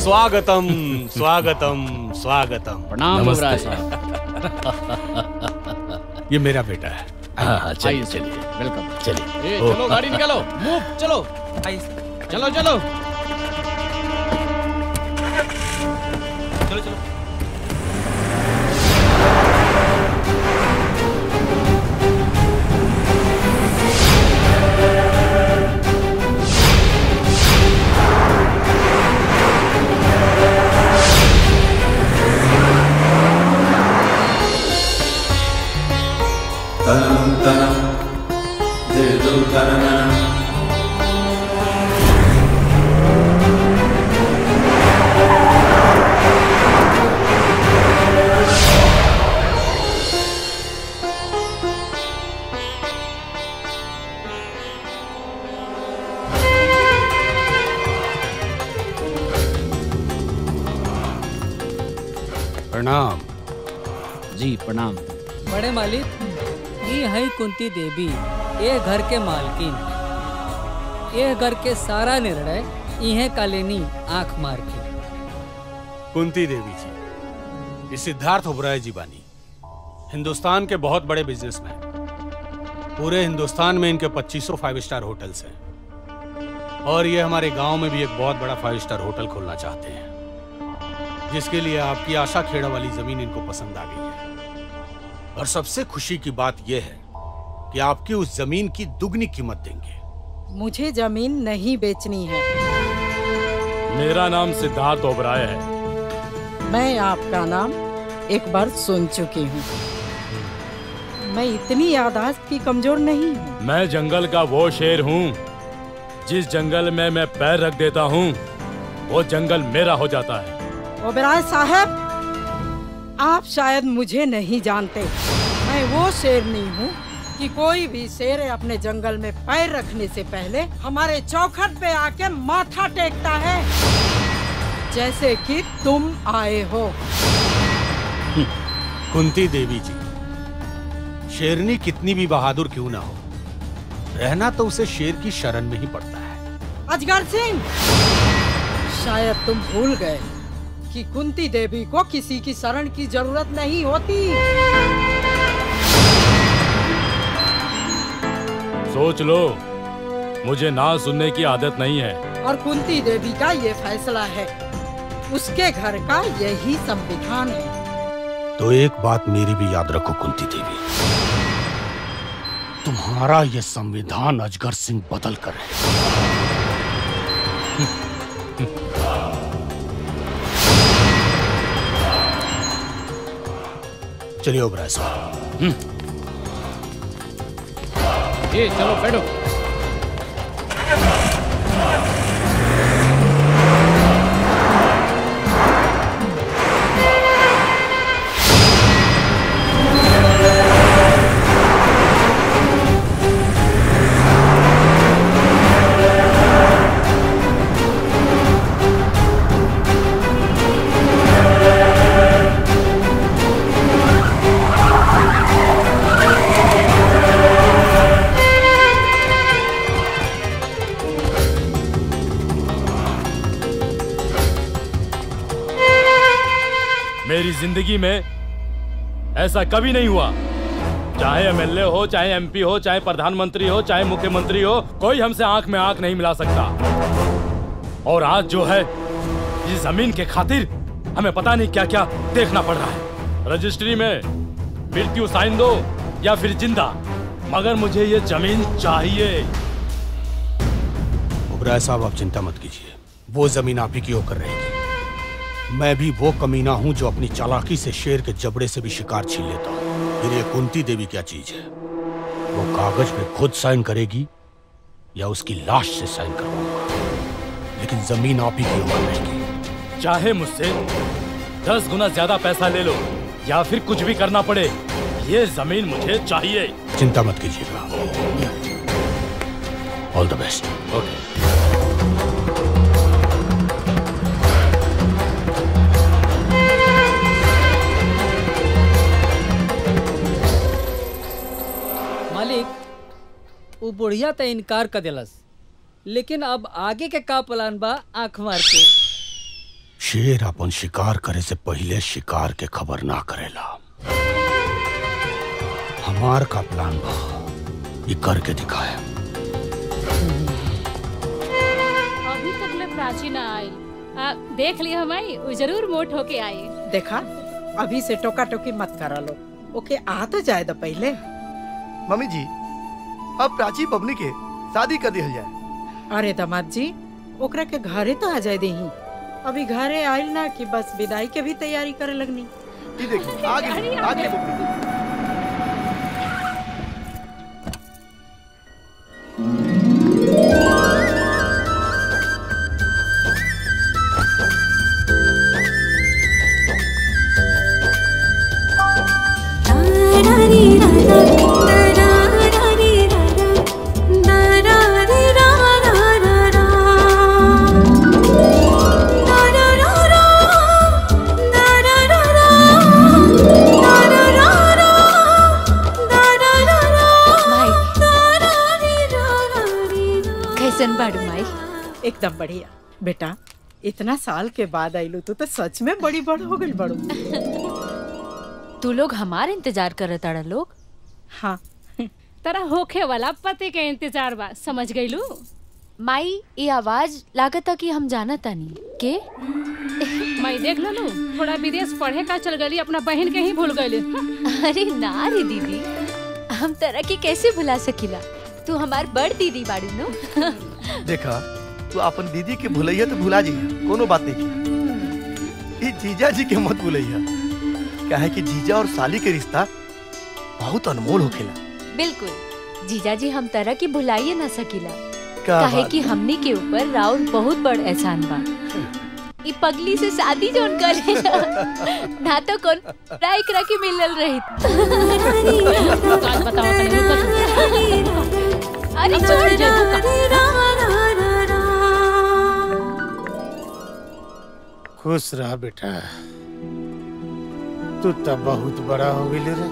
स्वागतम स्वागतम स्वागतम प्रणाम नमस्ते युवराज साहब। ये मेरा बेटा है हाँ हाँ चलिए आइए चलिए वेलकम चलिए ए, ओ, चलो गाड़ी निकालो मूव चलो चलो चलो चलो चलो तनं तनं दिदुं तनननं प्रणाम जी प्रणाम बड़े मालिक ये है कुंती देवी ये घर के मालकिन ये घर के सारा निर्णय इहे कालेनी आंख मार के कुंती देवी जी ये सिद्धार्थ ओबराय जी बानी हिंदुस्तान के बहुत बड़े बिजनेसमैन पूरे हिंदुस्तान में इनके 2500 फाइव स्टार होटल्स हैं और ये हमारे गांव में भी एक बहुत बड़ा फाइव स्टार होटल खोलना चाहते हैं जिसके लिए आपकी आशा खेड़ा वाली जमीन इनको पसंद आ गई है और सबसे खुशी की बात यह है कि आपकी उस जमीन की दुगनी कीमत देंगे मुझे जमीन नहीं बेचनी है मेरा नाम सिद्धार्थ ओबराय है मैं आपका नाम एक बार सुन चुकी हूँ मैं इतनी यादाश्त की कमजोर नहीं हूँ मैं जंगल का वो शेर हूँ जिस जंगल में मैं पैर रख देता हूँ वो जंगल मेरा हो जाता है ओबराय साहब आप शायद मुझे नहीं जानते मैं वो शेरनी हूँ कि कोई भी शेर अपने जंगल में पैर रखने से पहले हमारे चौखट पे आके माथा टेकता है जैसे कि तुम आए हो कुंती देवी जी शेरनी कितनी भी बहादुर क्यों ना हो रहना तो उसे शेर की शरण में ही पड़ता है अजगर सिंह शायद तुम भूल गए कि कुंती देवी को किसी की शरण की जरूरत नहीं होती सोच लो मुझे ना सुनने की आदत नहीं है और कुंती देवी का ये फैसला है उसके घर का यही संविधान है तो एक बात मेरी भी याद रखो कुंती देवी तुम्हारा ये संविधान अजगर सिंह बदल कर है चलिए ओबराय साहब ए चलो बैठो मेरी जिंदगी में ऐसा कभी नहीं हुआ चाहे एमएलए हो चाहे एमपी हो चाहे प्रधानमंत्री हो चाहे मुख्यमंत्री हो कोई हमसे आंख में आंख नहीं मिला सकता और आज जो है इस जमीन के खातिर हमें पता नहीं क्या क्या देखना पड़ रहा है रजिस्ट्री में मृत्यु साइन दो या फिर जिंदा मगर मुझे ये जमीन चाहिए ओबराय साहब आप चिंता मत कीजिए वो जमीन आप ही की होकर रहेगी मैं भी वो कमीना हूं जो अपनी चालाकी से शेर के जबड़े से भी शिकार छीन लेता हूं फिर ये कुंती देवी क्या चीज है वो कागज पे खुद साइन करेगी या उसकी लाश से साइन करवाऊंगा लेकिन जमीन आप ही की होकर रहेगी चाहे मुझसे दस गुना ज्यादा पैसा ले लो या फिर कुछ भी करना पड़े ये जमीन मुझे चाहिए चिंता मत कीजिएगा ऑल द बेस्ट ओके मालिक वो बुढ़िया तो इनकार कर दिलस लेकिन अब आगे के का प्लान बा आंख मार के शेर अपन शिकार करे से पहले शिकार के खबर ना करेला हमार का प्लान बा ये करके दिखाए अभी तक ले प्राची ना आई आ, देख लिया हमारी वो जरूर मोट होके आई देखा अभी से टोका टोकी मत करा लो ओके आ तो जाए द पहले मम्मी जी अब प्राची बबनी के शादी कर दिया जाए अरे दामाद जी ओकरा के घरे तो आ जाए देही अभी घरे आयल ना कि बस विदाई के भी तैयारी करे लगनी ये देखिए आगे आगे बबनी कैसन बाड़ू माई एकदम बढ़िया बेटा इतना साल के बाद आइलू तू तो सच में बड़ी बड़ हो गई बड़ू तू लोग हमार इंतजार करत ताड़ा लोग हाँ तरा होखे वाला पति के इंतजार बा समझ गईलू माई ये आवाज लागता कि हम जाना तानी के मैं देख ललू थोड़ा विदेश पढ़े का चल गई अपना बहन के ही भूल गई अरे ना रे दीदी हम तरह के कैसे भुला सकीला तू हमार बड़ दीदी बाड़ू नो देखा तू अपन दीदी के भुलैया तो भुला जाइए कोनो बात नहीं की ई जीजा जी के मत भुलैया काहे कि जीजा और साली के रिश्ता बहुत अनमोल होखेला बिल्कुल जीजा जी हम तरह की भुलाइए ना सकीला का काहे बात कि हमनी के ऊपर राउर बहुत बड़ एहसान बा ई पगली से शादी जोन करे ना तो कौन राय करा के मिलल रही आज बताओ तनी रुको अरे छोड़ जेबू खुश रह बेटा तू तब बहुत बड़ा हो गई रे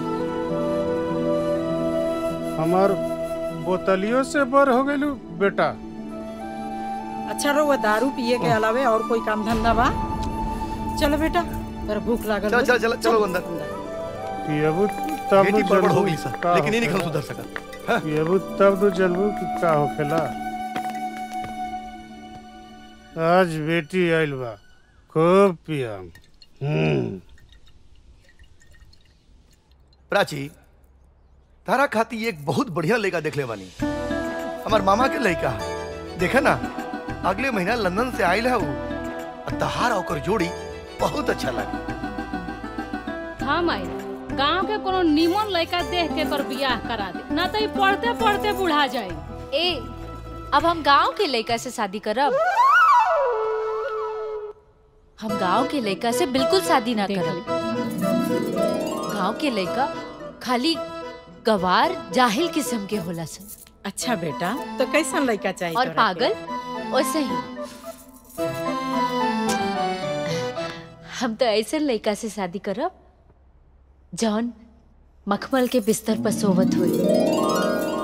हमार बोतलियों से बर हो गई बेटा अच्छा रो वो दारू पिए के अलावे और कोई काम धंधा बा चलो बेटा तेरा भूख लागल चल हो। चल चल चलो अंदर पियबू तब बेटी नु बड़बड़ जलबू हो गई सर का लेकिन ये नहीं होखेला। सुधर सका पियबू तब नु जलबू कि का होखेला आज बेटी आइल बा खूब पियम हम्म प्राची तारा खाती एक बहुत बढ़िया लड़का देख ले बानी हमार मामा के लड़का है देखा ना अगले महीना लंदन से आयल है वो और तहार ओकर जोड़ी बहुत अच्छा लगे हाँ माई गांव के कोनो निमन लड़का देख के कर बियाह करा दे ना तो ई पढ़ते पढ़ते बुढ़ा जाए ए अब हम गांव के लड़का से शादी करब हम गांव के लड़का से बिल्कुल शादी ना देख करब गांव के लड़का खाली गवार जाहिल किस्म के होला सन अच्छा बेटा तो कैसन लड़का चाहिए और तोरा के? पागल वैसे ही हम तो ऐसे लड़का से शादी करब जौन मखमल के बिस्तर पर सोवत हुई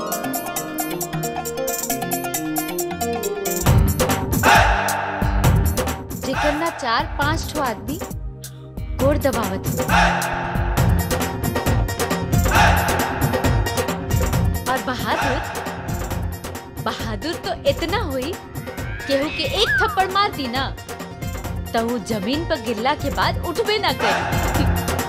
जेकर ना चार पांच ठो आदमी गोड़ दबावत हुई और बहादुर बहादुर तो इतना हुई केहू के एक थप्पड़ मार दी ना तो वो जमीन पर गिरला के बाद उठबे ना करी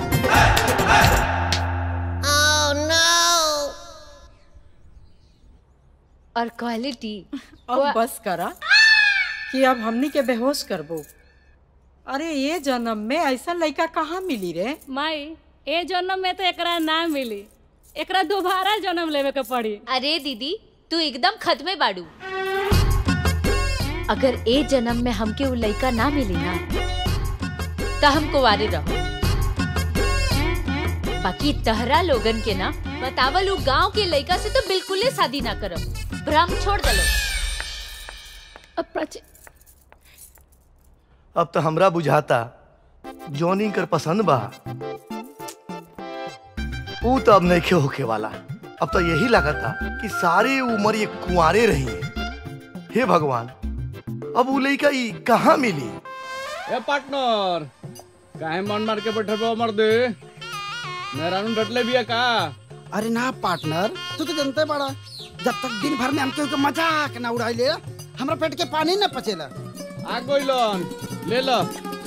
और क्वालिटी अब बस करा कि अब हमनी के बेहोश करबो अरे ये जन्म में ऐसा लड़का कहाँ मिली रे माई ए जन्म में तो एकरा ना मिली एकरा दोबारा जन्म लेवे के पड़ी अरे दीदी तू एकदम खत्मे बाड़ू अगर ए जन्म में हमके वो लड़का ना मिली ना तो हम कुंवारे रहो बाकी तहरा लोगन के ना बतावल उ गांव के लड़का से तो बिल्कुल शादी ना करब भ्रम छोड़ दलो अब प्राची अब तो हमरा बुझाता जॉनी कर पसंद बा ऊ तो अब नहीं होके वाला अब तो यही लगता कि सारी उम्र ये कुंवारे रही है हे भगवान अब ऊ लड़का ई कहाँ मिली ए पार्टनर काहे मन मार के बैठे बो मर दे मेरा नु डटले बिया का अरे ना पार्टनर तू तो जानते बड़ा जब तक दिन भर में हम केहू के मजाक ना उड़ाइले हमरा पेट के पानी न पचेला आ गइलन ले लो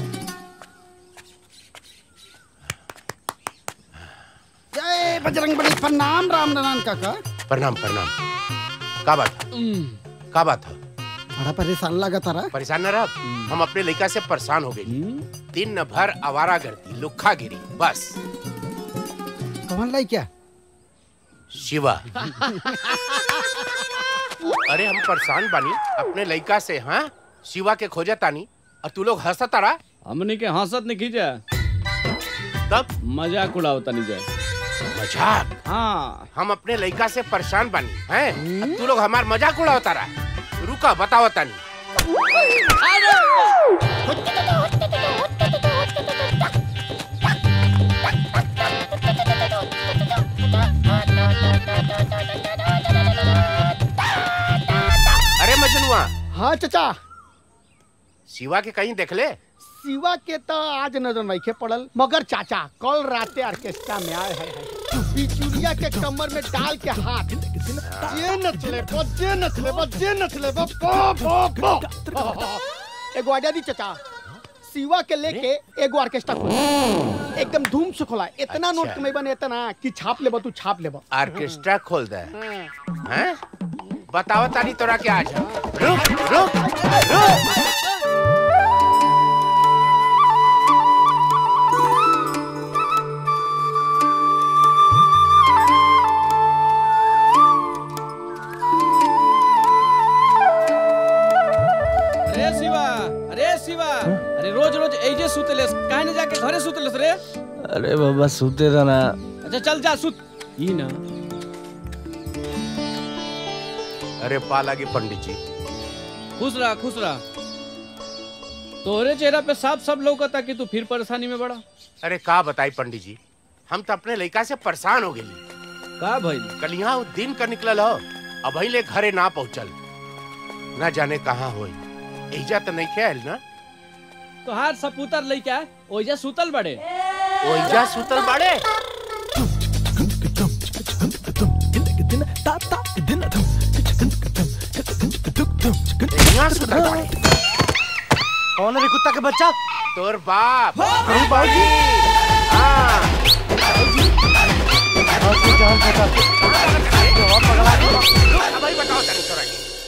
जय बजरंग बली प्रणाम राम नारायण काका प्रणाम प्रणाम का बात का बात है बड़ा परेशान लगा तारा परेशान न रह हम अपने लड़का से परेशान हो गए दिन भर आवारा गर्दी लुखा गिरी बस कौन लाई क्या शिवा अरे हम परेशान बानी अपने लड़का से हाँ शिवा के खोजा तानी और तू लोग हंसा तारा हमनी के हंसत नहीं खींचा तब मजाक उड़ावता नहीं जाए मजाक हाँ हम अपने लड़का से परेशान बानी हैं अब तू लोग हमार मजाक उड़ाओ तारा रुका बताओ तानी अरे मजनुआ हाँ चचा शिवा के कहीं देख ले शिवा के तो आज नजर नहीं पड़ल मगर चाचा कल राते ऑर्केस्ट्रा में आए हैं बिचुलिया के कमर में डाल के हाथ जे नचले बो जे नचले बो जे नचले बो बो बो बो एगो आजा दी चचा शिवा के लेके एगो ऑर्केस्ट्रा खोल एकदम धूम से खोला इतना नोट अच्छा। कमाई बने इतना कि छाप लेबो तू छाप लेबो ऑर्केस्ट्रा खोल दे हैं बताओ तानी तोरा के आज रुक रुक रुक अरे शिवा अरे शिवा अरे रोज रोज एजे सुतलेस काहे न जाके घरे सुतलेस रे अरे बाबा सुते रहा ना अच्छा चल जा सुत ई ना अरे पाला के पंडित जी खुश रहा खुश रहा तोरे चेहरा पे साफ सब लौकता कि तू फिर परेशानी में बड़ा अरे का बताई पंडित जी हम तो अपने लड़का से परेशान हो गए का भाई कल यहाँ वो दिन का निकलल हो अब ले घरे ना पहुँचल ना जाने कहाँ होई एजा तो नहीं खेल ना तोहार सपूतर लइका ओइजा सुतल बड़े ओइजा सुतल बाड़े यहाँ सुतल बाड़े कौन है रे कुत्ता के बच्चा तोर बाप अरे बाबूजी हाँ जान बता भाई बताओ तनी तोरा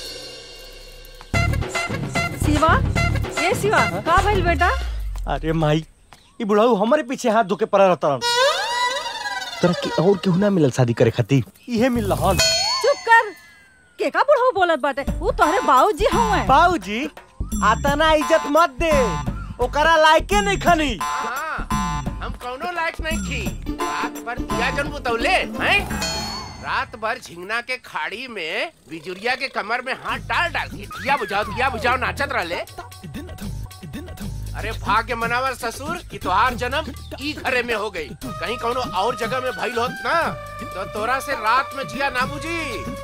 के। शिवा ये शिवा का भइल बेटा अरे माई ई बुढ़ाऊ हमारे पीछे हाथ धोके पड़ा रहता रन तोरा की और केहू ना मिलल शादी करे खातिर इहे मिल रहन चुप कर के का बुढ़ऊ बोलत बाटे वो तोहरे बाबूजी हउए बाबूजी आता ना इज्जत मत दे ओकरा लायके नहीं खनी हाँ, हम कौनो लायक नहीं थी रात भर दिया जन बुतौले हैं रात भर झिंगना के खाड़ी में बिजुरिया के कमर में हाथ डाल डाल के दिया बुझाओ दिया बुझाओ नाचत रहले अरे भाग्य मनावर ससुर कि तोहार जन्म ई घरे में हो गई कहीं कौनो और जगह में भइल होत ना तो तोरा से रात में जिया ना बुझी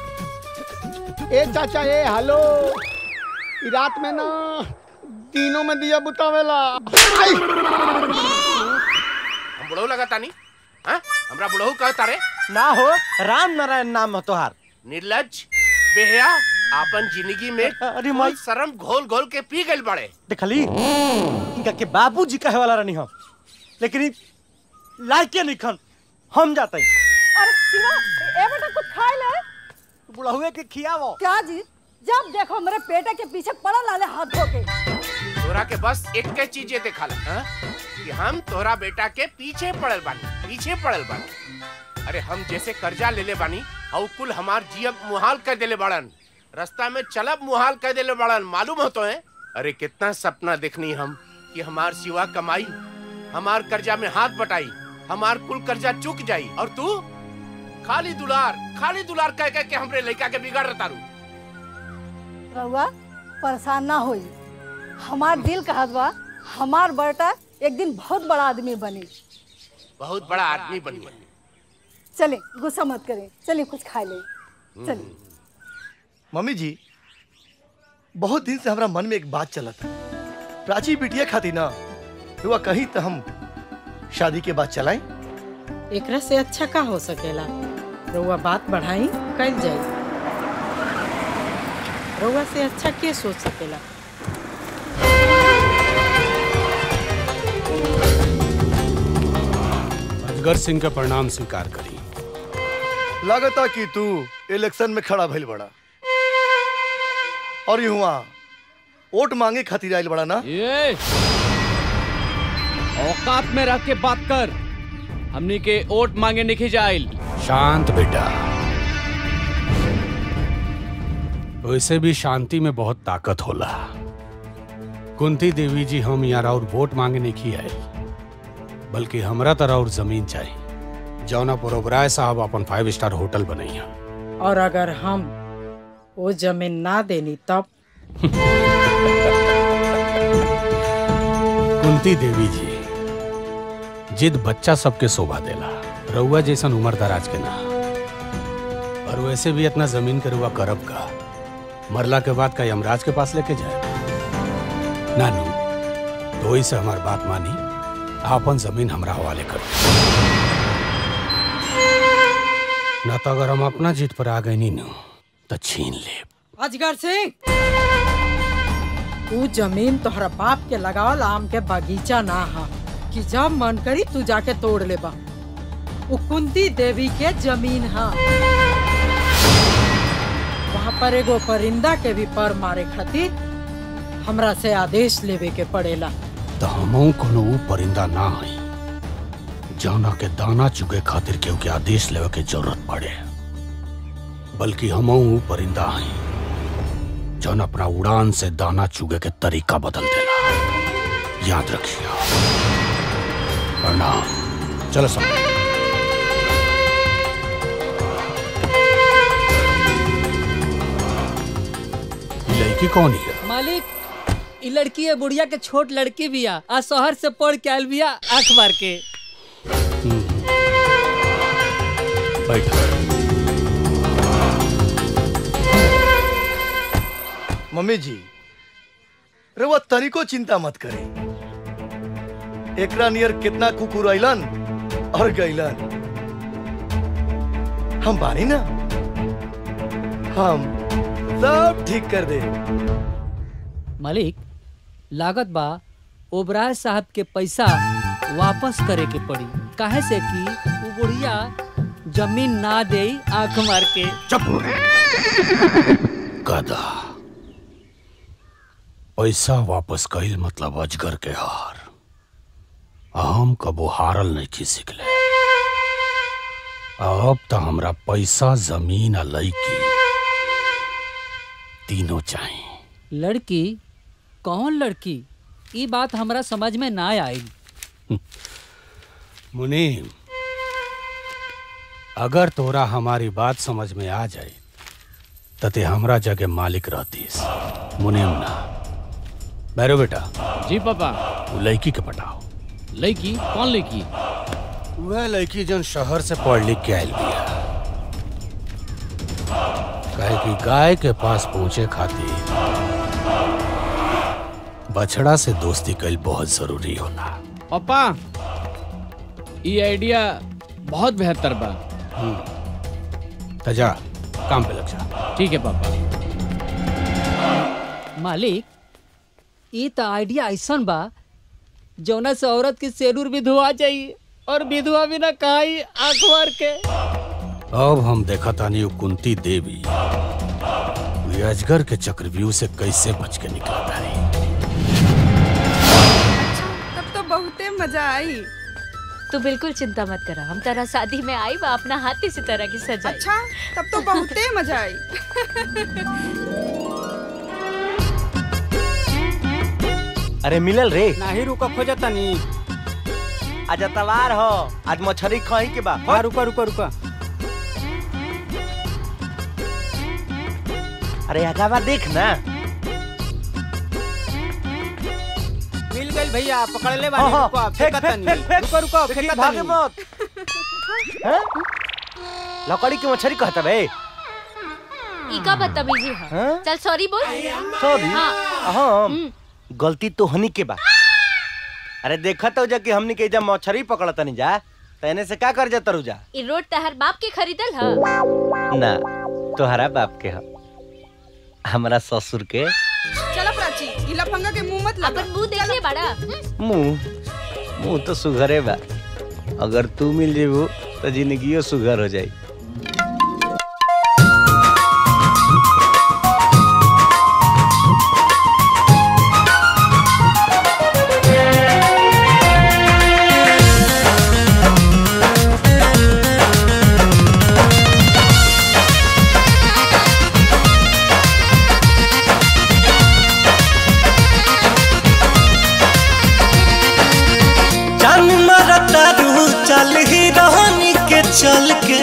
ए चाचा ए हेलो ई रात में ना दिनों में दिया बुतावेला आई! हम बुढ़ऊ लगता नहीं हाँ हमरा बुढ़ऊ कहता रे ना हो राम नारायण नाम है तोहार निर्लज बेहया आपन जिंदगी में अरे माई शर्म घोल घोल के पी गइल बड़े देखली इनका के बाबूजी कहे वाला रहनी हम लेकिन ई लायके नहीं खन हम जाते अरे शिवा ए बेटा कुछ खाए ले बुढ़ावे के खियावो क्या जी जब देखो मेरे पेटे के पीछे पड़ल आले हाथ धो के तोरा के बस एक के चीजें दिखाला हाँ? कि हम तोरा बेटा के पीछे पड़ल बानी पीछे पड़ल बानी अरे हम जैसे कर्जा ले ले बानी और कुल हमार जियब मुहाल कर देले बाड़न रास्ता में चलब मुहाल कर देले बाड़न मालूम हो तो है अरे कितना सपना देखनी हम कि हमार सिवा कमाई हमार कर्जा में हाथ बटाई हमार कुल कर्जा चुक जाई और तू खाली दुलार खाली दुलार कह कह के हमरे लड़का के बिगाड़ रहा तारू रहुआ परेशान ना होई हमार दिल कहत बा हमार बेटा एक दिन बहुत बड़ा आदमी बनी बहुत बड़ा आदमी बन गया चले गुस्सा मत करें चलिए कुछ खा ले चलिए मम्मी जी बहुत दिन से हमारा मन में एक बात चला था प्राची बिटिया खाती ना रुआ कहीं तो हम शादी के बाद चलाएं एकरा से अच्छा का हो सकेला रउआ बात बढ़ाई कल जाई रउआ से अच्छा के सोच सकेला अजगर सिंह के परिणाम स्वीकार करी लागता कि तू इलेक्शन में खड़ा भइल बड़ा और युवा वोट मांगे खातिर आइल बड़ा ना ये औकात में रह के बात कर हमनी के वोट मांगे नहीं जाइल शांत बेटा वैसे भी शांति में बहुत ताकत होला कुंती देवी जी हम यार और वोट मांगे नहीं की आए बल्कि हमरा तरह और जमीन चाहिए जौना पर ओबराय साहब अपन फाइव स्टार होटल बनैया और अगर हम वो जमीन ना देनी तब कुंती देवी जी जिद बच्चा सबके शोभा देला रउआ जैसन उम्र दराज के ना और वैसे भी इतना जमीन के रुआ करब का मरला के बाद का यमराज के पास लेके जाए नानू तो वही से हमार बात मानी आपन जमीन हमरा हवाले करो ना तो अगर हम अपना जीत पर आ गए नी नु तो छीन ले अजगर सिंह तू जमीन तोहरा बाप के लगावल आम के बगीचा ना हा कि जब मन करी तू जाके तोड़ ले बा वो कुंती देवी के जमीन हा वहाँ पर एगो परिंदा के भी पर मारे खातिर हमरा से आदेश लेवे के पड़ेला तो हमहू कोनो ऊ परिंदा ना हई जौना के दाना चुगे खातिर केहू के आदेश लेवे के जरूरत पड़े बल्कि हमहू ऊ परिंदा हई जौन अपना उड़ान से दाना चुगे के तरीका बदल देला याद रखिए प्रणाम चलो सब लड़की कौन है मालिक ई लड़की है बुढ़िया के छोट लड़की भी आ आ शहर से पढ़ के आयल बिया आंख मार के बैठो मम्मी जी रउआ तनिको चिंता मत करे एकरा नियर कितना कुकुर अइलन और गइलन हम बानी ना हम सब ठीक कर दे मालिक लागत बा ओबराय साहब के पैसा वापस करे के पड़ी काहे से कि वो बुढ़िया जमीन ना दे आंख मार के गधा पैसा वापस कईल मतलब अजगर के हार हम कबो हारल नहीं की सिखले अब तो हमरा पैसा जमीन आ लड़की तीनों चाहिए लड़की कौन लड़की ई बात हमरा समझ में ना आई मुनीम अगर तोरा हमारी बात समझ में आ जाए तो ते हमरा जगह मालिक रहतीस मुनीम ना बैरो बेटा जी पापा वो लड़की के पटाओ लड़की कौन लड़की वह लड़की जन शहर से पढ़ लिख के आयल बिया कहे कि गाय के पास पहुंचे खातिर बछड़ा से दोस्ती कईल बहुत जरूरी होला पापा ये आइडिया बहुत बेहतर बा तजा काम पे लग जा ठीक है पापा मालिक ई तो आइडिया ऐसन बा जौना से औरत की सेरूर भी धुआ जाई और विधवा भी ना कहाई आंख मार के अब हम देखा तानी वो कुंती देवी वो अजगर के चक्रव्यूह से कैसे बच के निकला तारी तब तो बहुते मजा आई तू बिल्कुल चिंता मत करा हम तेरा शादी में आई बा अपना हाथ इसी तरह की सजाई अच्छा तब तो बहुते मजा आई अरे मिलल रे नाही रुका खोजा तनी आज तवार हो आज मछरी कहीं के बा हाँ रुका रुका रुका अरे अगावा देख ना मिल गई भैया पकड़ ले हाँ, बानी हाँ, रुको फेंक, फेंका फेंक, तनी फेंक, फेंक। रुको रुको देखी, फेंका भागे तनी मत हैं? लकड़ी की मछली कहता बे इका बदतमीजी है हाँ? चल सॉरी बोल सॉरी हाँ हाँ हम्म, गलती तो हनी के बा अरे देखा तो जा कि हमनी के जब मछरी पकड़ता नहीं जा तैने से का कर जा तरु जा ई रोड तहर बाप के खरीदल ह ना तोहरा बाप के ह हमरा ससुर के चलो प्राची ई लफंगा के मुंह मत लगा अपन मुंह देख ले बड़ा मुंह मुंह तो सुघरे बा अगर तू मिल जेबू तो जिंदगियो सुघर हो जाई जान मरता रू चल ही रहनी के चल के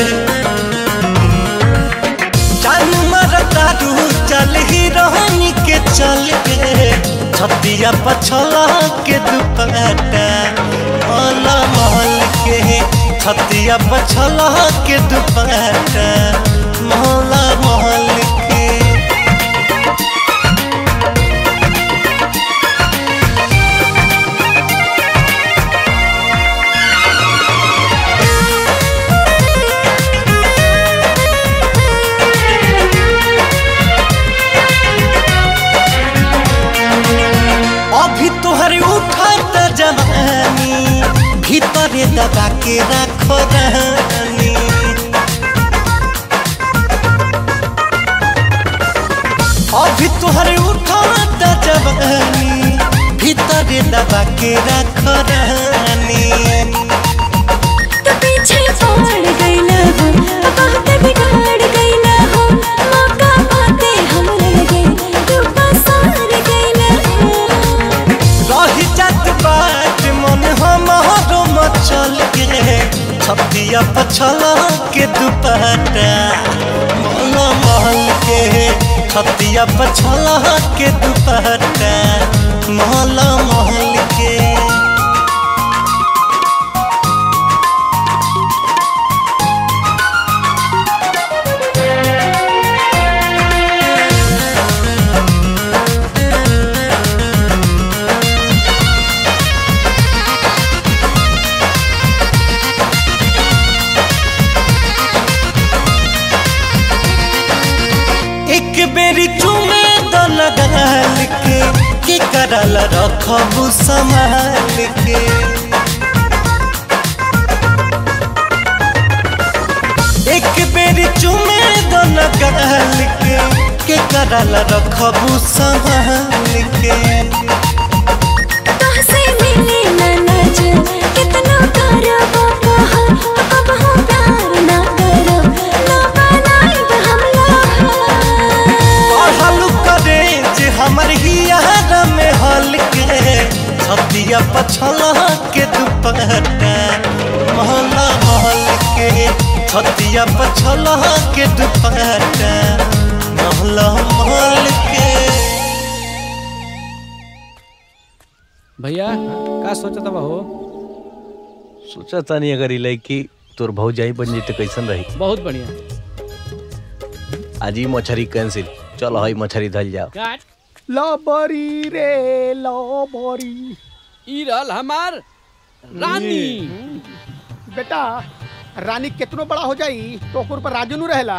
जान मरता रू चल ही रहनी के चल के छतिया पछला के दुपट्टा मोला मोल के छतिया पछला के दुपट्टा मोला मोल के अभी तोहर उठत जवानी भीतरे दबा के रखो रानी अभी तोहर उठत जवानी भीतरे दबा के रखो रानी तो पीछे पड़ गईला हो बहुत बिगाड़ गईला हो मौका पाते हम लगे तू पसार गईला हो रही जात बात मन हमारो मचल के छतिया पछला के दुपट्टा मोला महल के छतिया पछला के दुपट्टा मोला महल के एक बेरी चुमे द लगाल के के करल रखबू संभाल के एक बेरी चुमे द लगाल के के करल रखबू संभाल के तोहसे मिले ना नजर कितना करो बाबा अब हम प्यार ना करो ना बनाइब हम लोग पढ़ल करे जे हमर हियार में हल के छतिया पछला के दुपट्टा महला महल के छतिया पछला के दुपट्टा महला महल के भैया का सोचत बा हो सोचा तानी अगर ई लड़की तोर भौजाई बन जेते कैसन रही बहुत बढ़िया आज ही मछरी कैंसिल चलो हई मछरी धल जाओ काट लबरी रे लबरी ई रहल हमार रानी बेटा रानी कितनो बड़ा हो जाई तो ओकर पर राजू नु रहेला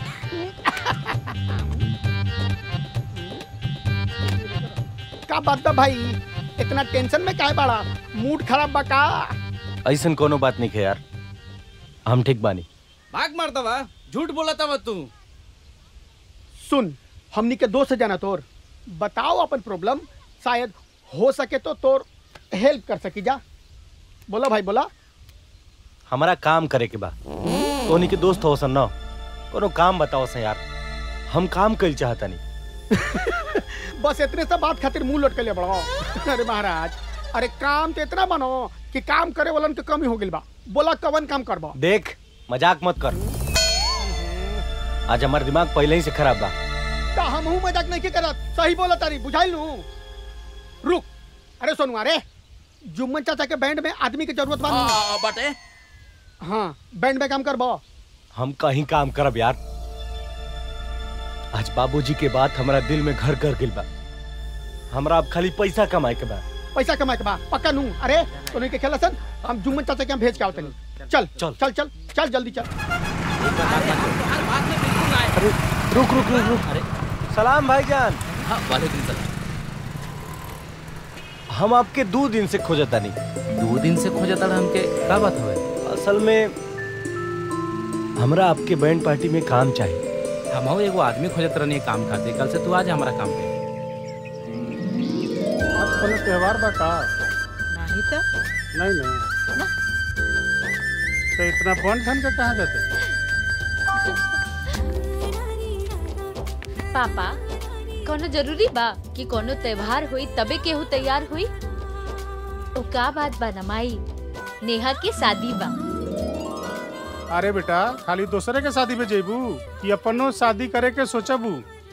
का बात बा भाई इतना टेंशन में काहे बड़ा मूड खराब बा का ऐसन कोनो बात नहीं है यार हम ठीक बानी भाग मारता बा झूठ बोलता बा तू सुन हमनी के दोस्त जाना तोर बताओ अपन प्रॉब्लम शायद हो सके तो तोर हेल्प कर सकी जा बोला भाई बोला हमारा काम करे के बा तोनी के दोस्त हो सन न कोनो काम बताओ सन यार हम काम कइल चाहता नहीं बस इतने सब बात खातिर मुंह लटके ले बड़ो अरे महाराज अरे काम तो इतना बनो कि काम करे वालन के कमी हो गइल बा बोला कवन काम करबा देख मजाक मत कर आज हमार दिमाग पहले ही से खराब बा ता हम हूं मजाक नहीं के करत सही बोला तारी बुझाइल नु रुक अरे सोनू अरे जुम्मन चाचा के बैंड में आदमी की जरूरत बा हाँ, बाटे हाँ बैंड में काम करबो हम कहीं काम करब यार आज बाबूजी के बात हमारा दिल में घर कर गिल बा हमरा अब खाली पैसा कमाए के बा पैसा कमाए के बा पक्का नू अरे तो नहीं के खेला सन हम जुम्मन चाचा के यहाँ भेज के आओ तनी चल चल चल चल चल जल्दी चल अरे रुक रुक रुक रुक अरे सलाम भाईजान हाँ वालेकुम सलाम हम आपके दो दिन से खोजता नहीं दो दिन से खोजता रहा हमके का बात हुए असल में हमरा आपके बैंड पार्टी में काम चाहिए हम एगो आदमी खोजत रहनी काम खाते कल से तू आज हमारा काम पे आज कोनो त्योहार बा का नहीं तो नहीं नहीं तो इतना बन ठन के कहाँ जाते पापा कोनो जरूरी बा कि कोनो त्योहार हुई तबे केहू तैयार हुई ओ का बात बा ना माई नेहा के शादी बा अरे बेटा खाली दूसरे के शादी में जेबू कि अपनो शादी करे के सोचबू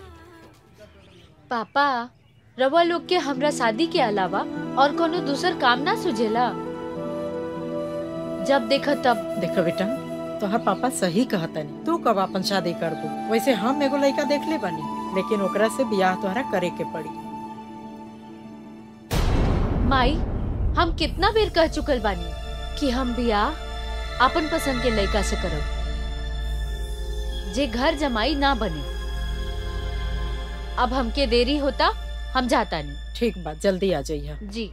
पापा रवा लोग के हमरा शादी के अलावा और कोनो दूसर काम ना सुझेला जब देखो तब देखो बेटा तोहर पापा सही कहतनी तू कब अपन शादी करबू वैसे हम एगो लड़का देख ले बनी लेकिन ओकरा से बियाह तोहरा करे के पड़ी माई हम कितना बेर कह चुकल बानी कि हम बियाह अपन पसंद के लड़का से करब जे घर जमाई ना बने अब हमके देरी होता हम जाता नहीं ठीक बा जल्दी आ जाइए जी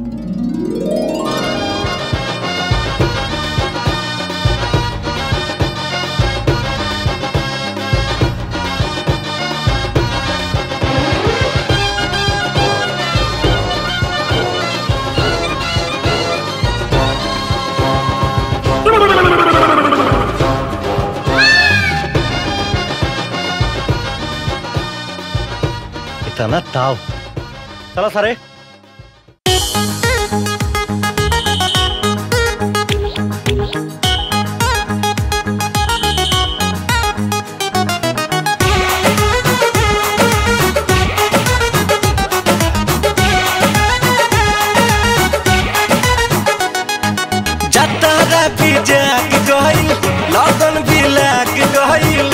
इतना ताव चला सारे जतारा भी जाग गइल लगन भी लाग गइल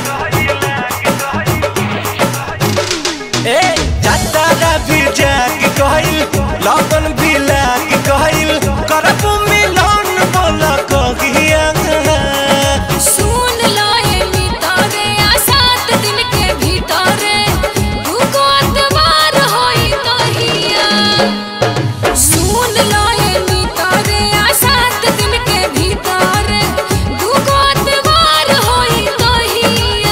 ए जतारा भी जाग गइल लगन भी लाग गइल करब मिलन बोल कहिया सुन लाए मितारे आ सात दिन के भीतरे दुगो अतवार होई कहिया सुन लाए मितारे आ सात दिन के भीतरे दुगो अतवार होई कहिया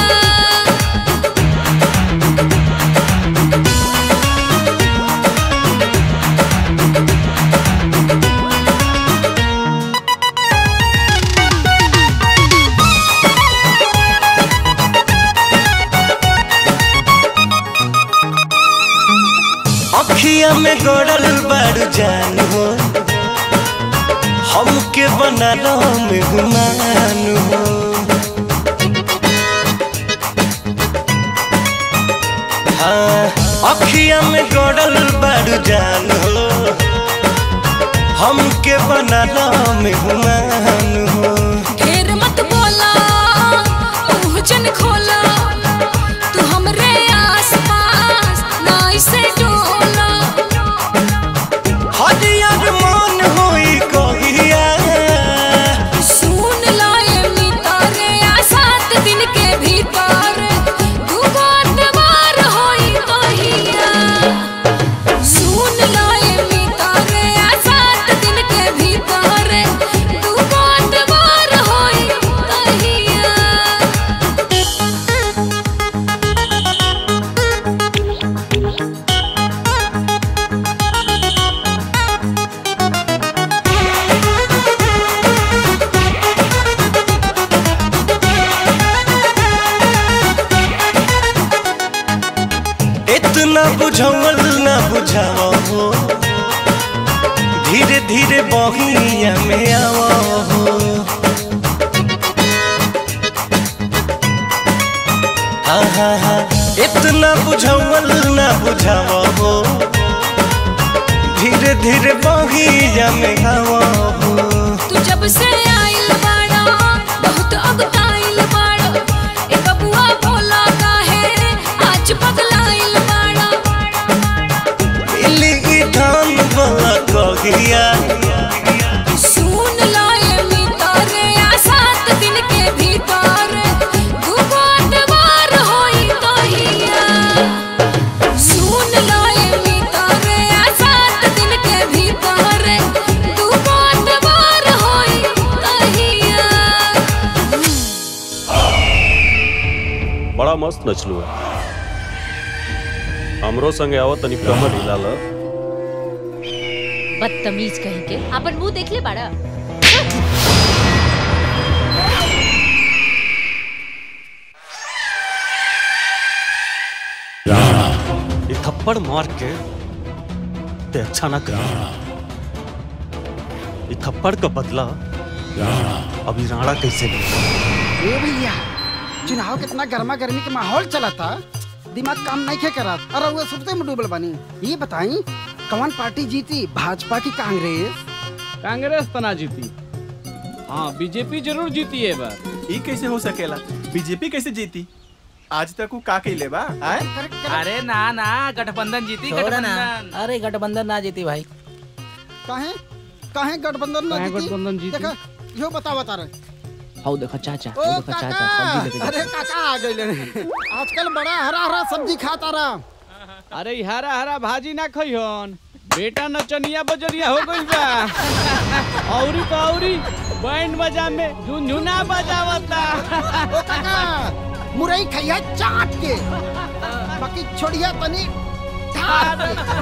अखिया में गड़ल बाड़ जान हो हमके बनल मेहमान हो हाँ अखिया में गड़ल बाड़ जान हो हमके बनल मेहमान हो ढेर मत बोला मुंह जन खोला तू हमरे आसपास ना इसे डोला हरियर मन होई कहिया सुन लाए मितारे आ सात दिन के भीतर दुगो अतवार होई कहिया सुन लाए मितारे आ सात दिन के भीतर दुगो अतवार होई कहिया इतना बुझावल ना बुझावा हो धीरे धीरे बहिया में आवा हो हाँ हाँ हाँ इतना बुझावल ना बुझावा हो धीरे धीरे बहिया में आवा हो तू जब से आइल बाड़ा बहुत अगताइल बाड़ा ए बबुआ भोला काहे आज पगलाइल बाड़ा मस्त नचलू है हमरो संगे आओ तनी कमर हिला ल बदतमीज कहीं के अपन मुंह देख ले बाड़ा ये थप्पड़ मार के ते अच्छा ना कर ये थप्पड़ का बदला अभी राणा कैसे ले ए भैया चुनाव कितना गर्मा गर्मी के माहौल चला था दिमाग काम नहीं खे करा अरे वो सबसे में डूबल बानी ये बताई कौन पार्टी जीती भाजपा की कांग्रेस कांग्रेस तना जीती हाँ बीजेपी जरूर जीती है बार ई कैसे हो सकेला बीजेपी कैसे जीती आज तक वो का कैले बा आए अरे ना ना गठबंधन जीती छोड़ो ना। गठबंधन अरे गठबंधन ना जीती भाई काहे काहे गठबंधन ना काहे जीती गठबंधन जीती? देखा यो बता बता रहे हाउ देखो चाचा ओ हाउ देखो चाचा सब्जी लेके काका अरे जाते काका आ गइले आजकल बड़ा हरा हरा सब्जी खाता रहा अरे ई हरा हरा भाजी ना खइहन बेटा नचनिया बजरिया हो गई बा औरी तो औरी बैंड बजा में झुनझुना बजावता ओ काका मुरई खैया चाट के बाकी छोड़िया तनी ठाट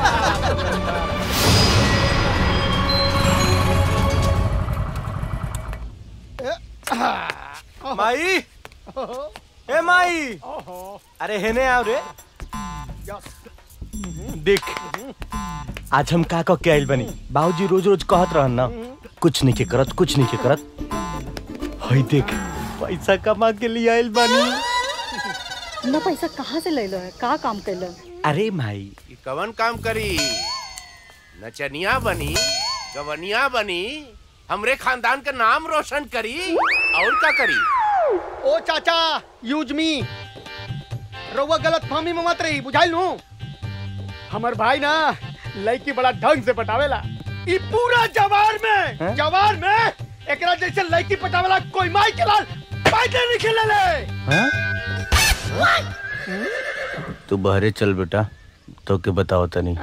माई ए माई अरे हेने आओ रे देख आज हम का कह के आइल बनी बाबूजी रोज रोज कहत रहन ना कुछ नहीं के करत कुछ नहीं के करत हई देख पैसा कमा के लिए आइल बनी ना पैसा कहाँ से ले लो है का काम कर लो अरे माई ई कवन काम करी नचनिया बनी गवनिया बनी हमरे खानदान का नाम रोशन करी और का करी ओ चाचा यूज मी रउआ गलत फहमी में मत रही बुझाइल लू हमर भाई ना लड़की बड़ा ढंग से पटावेला ई पूरा जवार में जवार में एकरा जैसे लड़की पटावेला कोई माई के लाल पैदे नहीं खेले ले तू बहरे चल बेटा तो के बताओ तनी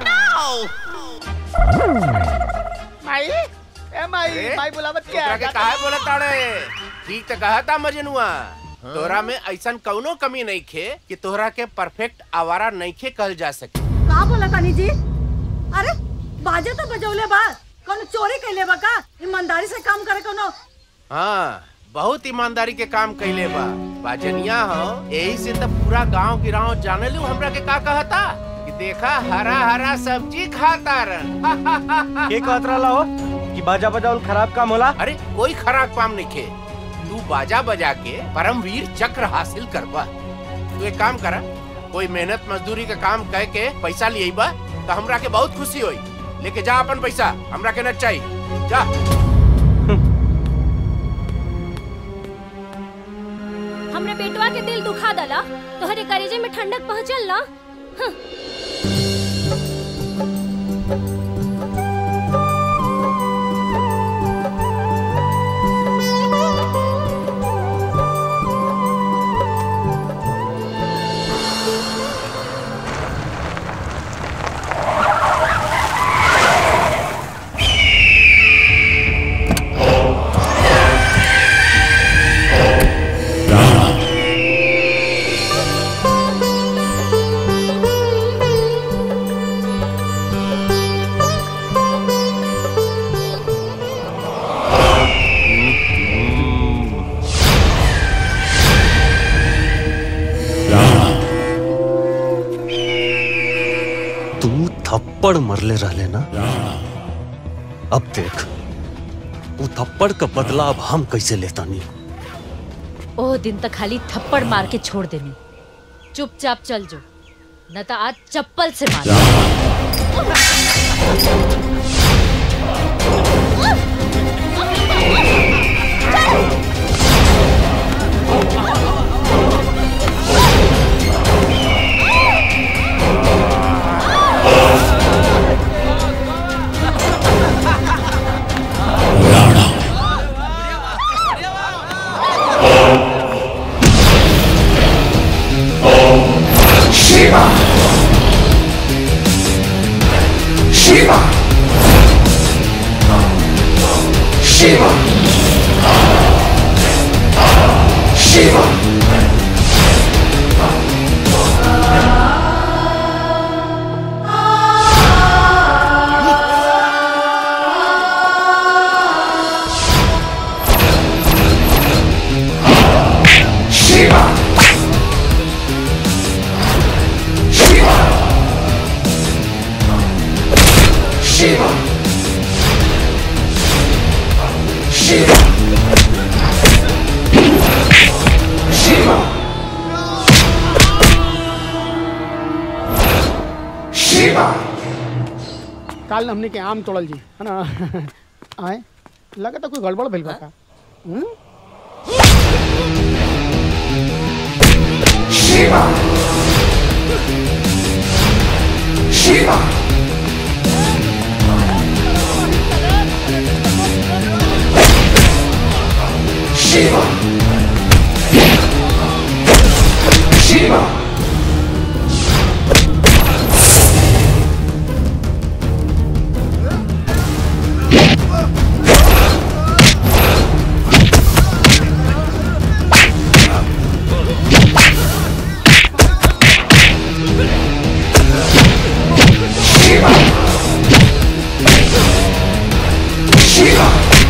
माई ए माई माई बुलावत क्या तोरा के काहे बोलत ताड़े ठीक तो कहता मजनुआ तोरा में ऐसन कौनो कमी नहीं खे कि तोहरा के परफेक्ट आवारा नहीं खे कहल जा सके का बोला तानी जी अरे बाजे तो बजौले बा कौन चोरी कैले बा का ईमानदारी से काम करे कोनो हाँ बहुत ईमानदारी के काम कैले बा बाजनिया हो यही से तो पूरा गांव गिराव जाने लू हमरा के का कहता कि देखा हरा हरा सब्जी खाता रन के कहत रहला हो कि बाजा बजाउल खराब काम होला अरे कोई खराब काम नहीं खे तू बाजा बजा के परमवीर चक्र हासिल करबा तू एक काम करा कोई मेहनत मजदूरी का काम कह के पैसा लिए बा तो हमरा के बहुत खुशी होई लेके जा अपन पैसा हमरा के न चाहिए जा हमरे बेटवा के दिल दुखा दला तोहरे करेजे में ठंडक पहुंचल ना हं। तू थप्पड़ मरले रहले ना अब देख वो थप्पड़ का बदला अब हम कैसे लेता नहीं ओ दिन तक खाली थप्पड़ मार के छोड़ देनी चुपचाप चल जो न तो आज चप्पल से मार Shiva! Shiva! Shiva! Shiva! काल हमने के आम तोड़ल जी है ना आए लगा तो कोई गड़बड़ भइल बा का हम्म? शिवा शिवा शिवा शिवा शिवा शिवा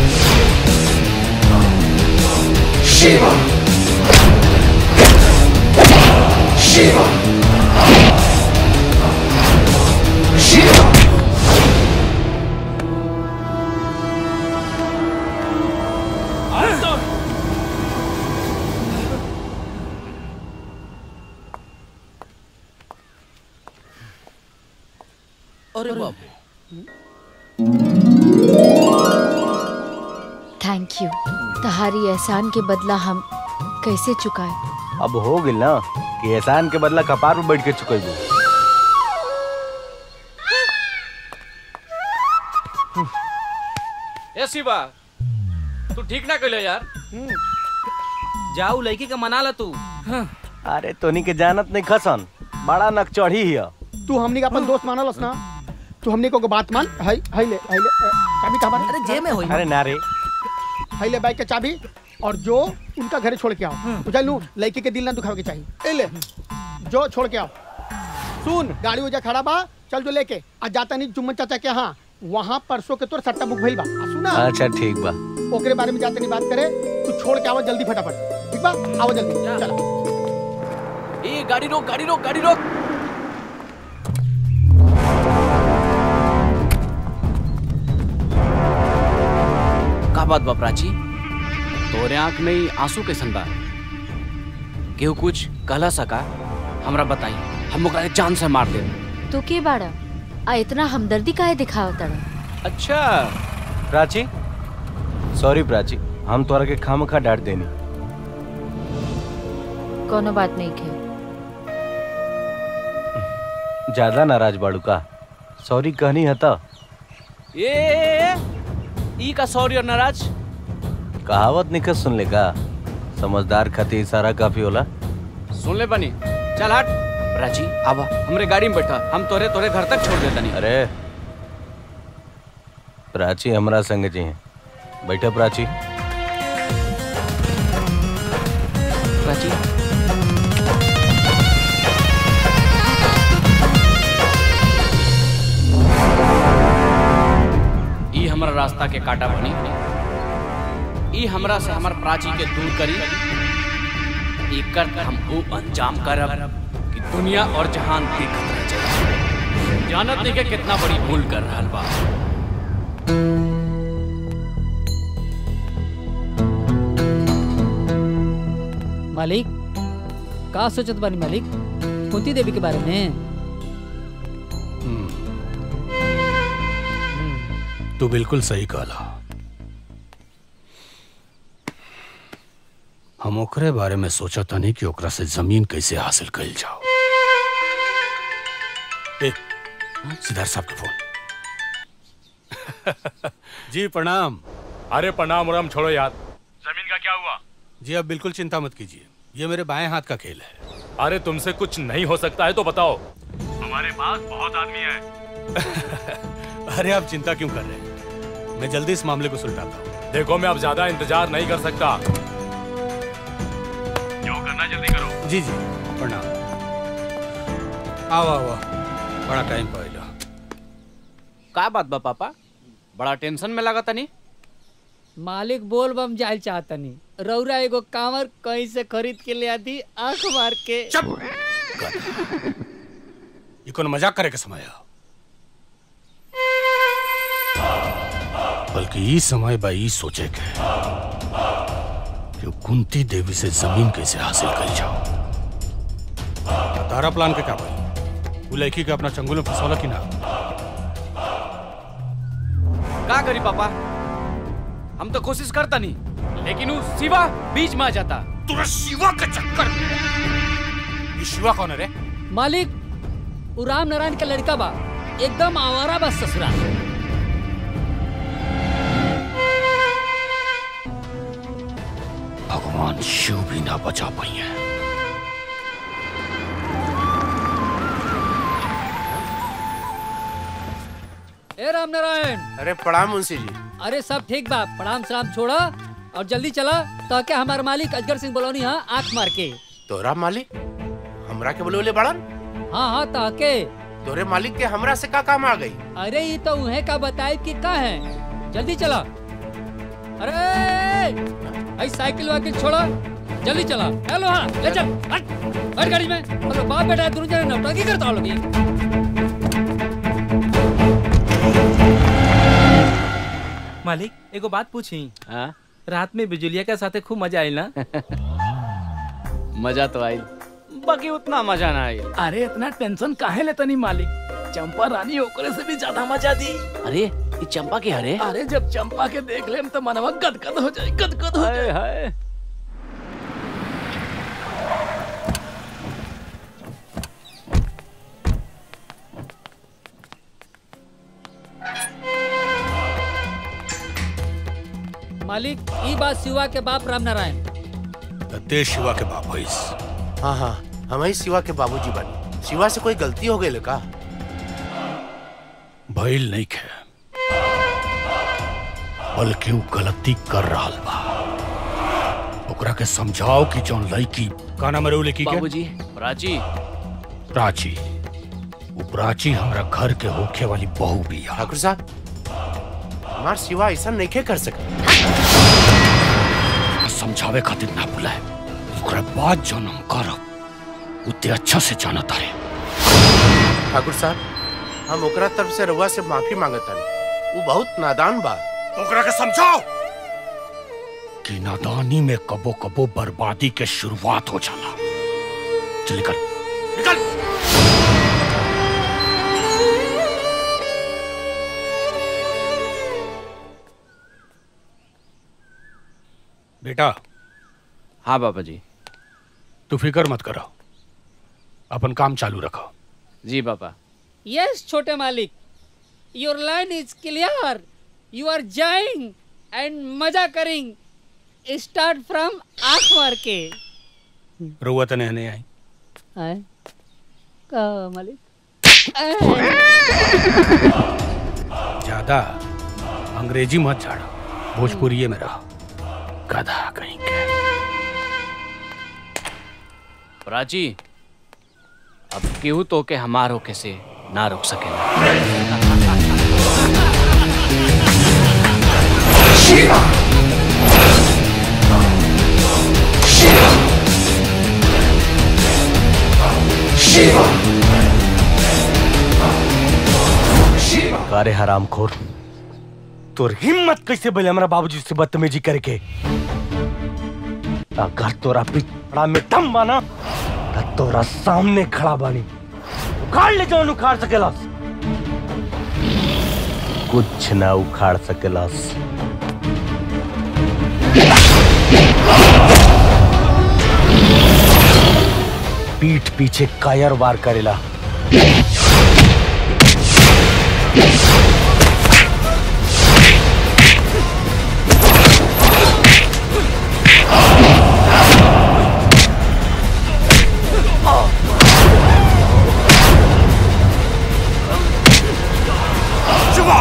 शिवा शिवा शिवा अरे बाप थैंक यू तुम्हारी एहसान के बदला हम कैसे चुकाए अब हो गिल ना कि एहसान के बदला कपार में बैठ के चुकेबू ए शिवा तू ठीक ना कहले यार जाऊ लड़की के मना ला तू अरे तोनी के जानत नहीं खसन बड़ा नक चढ़ी हिया तू हमनी का अपन दोस्त मानलस ना तू हमनी को बात मान हई हई ले हई ले अ, चाबी कहाँ बारे अरे जेब में होई अरे ना रे हई ले बाइक के चाबी और जो उनका घर छोड़ के आओ बुझाई लू लड़की के दिल ना दुखावे के चाहिए ए ले जो छोड़ के आओ सुन गाड़ी उजा खड़ा बा चल जो लेके आज जाता नहीं जुम्मन चाचा के यहाँ वहाँ परसों के तोर सट्टा बुक भइल बा आ सुना अच्छा ठीक बा ओकरे बारे में जाते नहीं बात करे तू छोड़ के आओ जल्दी फटाफट ठीक बा आओ जल्दी चला ए गाड़ी रोक गाड़ी रोक गाड़ी रोक का बात बा प्राची तोरे आंख में ही आंसू कैसन बा केहू कुछ कहला सका हमरा बताई हम ओकरा के जान से मार दे तू के बाड़ा आ इतना हमदर्दी काहे दिखावत तड़ा अच्छा प्राची सॉरी प्राची हम तोरा के खाम खा डांट देनी कोनो बात नहीं के ज्यादा नाराज बाड़ू का सॉरी कहनी है तो ए, ए, ए ई का सॉरी और नाराज कहावत निकल सुन ले का समझदार खातिर इशारा काफी होला सुन ले बनी चल हट प्राची आवा हमरे गाड़ी में बैठा हम तोरे तोरे घर तक छोड़ देता नहीं अरे प्राची हमरा संग जी हैं बैठा प्राची प्राची ई हमरा रास्ता के काटा बनी ई हमरा से हमर प्राची के दूर करी एकर हम वो अंजाम करब कि दुनिया और जहान देखत रह जाए जानत नहीं के कितना बड़ी भूल कर रहल बा मालिक का सोचत बानी मालिक कुंती देवी के बारे में तू बिल्कुल सही कहला हम ओकरे बारे में सोचा था नहीं कि ओकरा से जमीन कैसे हासिल कल जाओ ए, सिद्धार्थ साहब के फोन जी प्रणाम अरे प्रणाम उराम छोड़ो यार जमीन का क्या हुआ जी आप बिल्कुल चिंता मत कीजिए ये मेरे बाएं हाथ का खेल है अरे तुमसे कुछ नहीं हो सकता है तो बताओ हमारे पास बहुत आदमी है अरे आप चिंता क्यों कर रहे हैं मैं जल्दी इस मामले को सुलझाता हूँ देखो मैं अब ज्यादा इंतजार नहीं कर सकता जो करना जल्दी करो जी जी प्रणाम आओ आओ आओ। बड़ा टाइम पड़ेगा का बात बा पापा बड़ा टेंशन में लगा तनी मालिक बोल बम जाल चाहतनी रौरा एगो कांवर कहीं से खरीद के ले आती आंख मार के ये कौन मजाक करे के समय है बल्कि ई समय बा ई सोचे के कि वो कुंती देवी से जमीन कैसे हासिल कर जाओ तारा प्लान के का भाई वो लड़की के अपना चंगुल में फंसौला की ना का करी पापा हम तो कोशिश करता नहीं लेकिन वो शिवा बीच में आ जाता तुरा शिवा के चक्कर में ये शिवा कौन है रे मालिक उ राम नारायण का लड़का बा एकदम आवारा बा ससुरा भगवान शिव भी ना बचा पाई है ए राम नारायण अरे प्रणाम मुंशी जी अरे सब ठीक बा प्रणाम सलाम छोड़ा और जल्दी चला ताकि हमारे मालिक अजगर सिंह बलौनी हाँ आंख मार के तोरा मालिक हमरा के बोले बड़न हाँ हाँ ताके तोरे मालिक के हमरा से का काम आ गई अरे ये तो उन्हें का बताए कि का है जल्दी चला अरे आई साइकिल वाइकिल छोड़ा जल्दी चला हेलो हाँ ले चल हट हट गाड़ी में हेलो बाप बेटा दोनों जने नौटंकी करता हो लोग ये। मालिक एगो बात पूछी रात में बिजुलिया के साथे खूब मजा आयल ना मजा तो आई बाकी उतना मजा ना आई अरे इतना टेंशन काहे लेता नहीं मालिक चंपा रानी ओकरे से भी ज्यादा मजा दी अरे ये चंपा की हरे अरे जब चंपा के देख लेम तो मनवा गदगद हो जाए गदगद हो जाए हाय मालिक ई बात शिवा के बाप राम नारायण ते शिवा के बाप होइस हाँ हाँ हम ही शिवा के बाबूजी बनी शिवा से कोई गलती हो गई का भइल नहीं खे बल्कि वो गलती कर रहा बा ओकरा के समझाओ कि जौन लड़की का नाम है लड़की के बाबूजी प्राची प्राची वो प्राची हमरा घर के होखे वाली बहू भी है ठाकुर साहब हमार शिवा ऐसा नहीं के कर सकता समझावे खातिर ना बुलाए ओकरा बाद जौन हम करब उते अच्छा से जानत तारे ठाकुर साहब हम ओकरा तरफ से रउआ से माफी मांगता वो बहुत नादान बा ओकरा के समझाओ कि नादानी में कबो कबो बर्बादी के शुरुआत हो जाला चल निकल निकल बेटा हाँ बाबा जी तू फिक्र मत करो अपन काम चालू रखो जी पापा यस छोटे मालिक your line is clear you are जाइंग एंड मजा करिंग स्टार्ट फ्रॉम आंख मार के रुआ तने नहीं आई आए का मालिक ज्यादा अंग्रेजी मत झाड़ो भोजपुरी में रहो गधा कहीं के प्राची अब केहू तो के हमार होके से ना रोक सकेला शिवा शिवा शिवा शिवा अरे हरामखोर तोर हिम्मत कैसे बोले हमरा बाबूजी से बदतमीजी करके अगर तोरा पिछड़ा में दम बाना तो तोरा सामने खड़ा बानी उखाड़ ले जौन उखाड़ सकेलस कुछ ना उखाड़ सकेलस पीठ पीछे कायर वार करेला शिवा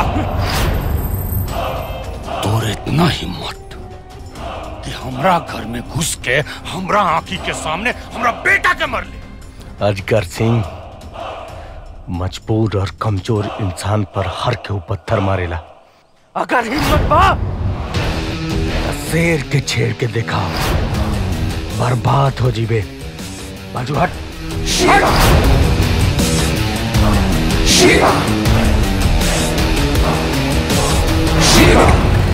तोर इतना हिम्मत कि हमरा घर में घुस के हमरा आंखी के सामने हमरा बेटा के मर ले अजगर सिंह मजबूर और कमजोर इंसान पर हर के पत्थर मारेला अगर हिम्मत बा तो शेर के छेड़ के देखा बर्बाद हो जीवे बाजू हट शिवा शिवा शिवा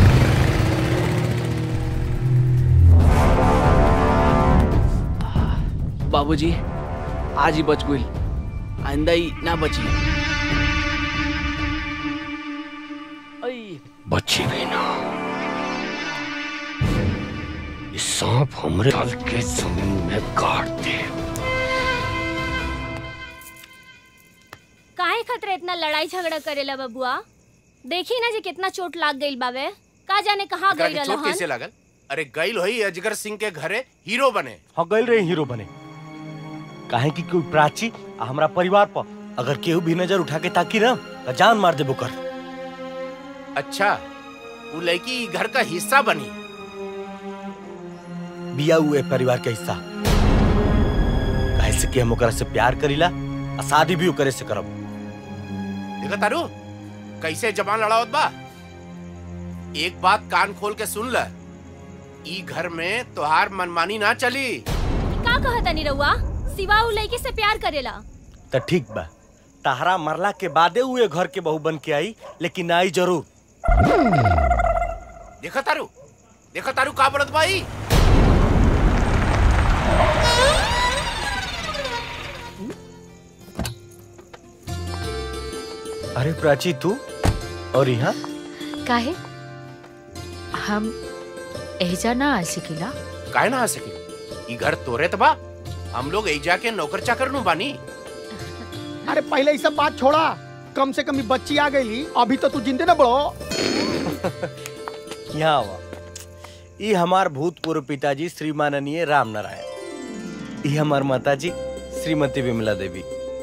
बाबूजी आज ही बच गई आइंदा ही ना बची बचेगी ना ये सांप हमरे हल के जमीन में काट दे काहे खतरे इतना लड़ाई झगड़ा करेला बबुआ देखी ना जी कितना चोट लाग गइल बावे का जाने कहाँ एकरा गई के चोट कैसे रहन लागल अरे गईल होई अजगर सिंह के घरे हीरो बने हाँ गइल रहे हीरो बने काहे कि कोई प्राची आ हमरा परिवार पर अगर केहू भी नजर उठा के ताकी ना तो जान मार देबो कर अच्छा वो लड़की ई घर का हिस्सा बनी बिया हुए परिवार के हिस्सा काहे से कि हम ओकरा से प्यार करीला आ शादी भी ओकरे से करब देखा तारू कैसे जबान लड़ावत बा एक बात कान खोल के सुन ल ई घर में तोहार मनमानी ना चली का कहता नी रउआ सिवा उ लड़की से प्यार करेला तो ठीक बा तहरा मरला के बादे हुए घर के बहू बन के आई लेकिन आई जरूर देखा तारू देखा तारू का बोलत भाई अरे प्राची तू और यहाँ काहे हम एजा ना आ सकेला काहे ना आ सके ई घर तोरे तबा हम लोग एजा के नौकर चाकर नु बानी अरे पहले ये सब बात छोड़ा कम से कम ई बच्ची आ गई अभी तो तू जिंदे ना बड़ो यहाँ आवा ई हमार भूतपूर्व पिताजी श्री माननीय राम नारायण ई हमार माताजी श्रीमती विमला देवी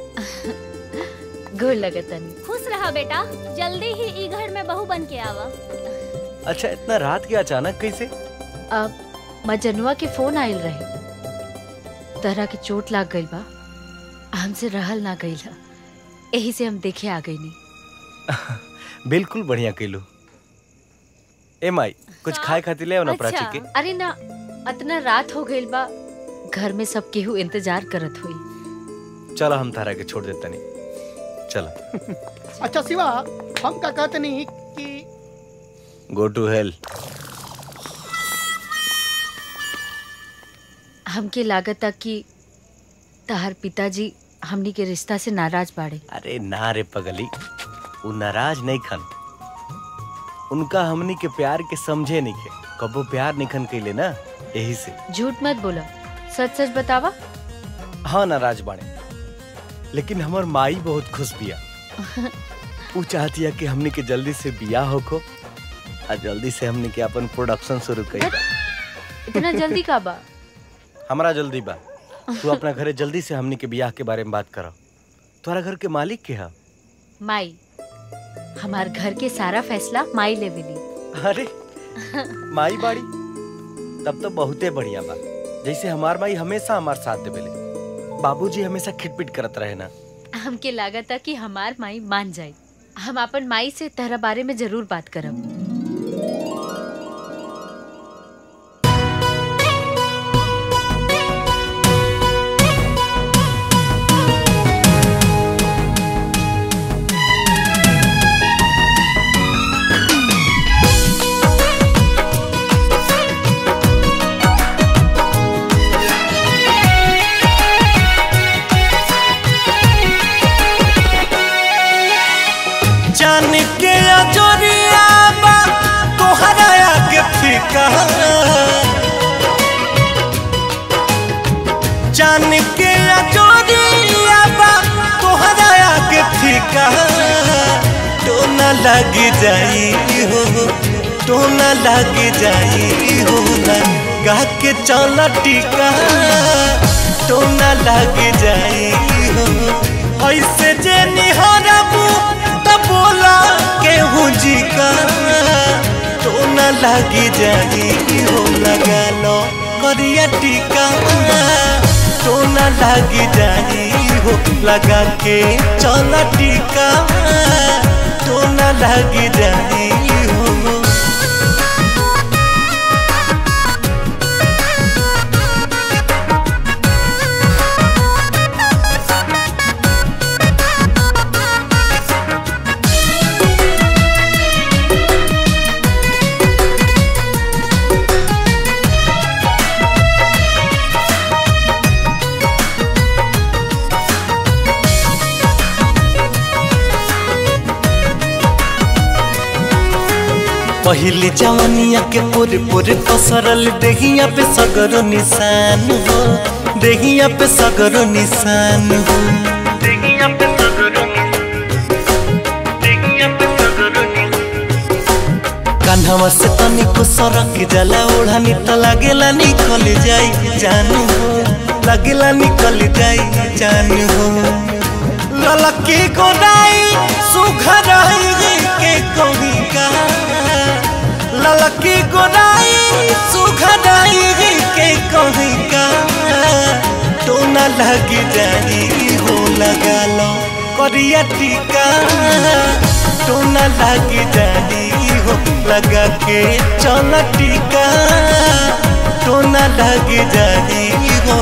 गोर लगतनी खुश रहा बेटा जल्दी ही ई घर में बहू बन के आवा अच्छा इतना रात के अचानक कैसे अब मजनुआ के फोन आयल रहे तरह के चोट लाग गइल बा हमसे रहल ना गइल ह। एही से हम देखे आ गई नहीं बिल्कुल बढ़िया कैलू ए माई कुछ खाए खातिर ले आओ ना प्राची अच्छा के अरे ना अतना रात हो गइल बा घर में सब केहू इंतजार करत हुई चलो हम तारा के छोड़ देता नहीं चलो अच्छा शिवा हम का कहते नहीं कि गो टू हेल हमके लागता कि तहार पिताजी हमनी के रिश्ता से नाराज बाड़े अरे ना रे पगली वो नाराज नहीं खन उनका हमनी के प्यार के समझे नहीं के कबो प्यार निखन कैले ना यही से झूठ मत बोला सच सच बतावा हाँ नाराज बाड़े लेकिन हमर माई बहुत खुश बिया वो चाहती है कि हमनी के जल्दी से बियाह होको और जल्दी से हमनी के अपन प्रोडक्शन शुरू करी इतना जल्दी का बा हमारा जल्दी बा तू अपना घरे जल्दी से हमनी के बियाह के बारे में बात करो तुम्हारा घर के मालिक के है माई हमार घर के सारा फैसला माई लेवेली अरे माई बाड़ी तब तो बहुते बढ़िया बा जैसे हमार माई हमेशा हमार साथ देवेले बाबूजी हमेशा खिटपिट करत रहे ना हमके लागता कि हमार माई मान जाए हम अपन माई से तहरा बारे में जरूर बात करब जान के अजोरिया बा तोहरा आगे फीका जान के अजोरिया बा तोहरा आगे फीका तो न लग जाई हो तो न लग जाई हो ना गा के चल टीका तो न लग जाई हो ऐसे जे निहरबू त बोला केहू जी का तो न लगी जाई हो लगा लो करिया टीका तो न लगी जाई हो लगा के चल टीका तो न लगी जाई हो पहले जवानिया के पूरे पूरे पसरल देहिया पे सगरो निशान हो देहिया पे सगरो निशान हो देहिया पे सगरो कान्हवा से तनिको सरक जाला ओढ़ानी त लागेला निकल जाई जानू हो लागेला निकल जाई जानू हो ललकी गोदाई सुघराई के कहीं का ललकी गोदाई सुघराई के कहीं का तो न लग जाई हो लगा लो करिया टीका तो न लग जाई हो लगा के चल टीका तो न लग जाई हो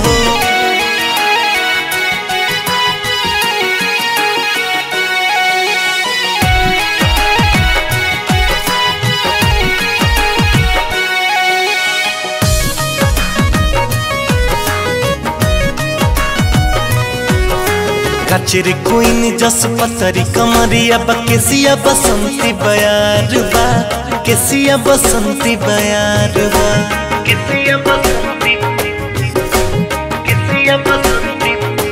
कचरे कोइन जस पतरी कमरिया बा केसिया बसंती बयार बा केसिया बसंती बयार बा केसिया बसंती केसिया बसंती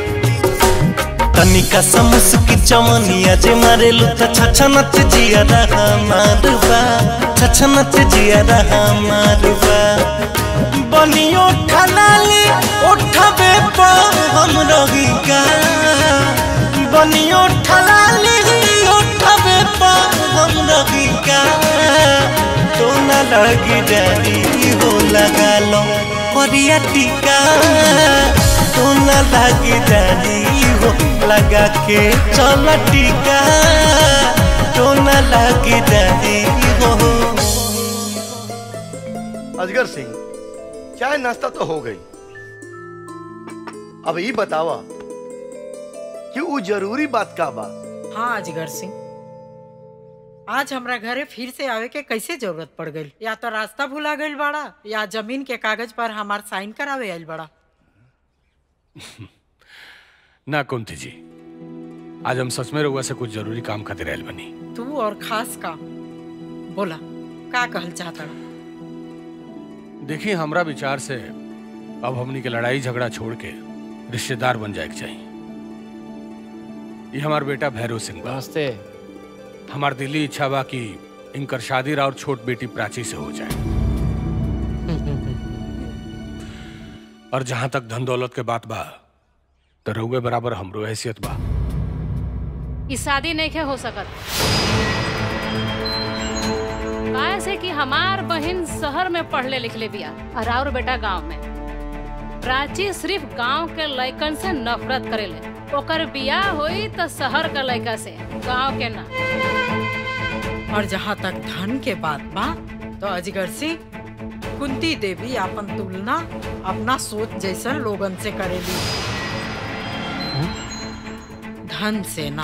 तनिका समुसकी चमनिया जे मारेलु त छछनत जिया रहा मारबा छछनत जिया रहा मारबा बनियो ठलाली उठबे पर हम रही का बनियो ठलाली उठबे पर हम रही का तो न लगी जारी हो लगा लो करिया टीका तो न लगी जारी हो लगा के चल टीका तो न लगी जारी हो अजगर सिंह चाय नाश्ता तो हो गई अब ये बतावा कि वो जरूरी बात का बा हाँ अजगर सिंह आज हमरा घरे फिर से आवे के कैसे जरूरत पड़ गई या तो रास्ता भुला गई बड़ा या जमीन के कागज पर हमार साइन करावे आइल बड़ा ना कुंती जी आज हम सच में रहुआ से कुछ जरूरी काम खातिर आयल बनी तू और खास काम बोला का कहल चाहता देखिए हमरा विचार से अब हमनी के लड़ाई झगड़ा छोड़ के रिश्तेदार बन जाए के चाहिए ये हमार बेटा भैरव सिंह नमस्ते हमार दिली इच्छा बा कि इनकर शादी और छोट बेटी प्राची से हो जाए और जहां तक धन दौलत के बात बा तो रहुए बराबर हमरो हैसियत बा ई शादी नहीं के हो सकत काहे से कि हमार बहन शहर में पढ़ले लिखले बिया और और बेटा गांव में प्राची सिर्फ गांव के लइकन से नफरत करेले ओकर बियाह होई तो शहर के लइका से गांव के ना और जहाँ तक धन के बात बा तो अजगर सिंह कुंती देवी अपन तुलना अपना सोच जैसन लोगन से करेली धन से ना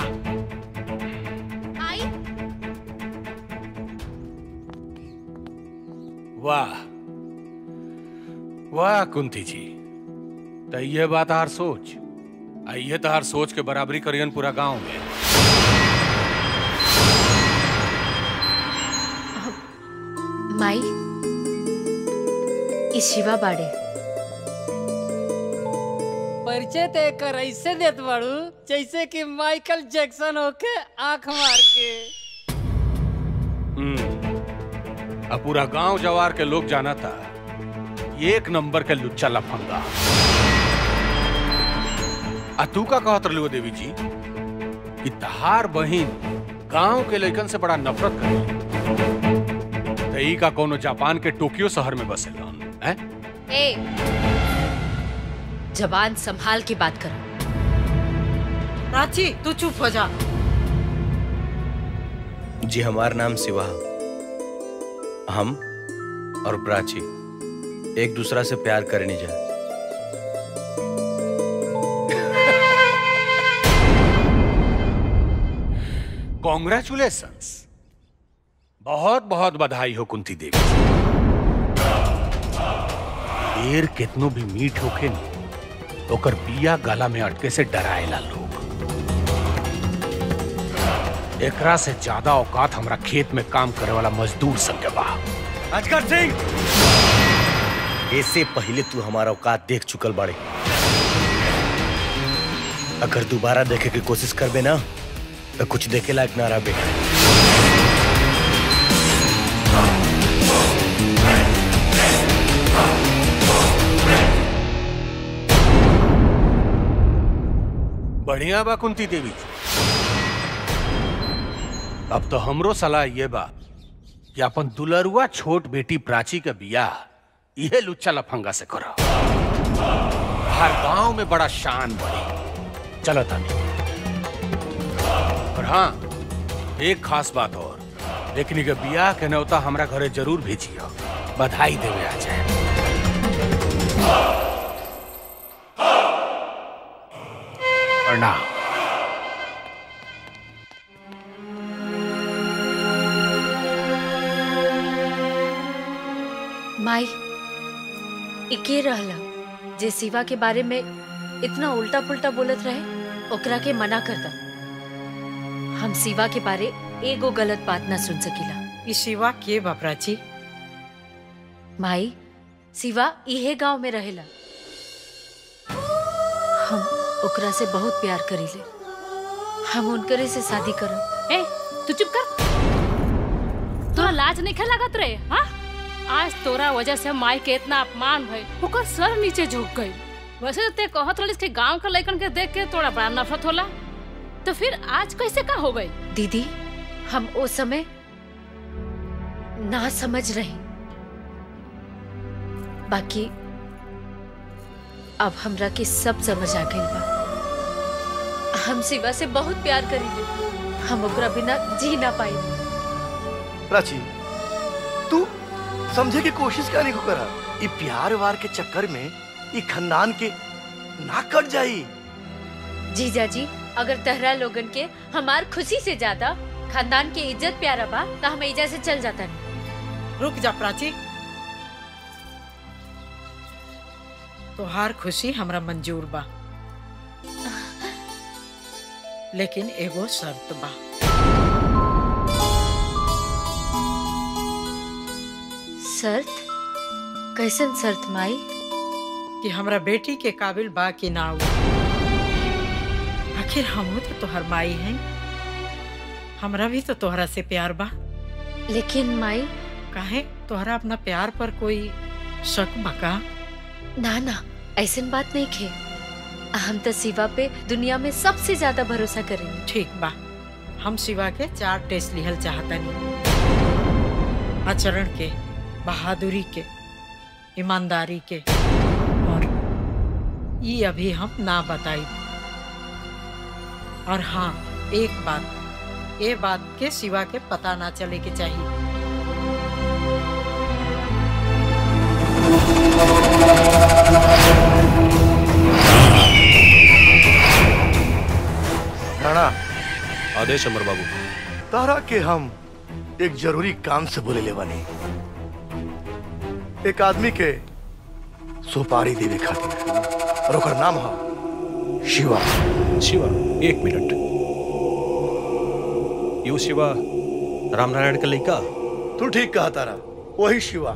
वाह वाह कुंती जी तो ये बात हार सोच आइए तो हार सोच के बराबरी करियन पूरा गांव में माई ई शिवा बाड़े परिचय ते कर ऐसे देत बाड़ू जैसे कि माइकल जैक्सन होके आंख मार के हम्म अब पूरा गांव जवार के लोग जाना था ये एक नंबर के लुच्चा लफंगा आ तू का कहत रही देवी जी कि तहार बहिन गांव के लइकन से बड़ा नफरत करे तो ई का कोनो जापान के टोक्यो शहर में बसे हैं ए जबान संभाल के बात कर प्राची तू चुप हो जा जी हमार नाम शिवा हम और प्राची एक दूसरा से प्यार करने जा कॉन्ग्रेचुलेशंस बहुत बहुत बधाई हो कुंती देवी देर कितनो भी मीठ होखे न ओकर बिया गला में अटके से डराएला लोग एकरा से ज्यादा औकात हमरा खेत में काम करे वाला मजदूर संग के बा अजगर सिंह इससे पहले तू हमारा औकात देख चुकल बाड़े अगर दोबारा देखे की कोशिश करबे ना तो कुछ देखे लायक ना रहबे बढ़िया बा कुंती देवी अब तो हमरो सलाह ये बा कि अपन दुलरुआ छोट बेटी प्राची के बियाह इहे लुच्चा लफंगा से करो हर गांव में बड़ा शान बढ़ी चलो तानी और हाँ एक खास बात और लेकिन के बियाह के न्योता हमरा घरे जरूर भेजियो बधाई देवे आ जाए प्रणाम माई इके रहला जे शिवा के बारे में इतना उल्टा पुल्टा बोलत रहे ओकरा के मना कर दा हम शिवा के बारे एगो गलत बात ना सुन सकीला ई शिवा के बा प्राची माई शिवा इहे गांव में रहेला हम ओकरा से बहुत प्यार करीले हम उनकरे से शादी करब ए तू चुप कर तोरा लाज नहीं लागत रे हाँ आज तोरा वजह से माई के इतना अपमान भइल ओकर सर नीचे झुक गई वैसे तो ते कहत रहिस कि गांव के लड़कन के देख के तोरा बड़ा नफरत होला तो फिर आज कैसे का हो गई दीदी हम उस समय ना समझ रही बाकी अब हमरा के सब समझ आ गई बा हम शिवा से बहुत प्यार करीले हम ओकरा बिना जी ना पाई प्राची तू समझे की कोशिश करने को करा ये प्यार वार के चक्कर में ये खानदान के ना कट जाई जीजा जी अगर तहरा लोगन के हमार खुशी से ज्यादा खानदान के इज्जत प्यारा बा तो हम एजा से चल जाता रुक जा प्राची तोहार खुशी हमरा मंजूर बा लेकिन एगो शर्त बा शर्त कैसन शर्त माई कि हमरा बेटी के काबिल बा कि ना हो आखिर हम तो तोहर माई हैं हमरा भी तो तोहरा से प्यार बा लेकिन माई काहे तोहरा अपना प्यार पर कोई शक बका ना ना ऐसन बात नहीं खे हम तो शिवा पे दुनिया में सबसे ज्यादा भरोसा करेंगे ठीक बा हम शिवा के चार टेस्ट लिहल चाहतनी आचरण के बहादुरी के ईमानदारी के और ये अभी हम ना बताई और हाँ एक बात ये बात के सिवा के पता ना चले के चाहिए राणा आदेश अमर बाबू तारा के हम एक जरूरी काम से बोले ले बानी एक आदमी के सुपारी देवे खातिर और ओकर नाम है शिवा शिवा एक मिनट यू शिवा रामनारायण का लड़का तू ठीक कहा तारा वही शिवा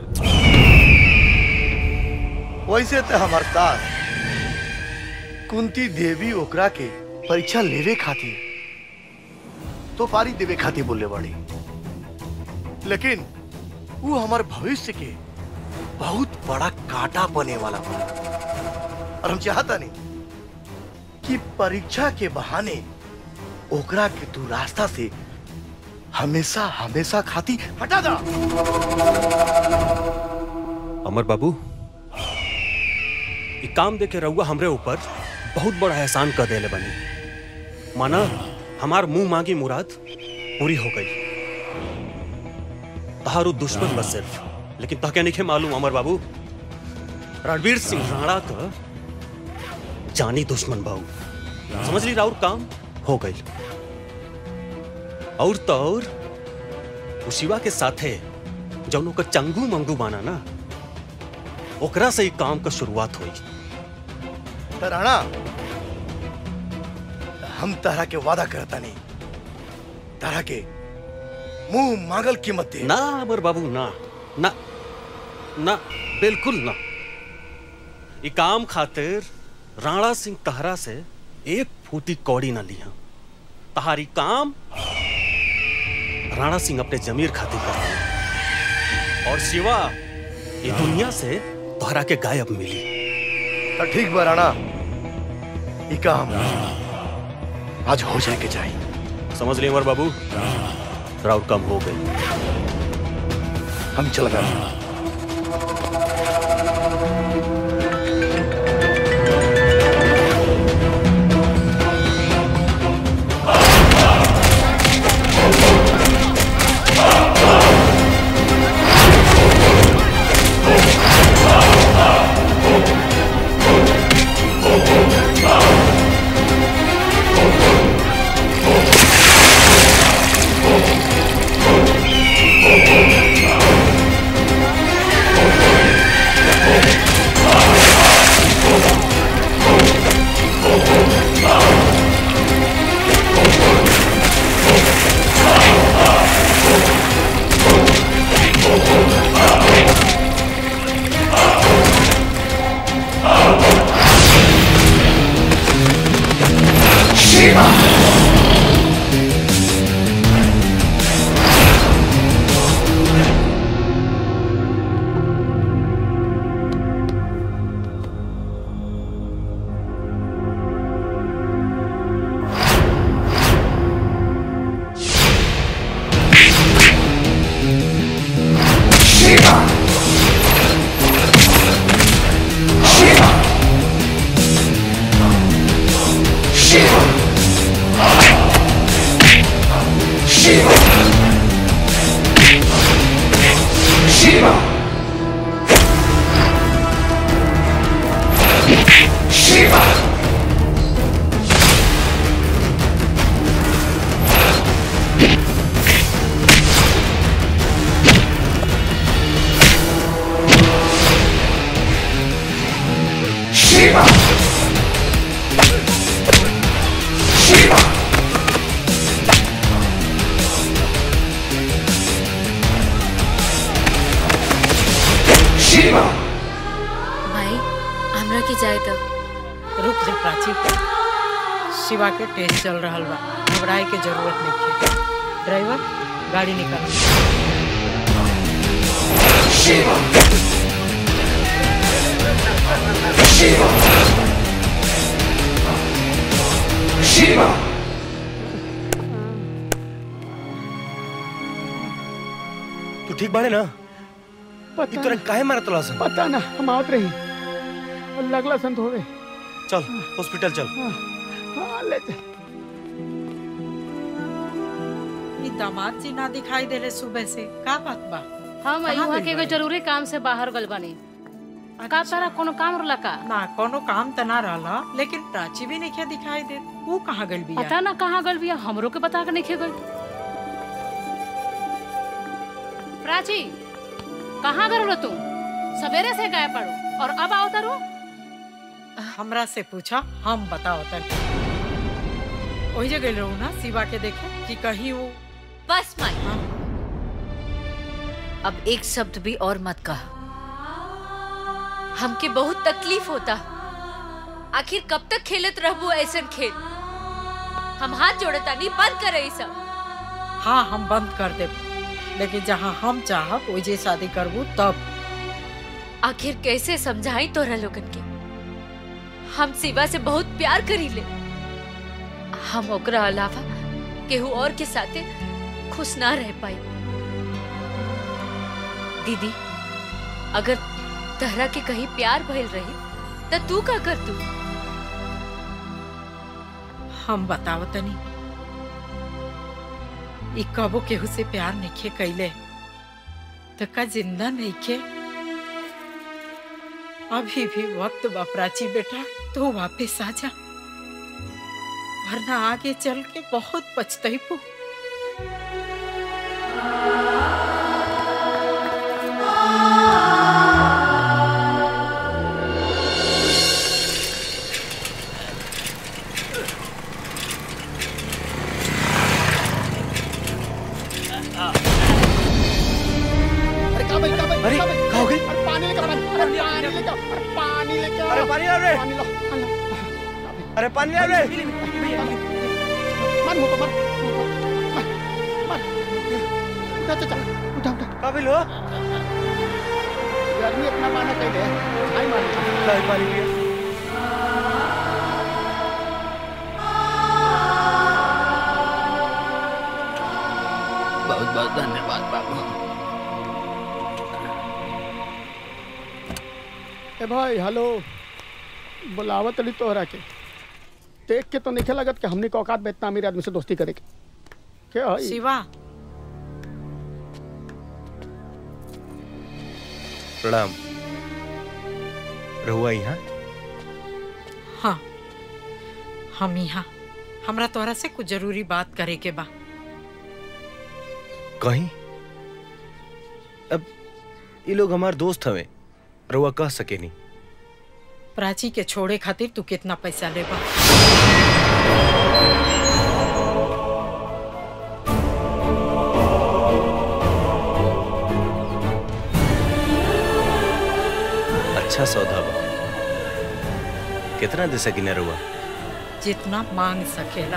वैसे तो हमार साथ कुंती देवी ओकरा के परीक्षा लेवे खातिर तो पारी देवे खातिर बोले बाड़ी लेकिन वो हमारे भविष्य के बहुत बड़ा कांटा बने वाला बा और हम चाहता नहीं कि परीक्षा के बहाने ओकरा के तू रास्ता से हमेशा हमेशा खाती हटा दा अमर बाबू ई काम देखे रहुआ हमरे ऊपर बहुत बड़ा एहसान कर देले बनी माना हमार मुंह मांगी मुराद पूरी हो गई तहारू दुश्मन बस सिर्फ लेकिन तहके नहीं मालूम अमर बाबू रणवीर सिंह राणा का जानी दुश्मन बाबू समझ ली राउर काम हो गई और तो और उस शिवा के साथे जौन ओकर चंगू मंगू बाना ना ओकरा से ही काम का शुरुआत हुई तो राणा हम तारा के वादा करता नहीं तारा के मुंह मांगल कीमत दे ना अमर बाबू ना ना ना बिल्कुल ना ई काम खातिर राणा सिंह तहरा से एक फूटी कौड़ी ना लिया तहारी काम राणा सिंह अपने जमीर खातिर कर रहा है। और शिवा ये दुनिया से तोहरा के गायब मिली तो ठीक बा राणा ये काम आज हो जाए के चाहिए समझ लिए अमर बाबू राउट कम हो गई हम चल गए Shiva! Shiva! Shiva! Shiva! Shiva! Shiva! Shiva! Shiva! Shiva! Shiva! भाई हमरा के जाए तब रुक जा प्राची शिवा के टेस्ट चल रहा बा घबराए के जरूरत नहीं है ड्राइवर गाड़ी निकाल Shiva! Shiva! Shiva! तू ठीक बाड़े ना पता ई तोरा काहे मारत तला सन पता ना हम आवत रही और लगला संत होवे चल हॉस्पिटल चल हाँ, ले जा। ई दामाद जी ना दिखाई देले सुबह से का बात बा हम कहाँ यहाँ गइल के एगो बाड़ी? जरूरी काम से बाहर गल बानी का तारा कोनो काम रहला का ना कोनो काम त ना रहला लेकिन प्राची भी नहीं दिखाई दे वो कहाँ गइल बिया पता ना कहाँ गल बिया हमरो के बता के नहीं गल प्राची कहाँ गल रहो तुम सवेरे से गायब पड़ो और अब आओ तारो हमरा से पूछा हम बताओ तन वही जगह गइल रहू ना शिवा के देखे कि कहीं वो बस माई अब एक शब्द भी और मत कहा हमके बहुत तकलीफ होता आखिर कब तक खेलत रहबू ऐसन खेल हम हाथ जोड़ता नहीं बंद कर रही सब हाँ हम बंद कर दे लेकिन जहाँ हम चाहब वही शादी करबू तब आखिर कैसे समझाई तोरा लोगन के हम शिवा से बहुत प्यार करी ले हम ओकरा अलावा केहू और के साथे खुश ना रह पाई दीदी अगर तहरा के कहीं प्यार भइल रही त तू का कर तू हम बताओ तनी ई कबो केहू से प्यार नइखे कैले तो का जिंदा नइखे अभी भी वक्त बा प्राची बेटा तो वापस आ जा वरना आगे चल के बहुत पछतैबू पानी लो पानी लो। अरे पानी ला रे मत मुको मत मत मत उठा चाचा उठा उठा काबिल हो गर्मी अपना माना कहीं है आई मार लाई पानी पिया बहुत बहुत धन्यवाद बाबू ए भाई हेलो बुलावत अली तोहरा के देख के तो नहीं लगत कि हमने के औकात में इतना अमीर आदमी से दोस्ती करे के क्या है शिवा प्रणाम रहुआ यहाँ हाँ हम यहाँ हमरा तोहरा से कुछ जरूरी बात करे के बा कहीं अब ये लोग हमार दोस्त हवे रहुआ कह सके नहीं प्राची के छोड़े खातिर तू कितना पैसा लेबा अच्छा सौदा बा कितना दे सकी ना रहुआ जितना मांग सकेला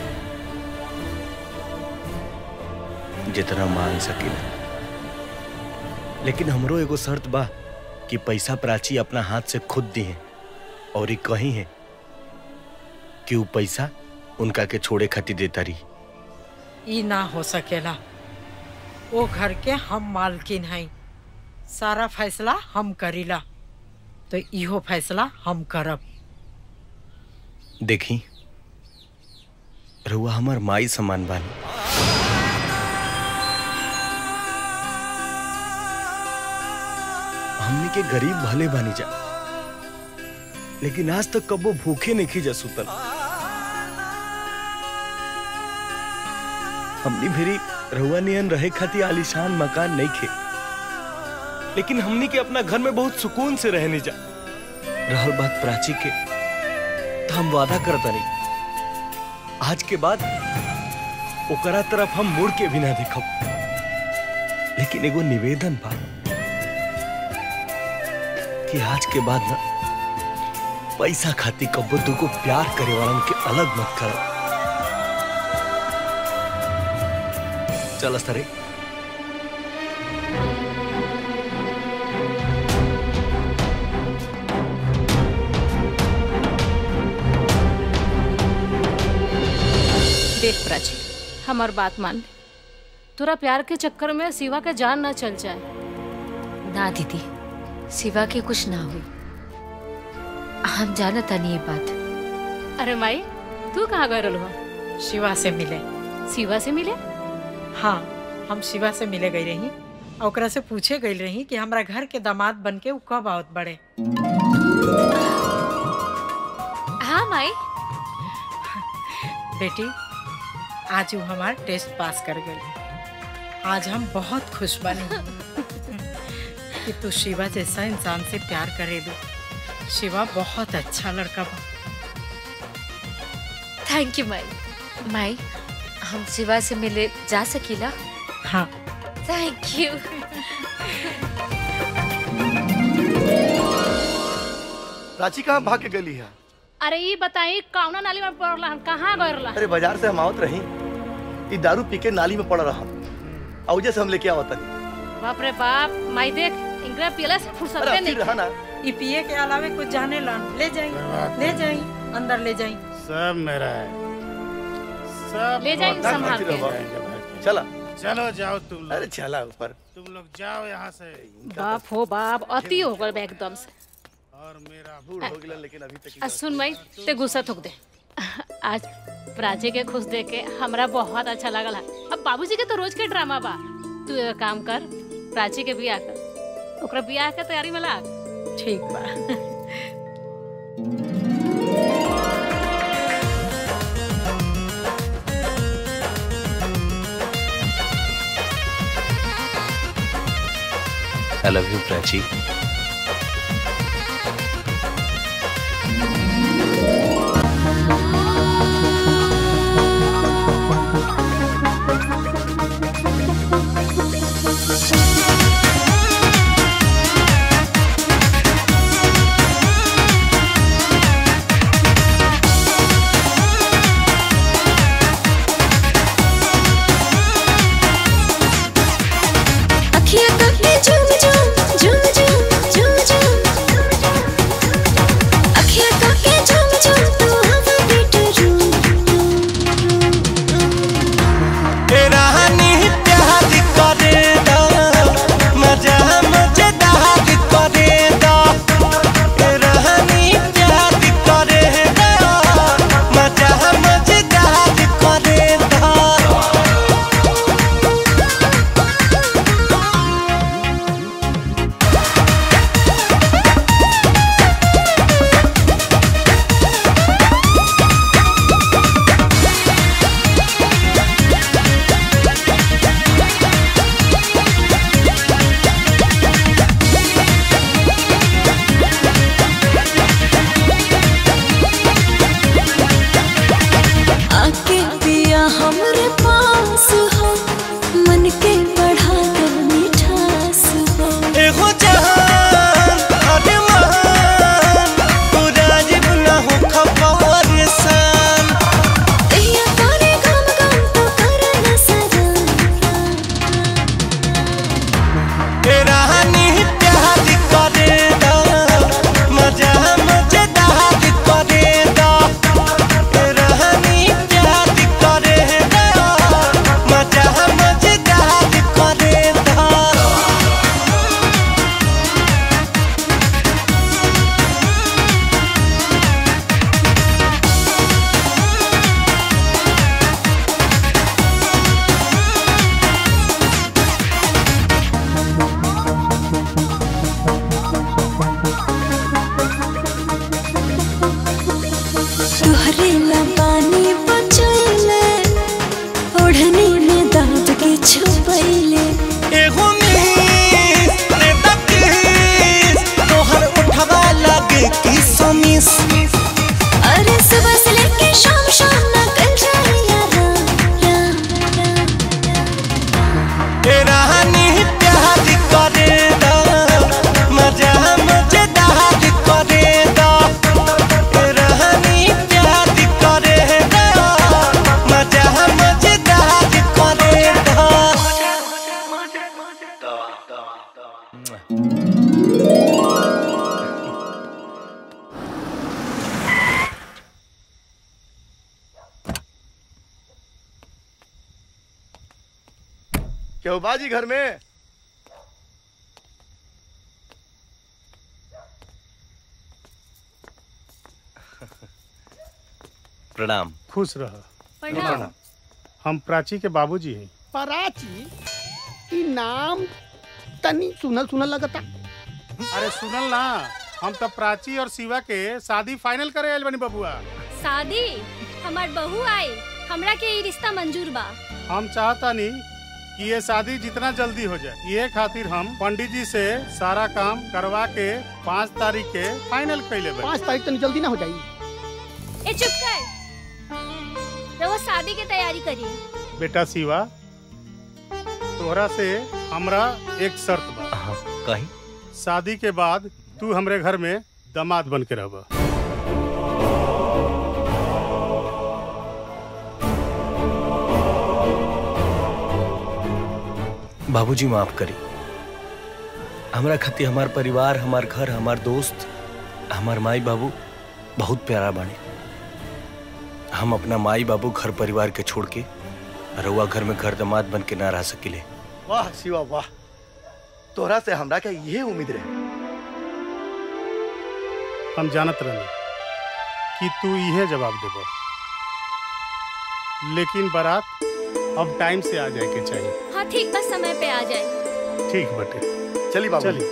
जितना मांग सकीला लेकिन हमरो एगो शर्त बा कि पैसा प्राची अपना हाथ से खुद दी है और ये कही है कि वो पैसा उनका के छोड़े खातिर देता रही ई ना हो सकेला वो घर के हम मालकिन हैं सारा फैसला हम करीला तो इहो फैसला हम करब देखी रहुआ हमार माई समान बानी हमने के गरीब भले बानी जा लेकिन आज तक कबो भूखे नहीं खी जा सुतल हमनी भेरी रहुआ नियन रहे खातिर आलीशान मकान नहीं खे लेकिन हमनी के अपना घर में बहुत सुकून से रहने जा रहल बात प्राची के तो हम वादा करता नहीं आज के बाद ओकरा तरफ हम मुड़ के भी ना देखब लेकिन एगो निवेदन बा कि आज के बाद ना पैसा खाती कब्बो दुगो प्यार करे वालन के अलग मत कर चल सरे देख प्राची हमार बात मान ले तोरा प्यार के चक्कर में शिवा के जान ना चल जाए ना दीदी शिवा के कुछ ना हुई हम जानता नहीं ये बात अरे माई तू कहाँ गए रहो शिवा से मिले शिवा से मिले हाँ हम शिवा से मिले गई रही और ओकरा से पूछे गई रही कि हमरा घर के दामाद बन के उ कब आवत बड़े हाँ माई बेटी आज वो हमार टेस्ट पास कर गई आज हम बहुत खुश बने कि तू शिवा जैसा इंसान से प्यार करेलू शिवा बहुत अच्छा लड़का बा थैंक यू माई माई हम शिवा से मिले जा सकीला हाँ थैंक यू प्राची कहाँ भाग के गली है अरे ये बताई कौना नाली में पड़ला हन कहाँ गए रहला अरे बाजार से हम आवत रही ई दारू पी के नाली में पड़ रहा और जैसे हम लेके आवत नहीं बाप रे बाप माई देख इंगरा पियला से फुर्सत अरे नहीं फिर रहा ना ये पिए के अलावे कुछ जाने लन ले जाई ले जाई अंदर ले जाई सब मेरा है सब ले जाइए बहुत संभाल अच्छी के। रहो। चला चलो जाओ तुम लोग अरे चला ऊपर तुम लोग जाओ यहाँ से बाप हो बाप अति हो गए बा एकदम से और मेरा बूढ़ हो गया लेकिन अभी तक आ, सुन मई ते गुस्सा थूक दे आज प्राची के खुश देख के हमरा बहुत अच्छा लगल है अब बाबूजी के तो रोज के ड्रामा बा तू एगो काम कर प्राची के बियाह कर ओकरा बियाह के तैयारी में लाग ठीक बा I love you Prachi Thank करेला पानी बचैले ओढ़नी में दाद के छुपैले एगो मिस रे दकिस तोहर उठवा लगे कि समिस अरे सुबह से लेके शाम शाम ना कल जाए यारा ए रानी प्यार करे दा मजा मजेदार करे दा ए रानी प्यार करे दा मजा मजेदार करे दा क्यों बाजी घर में प्रणाम खुश रह प्रणाम। हम प्राची के बाबूजी हैं पराची ई नाम तनी सुनल सुनल लगता अरे सुनल ना हम तो प्राची और शिवा के शादी फाइनल करे आइल बनी बबुआ शादी हमार बहू आई हमरा के ई रिश्ता मंजूर बा हम चाहता नहीं कि ये शादी जितना जल्दी हो जाए ये खातिर हम पंडित जी से सारा काम करवा के पाँच तारीख के फाइनल कैले बनी पाँच तारीख तनी जल्दी ना हो जाई ए चुप कर रहो शादी की तैयारी करिए बेटा शिवा तोहरा से हमरा एक शर्त बा कहीं शादी के बाद तू हमरे घर में दामाद बन के रहबा बाबूजी माफ करी हमरा खातिर हमार परिवार हमार घर हमार दोस्त हमार माई बाबू बहुत प्यारा बाने हम अपना माई बाबू घर परिवार के छोड़ के रउआ घर में घर दामाद बन के ना रह सकिले वाह शिवा वाह तोहरा से हमरा के ये उम्मीद रहे हम जानत रहनी कि तू इहे जवाब देबा लेकिन बारात अब टाइम से आ जाए के चाहिए हाँ ठीक बस समय पे आ जाए ठीक बटे चली बाबू चली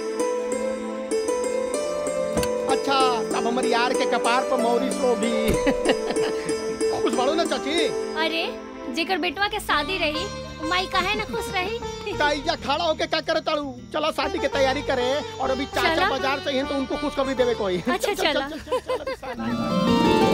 अच्छा तब हमर यार के कपार पर मौरी सो भी खुश बाड़ो ना चाची अरे जेकर बेटवा के शादी रही माई काहे ना खुश रही ताईजा खड़ा होके क्या करे ताड़ू चला शादी की तैयारी करे और अभी चाचा चला। बाजार चाहिए तो उनको खुशखबरी देवे कोई अच्छा चल, चल, चला चल, चल, चल, चल।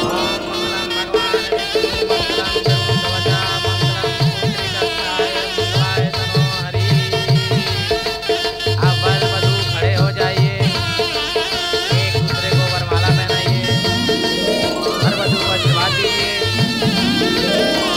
अब वर वधू खड़े हो जाइए एक दूसरे को वरमाला पहनाइए वर वधू को आशीर्वाद दीजिए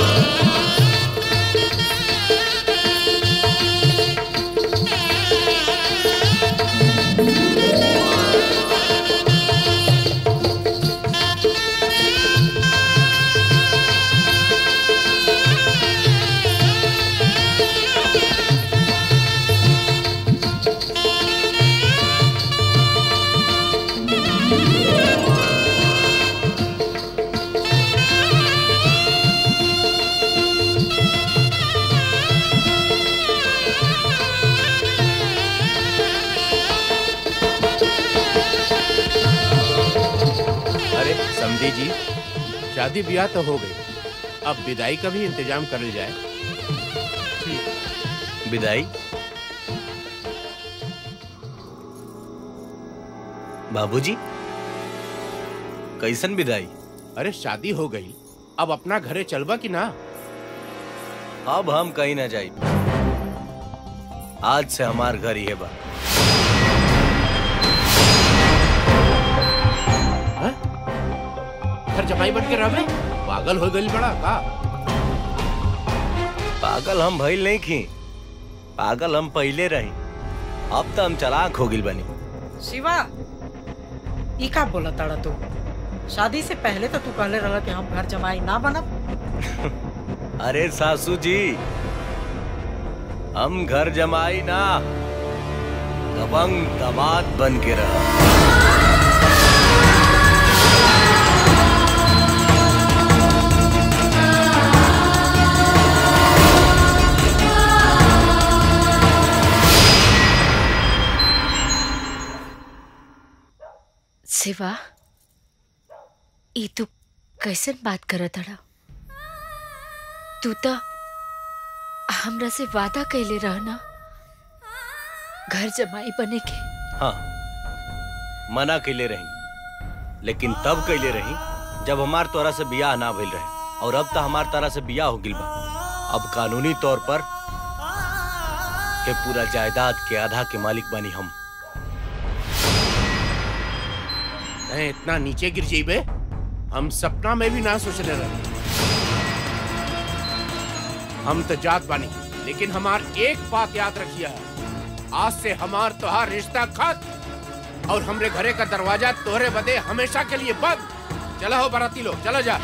अरे समझी जी शादी ब्याह तो हो गई अब विदाई का भी इंतजाम कर जाए विदाई बाबूजी कैसन विदाई अरे शादी हो गई अब अपना घरे चलबा कि ना अब हम कहीं ना जाई आज से हमार घर ही है बा घर जमाई बन के रहे पागल हो गई बड़ा का पागल हम भइल नहीं की पागल हम पहले रही अब तो हम चलाक हो गिल बनी शिवा ई का बोला ताड़ा तू शादी से पहले तो तू कहले रहा कि हम घर जमाई ना बनब अरे सासू जी हम घर जमाई ना दबंग दमाद बन के रहा शिवा ई तू कैसन बात करत अड़ा तू तो हमरा से वादा कैले रहना घर जमाई बने के हाँ मना कैले रही लेकिन तब कैले रही जब हमार तोरा से बियाह ना भइल रहे और अब तो हमार तरह से बियाह हो गिल बा अब कानूनी तौर पर के पूरा जायदाद के आधा के मालिक बनी हम मैं इतना नीचे गिर जाइबे हम सपना में भी ना सोचले रहे हम तो जात बानी लेकिन हमार एक बात याद रखिया आज से हमार तोहार रिश्ता खत्म और हमरे घरे का दरवाजा तोहरे बदे हमेशा के लिए बंद चलो हो बाराती लोग चलो जा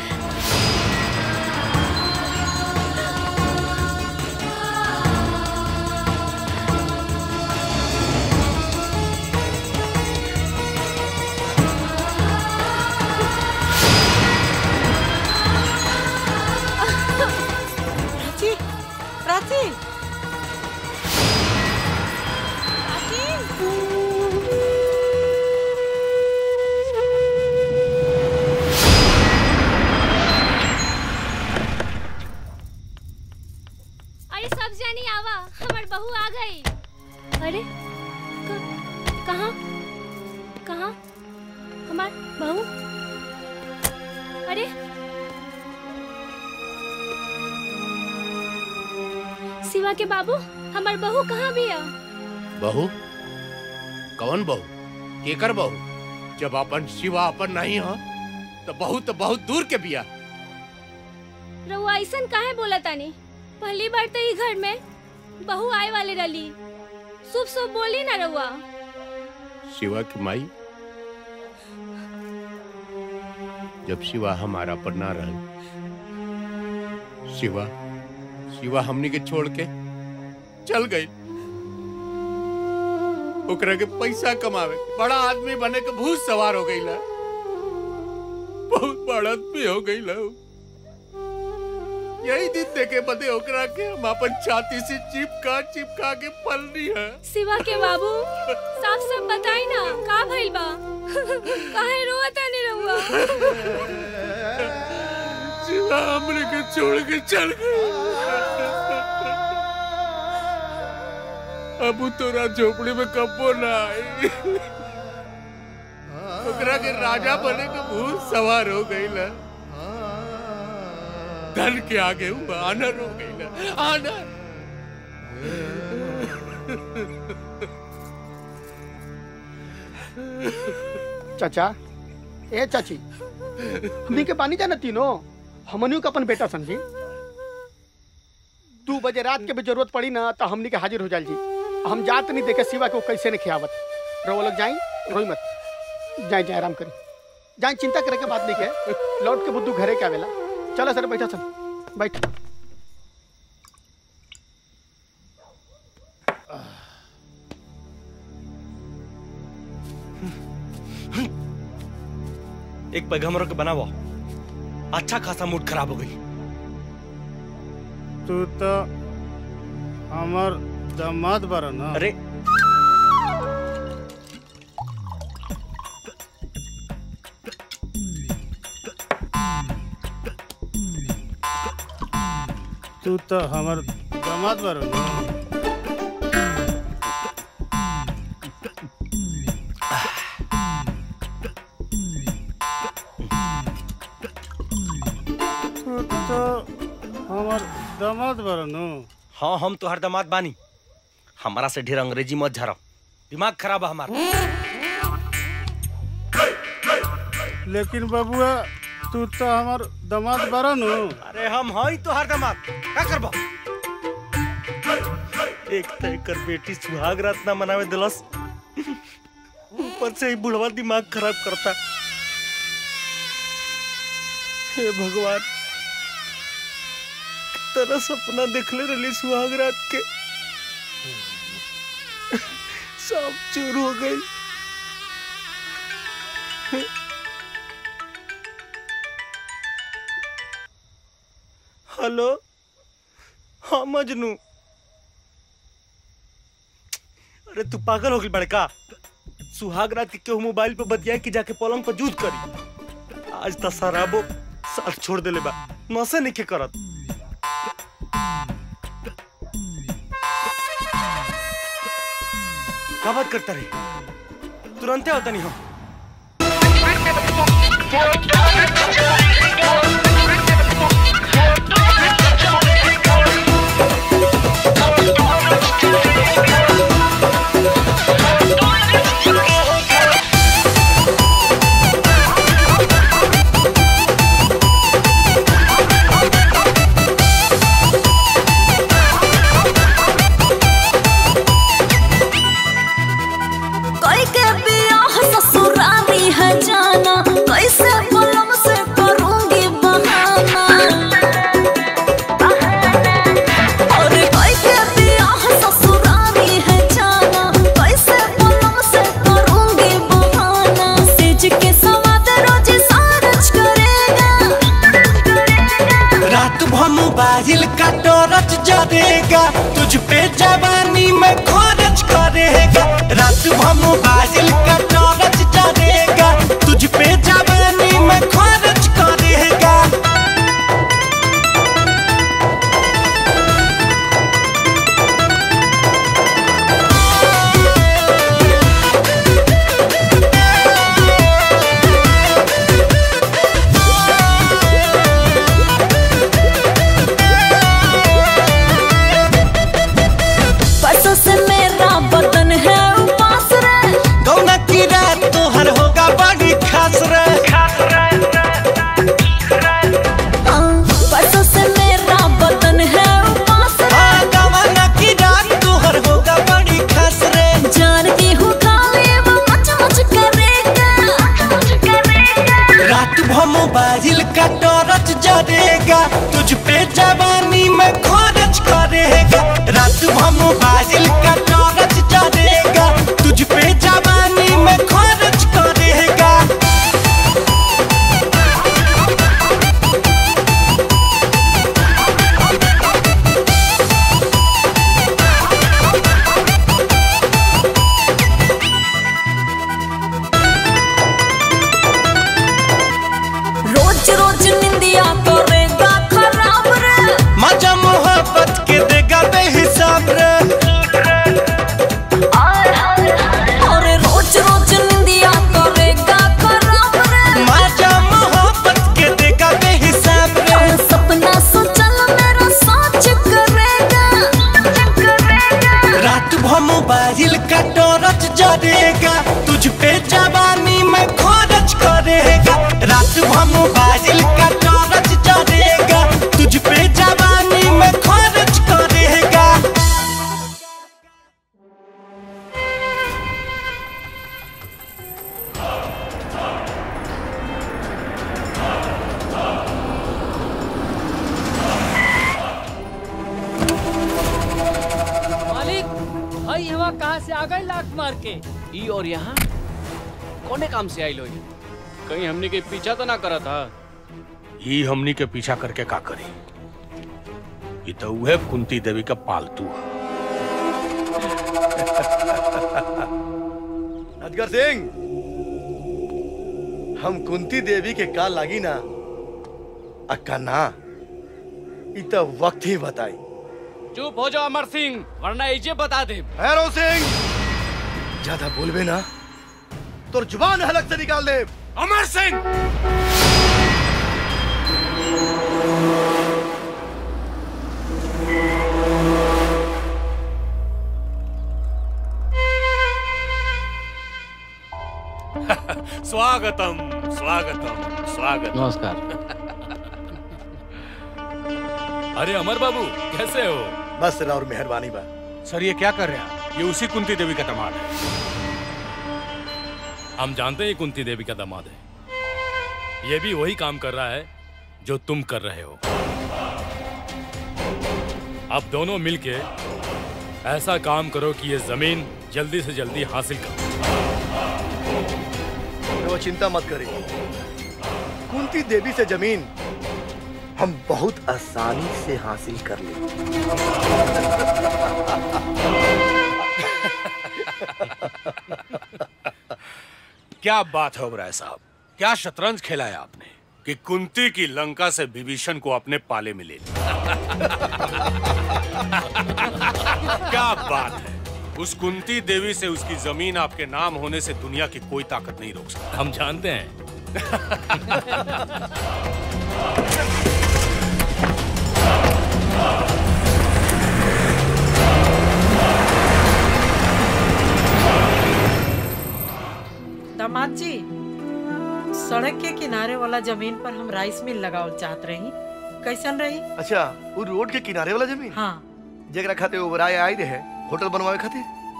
प्राची प्राची अरे सब जानी आवा हमार बहू आ गई अरे क- कहाँ कहाँ हमार बहू अरे शिवा के बाबू हमार बहू कहाँ भी है बहू कौन बहू केकर बहू जब अपन शिवा अपन नहीं हो तो बहू तो बहुत दूर के बिया रउआ ऐसन काहे बोला तानी पहली बार तो ई घर में बहू आए वाले रली शुभ शुभ बोली ना रउआ शिवा की माई जब शिवा हमारा पर ना रह शिवा शिवा हमनी के छोड़ के चल गई ओकरा के पैसा कमावे बड़ा आदमी बने के भूत सवार हो गई ला बहुत बड़ा आदमी हो गई ला यही दिन देखे बदे ओकरा के हम अपन छाती से चिपका चिपका के पलनी है शिवा के बाबू साफ साफ बताई ना का भइल बा काहे रोआ तानी रउआ शिवा हमने के छोड़ के चल गई अब तोरा झोपड़ी में कब्बो ना आई ओकरा के राजा बने के भूत सवार हो गई ला धन के आगे वो आनर हो गई ला आनर चाचा ए चाची हमनी के बानी जाना तीनों हमनियों का अपन बेटा समझी दू बजे रात के भी जरूरत पड़ी ना तो हमनी के हाजिर हो जाल जी हम जात नहीं देखे सिवा के वो कैसे नहीं खियावत रो लोग जाई रोई मत जाए जाए आराम करी जाए चिंता करे के बात नहीं के लौट के बुद्धू घरे के आवेला चलो सर बैठा सर बैठ एक पैगम्बरों के बनावो अच्छा खासा मूड खराब हो गई तू तो हमार दामाद बारा ना अरे तू तो हमार दामाद बारा ना तू तो हमार दामाद बारा नो हाँ हम तो हर दामाद बानी हमारा से ढेर अंग्रेजी मत झरो दिमाग खराब है हमारा लेकिन बबुआ तू तो हमार दामाद बारा नो अरे हम हई तो हर दामाद का करबो एक तो एकर बेटी सुहाग रात ना मनावे दिलस ऊपर से ही बुढ़वा दिमाग खराब करता हे भगवान तेरा सपना देखले रही सुहाग रात के सब चूर हो गई हेलो हाँ मजनू अरे तू पागल हो गई बड़का सुहाग रात के केहू मोबाइल पे बतिया कि जाके पलंग पर जूझ करी आज तो शराबो साथ छोड़ देले बा नसे नहीं के करत का बात करता रही तुरंते होता नहीं हो कोई के बियाह ससुरारी है जाना कैसे पलम से करूंगी बहाना और कोई के बियाह ससुरारी है जाना कैसे पलम से करूंगी बहाना सेज के सवाद रोज सारच करेगा रात भर मोबाइल का टॉर्च जलेगा तुझ पे जवानी में खर्च करेगा रात भर मोबाइल का टॉर्च जलेगा तुझ पे जवानी में खर्च करेगा परसों से मेरा बदन है उपास रे गौना की रात तोहर होगा बड़ी खास रे हाँ, परसों से मेरा बदन है उपास हाँ, गौना की रात तोहर होगा बड़ी खास रे जानती हूँ खाली वो मच मच करेगा रात भर मोबाइल का टॉर्च जलेगा तुझ पे जवानी में खर्च करेगा रात भर मोबाइल का टॉर्च जलेगा तुझ पे जवानी में खर्च करेगा रोज रोज निंदिया करेगा खराब रे मजा मोहब्बत के देगा बेहिसाब रे और रोज रोज निंदिया करेगा खराब रे मजा मोहब्बत के देगा बेहिसाब रे और सपना सोचल मेरा सोच करेगा रात भर मोबाइल का टॉर्च जलेगा तुझ पे जवानी में खर्च करेगा रात भर मोबाइल का टॉर्च जलेगा तुझ पे जवानी में खर्च करेगा मालिक भाई हवा कहाँ से आ गई लात मार के ई और यहाँ कोने काम से आई लो ये कहीं हमने के पीछा तो ना करा था ही हमनी के पीछा करके का करी ये तो उहे कुंती देवी का पालतू है अजगर सिंह हम कुंती देवी के का लागी ना अक्का ना इ तो वक्त ही बताई चुप हो जाओ अमर सिंह वरना इजे बता दे भैरव सिंह ज्यादा बोलबे ना तोर जुबान हलक से निकाल दे अमर सिंह स्वागतम स्वागतम स्वागत नमस्कार अरे अमर बाबू कैसे हो बस और मेहरबानी बा सर ये क्या कर रहे हैं ये उसी कुंती देवी का तमाल है हम जानते हैं कुंती देवी का दामाद है ये भी वही काम कर रहा है जो तुम कर रहे हो अब दोनों मिलके ऐसा काम करो कि ये जमीन जल्दी से जल्दी हासिल करो वो चिंता मत करिए कुंती देवी से जमीन हम बहुत आसानी से हासिल कर लेंगे क्या बात है ओबराय साहब क्या शतरंज खेला है आपने कि कुंती की लंका से विभीषण को अपने पाले में ले लिया। क्या बात है उस कुंती देवी से उसकी जमीन आपके नाम होने से दुनिया की कोई ताकत नहीं रोक सकती हम जानते हैं दामाद जी सड़क के किनारे वाला जमीन पर हम राइस मिल लगावल चाहत रही कैसन रही अच्छा वो रोड के किनारे वाला जमीन हाँ जगरा खाते उबराए आए रहे होटल बनवावे खातिर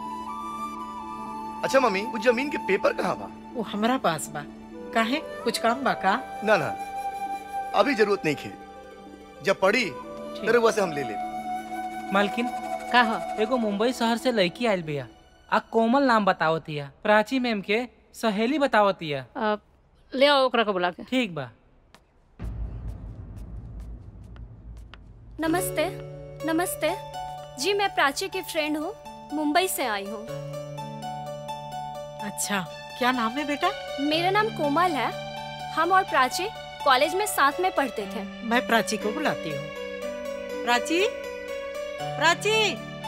अच्छा मम्मी वो जमीन के पेपर कहाँ बा वो हमरा पास बा काहे कुछ काम बा का ना ना अभी जरूरत नहीं खे जब पड़ी तेरे वैसे हम ले ले मालकिन का हो एगो मुंबई शहर से लड़की आयल बिया आ कोमल नाम बतावतिया प्राची मैम के सहेली बतावतिया अ, ले आओ ओकरा के बुला के ठीक बा नमस्ते नमस्ते जी मैं प्राची की फ्रेंड हूँ मुंबई से आई हूँ अच्छा क्या नाम है बेटा मेरा नाम कोमल है हम और प्राची कॉलेज में साथ में पढ़ते थे मैं प्राची को बुलाती हूँ प्राची प्राची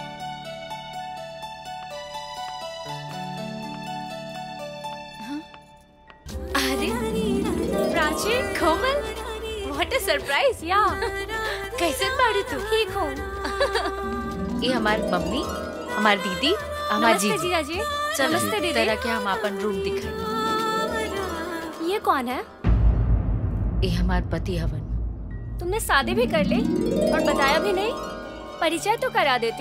अरे Prachi Komal what a surprise या कैसे बाड़ी तू ठीक हूँ ये हमार मम्मी हमार दीदी हमार नमस्ते जीजी जीजा जी चलो नमस्ते दीदी तरह के हम अपन रूम दिखाई ये कौन है ये हमार पति हवन तुमने शादी भी कर ली और बताया भी नहीं परिचय तो करा देती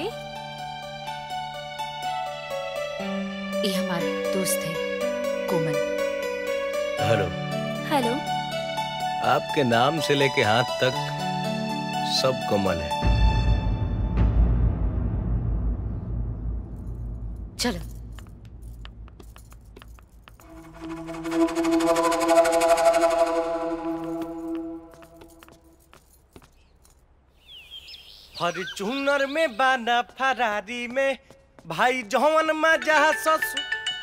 ये हमार दोस्त है कोमल हेलो हेलो आपके नाम से लेके हाथ तक सब कमल है चलो फॉर्चूनर में बाना फरारी में भाई जौन मजा ससु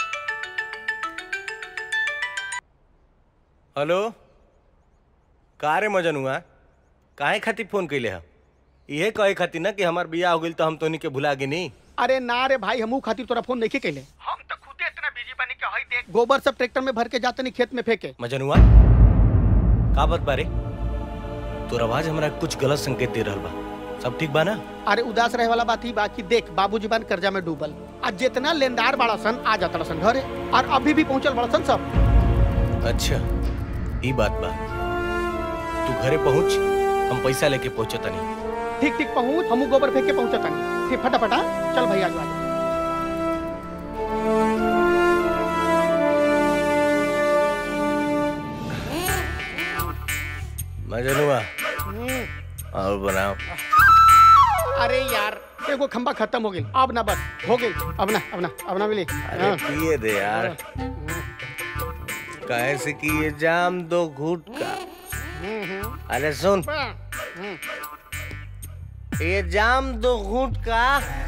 हेलो का रे मजन हुआ काहे खातिर फोन कैले हा इहे कहे खातिर ना कि हमार बियाह हो गइल तो हम तोनी के भुला गे नहीं अरे ना रे भाई हमू खातिर तोरा फोन नहीं कैले हम तो खुदे इतना बिजी बनी के हई देख गोबर सब ट्रैक्टर में भर के जाते नहीं खेत में फेंके मजन हुआ का बात बारे तोर आवाज हमरा कुछ गलत संकेत दे रहल बा सब ठीक बा ना अरे उदास रहे वाला बात ही बाकी देख बाबूजी बान कर्जा में डूबल आज जितना लेनदार बड़ा सन आ जाता सन घरे और अभी भी पहुंचल बड़ा सन सब अच्छा ई बात बा तू घरे पहुंच हम पैसा लेके पहुंचता नहीं ठीक ठीक पहुंच हमू गोबर फेंक के पहुंचता नहीं ठीक फटाफटा चल भैया आज मजन हुआ और बनाओ अरे यार एगो खंबा खत्म हो गई अब ना बस हो गई अब ना अब ना अब ना मिली अरे हाँ। पिए दे यार कैसे कि ये जाम दो घूट का हम्म, हम्म। अरे सुन हम्म। ये जाम दो घूट का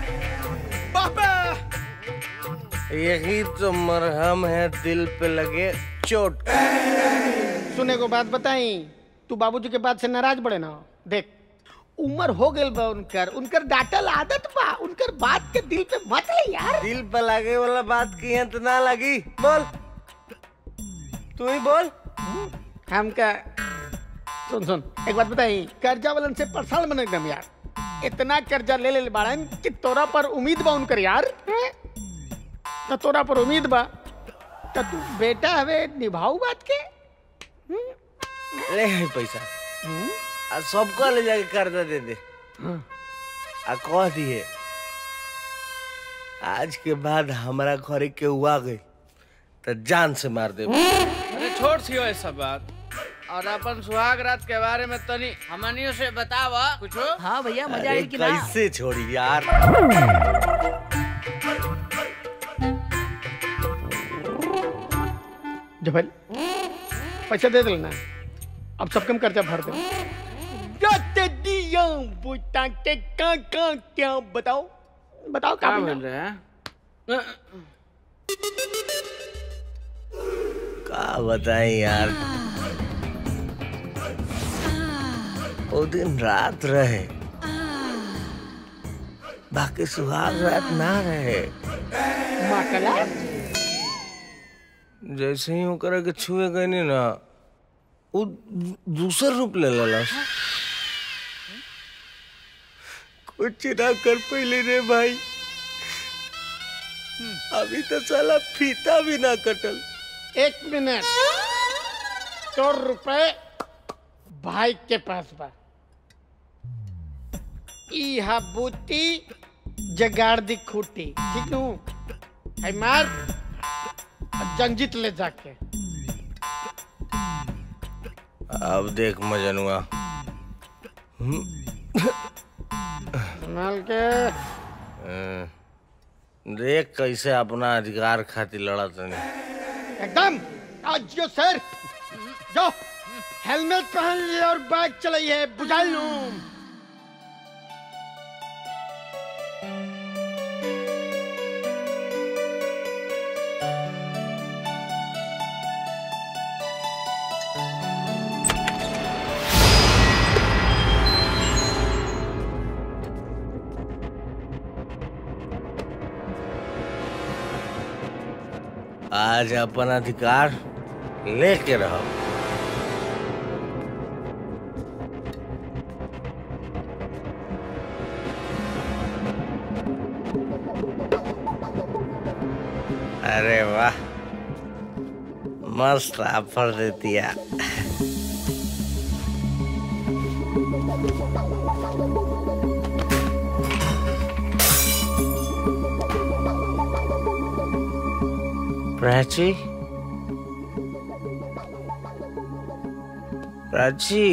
यही तो मरहम है दिल पे लगे चोट का। सुने को बात बताई तू बाबूजी के बात से नाराज बड़े ना देख उम्र हो गई बा उनकर उनकर डांटल आदत बा उनकर बात के दिल पे मत ले यार दिल पे लगे वाला बात की है तो ना लगी बोल तू ही बोल हम का सुन सुन एक बात बताई कर्जा वालन से परेशान बने एकदम यार इतना कर्जा ले ले बाड़न कि तोरा पर उम्मीद बा उनकर यार हैं? तो तोरा पर उम्मीद बा तो तू बेटा हवे निभाऊ बात के ले है पैसा आ सबको ले जाके कर्जा दे दे आ कह दिए आज के बाद हमारा घरे के हुआ गई तो जान से मार दे अरे छोड़ छियो ये सब बात और अपन सुहाग रात के बारे में तनी हमनियों से बतावा कुछो हाँ भैया अरे कैसे छोड़ी यार जबल पैसा दे देना अब सब कम कर्जा भर दे जाते दिया बुता के का का क्या बताओ बताओ क्या बना? बोल रहे हैं का बताएं यार वो दिन रात रहे बाकी सुहाग रात ना रहे माकला जैसे ही ओकरा के छुए गए नी ना वो दू- दूसर रूप ले लेलस कुछ ना कर पहले रे भाई अभी तो साला फीता भी ना कटल एक मिनट सौ रुपए भाई के पास बा इहा बूटी जगाड़ दी खूटी ठीक नु है मार और जंजीत ले जाके अब देख मजनुआ हम्म, संभाल के अ, देख कैसे अपना अधिकार खातिर लड़त नहीं एकदम आज जो सर जो हेलमेट पहन लिए और बाइक चलाइए बुझा लूं आज अपन अधिकार लेके रहो अरे वाह मस्त ऑफर दे दिया प्राची प्राची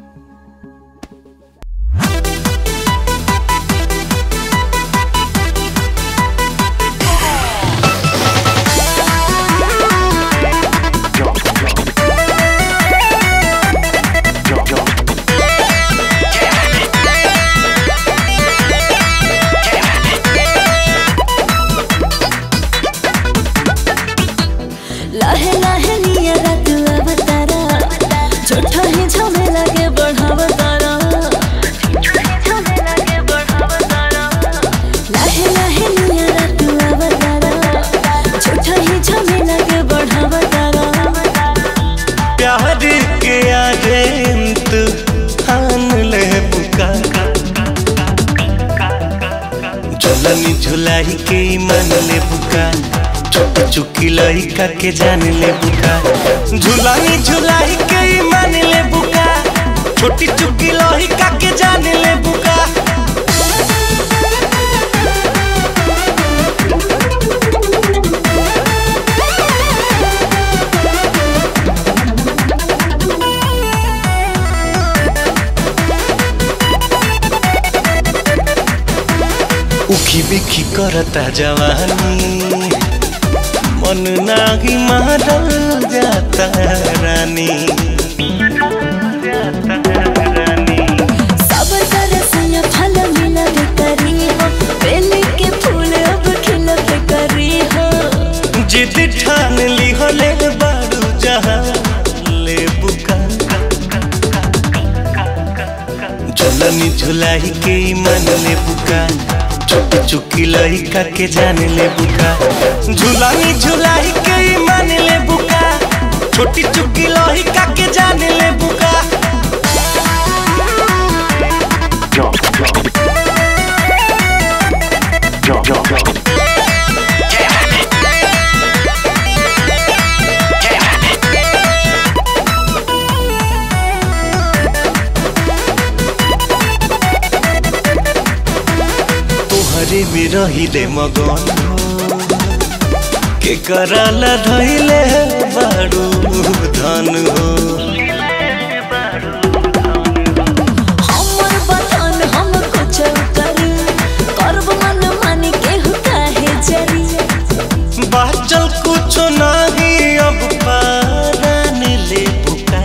लाहे लाहे निया रात अवतारा छोटा ही झमेला के बढ़ावतारा लाहे लाहे निया रात अवतारा छोटा ही झमेला के बढ़ावतारा प्यार के आजेंत ठान ले बुका चलनी झुलाई के मन ले बुका छोट चुकी लइका के जान ले बुका झुलानी झुलाई के मन ले बुका छोटी चुकी लइका के जान ले बुका उखी बिखी करता जवानी मन नागी मारल जाता रानी सब तरह से फल मिला करी हो बेल के फूल अब खिलत करी हो जिद ठान ली हो ले बारू जहाँ ले बुका झुलनी झुलाई के मन ले बुका छोट चुकी लइका के जान ले बुका झुलानी झुलाई के मन ले बुका छोटी चुकी लइका के जान ले बुका तोहरे में रही दे मगन के कराला धैले बारू धन हो हमर बतन हम कुछ करी करब मन मानी केहू काहे जरी बाचल कुछ नहीं अब पारान ले बुका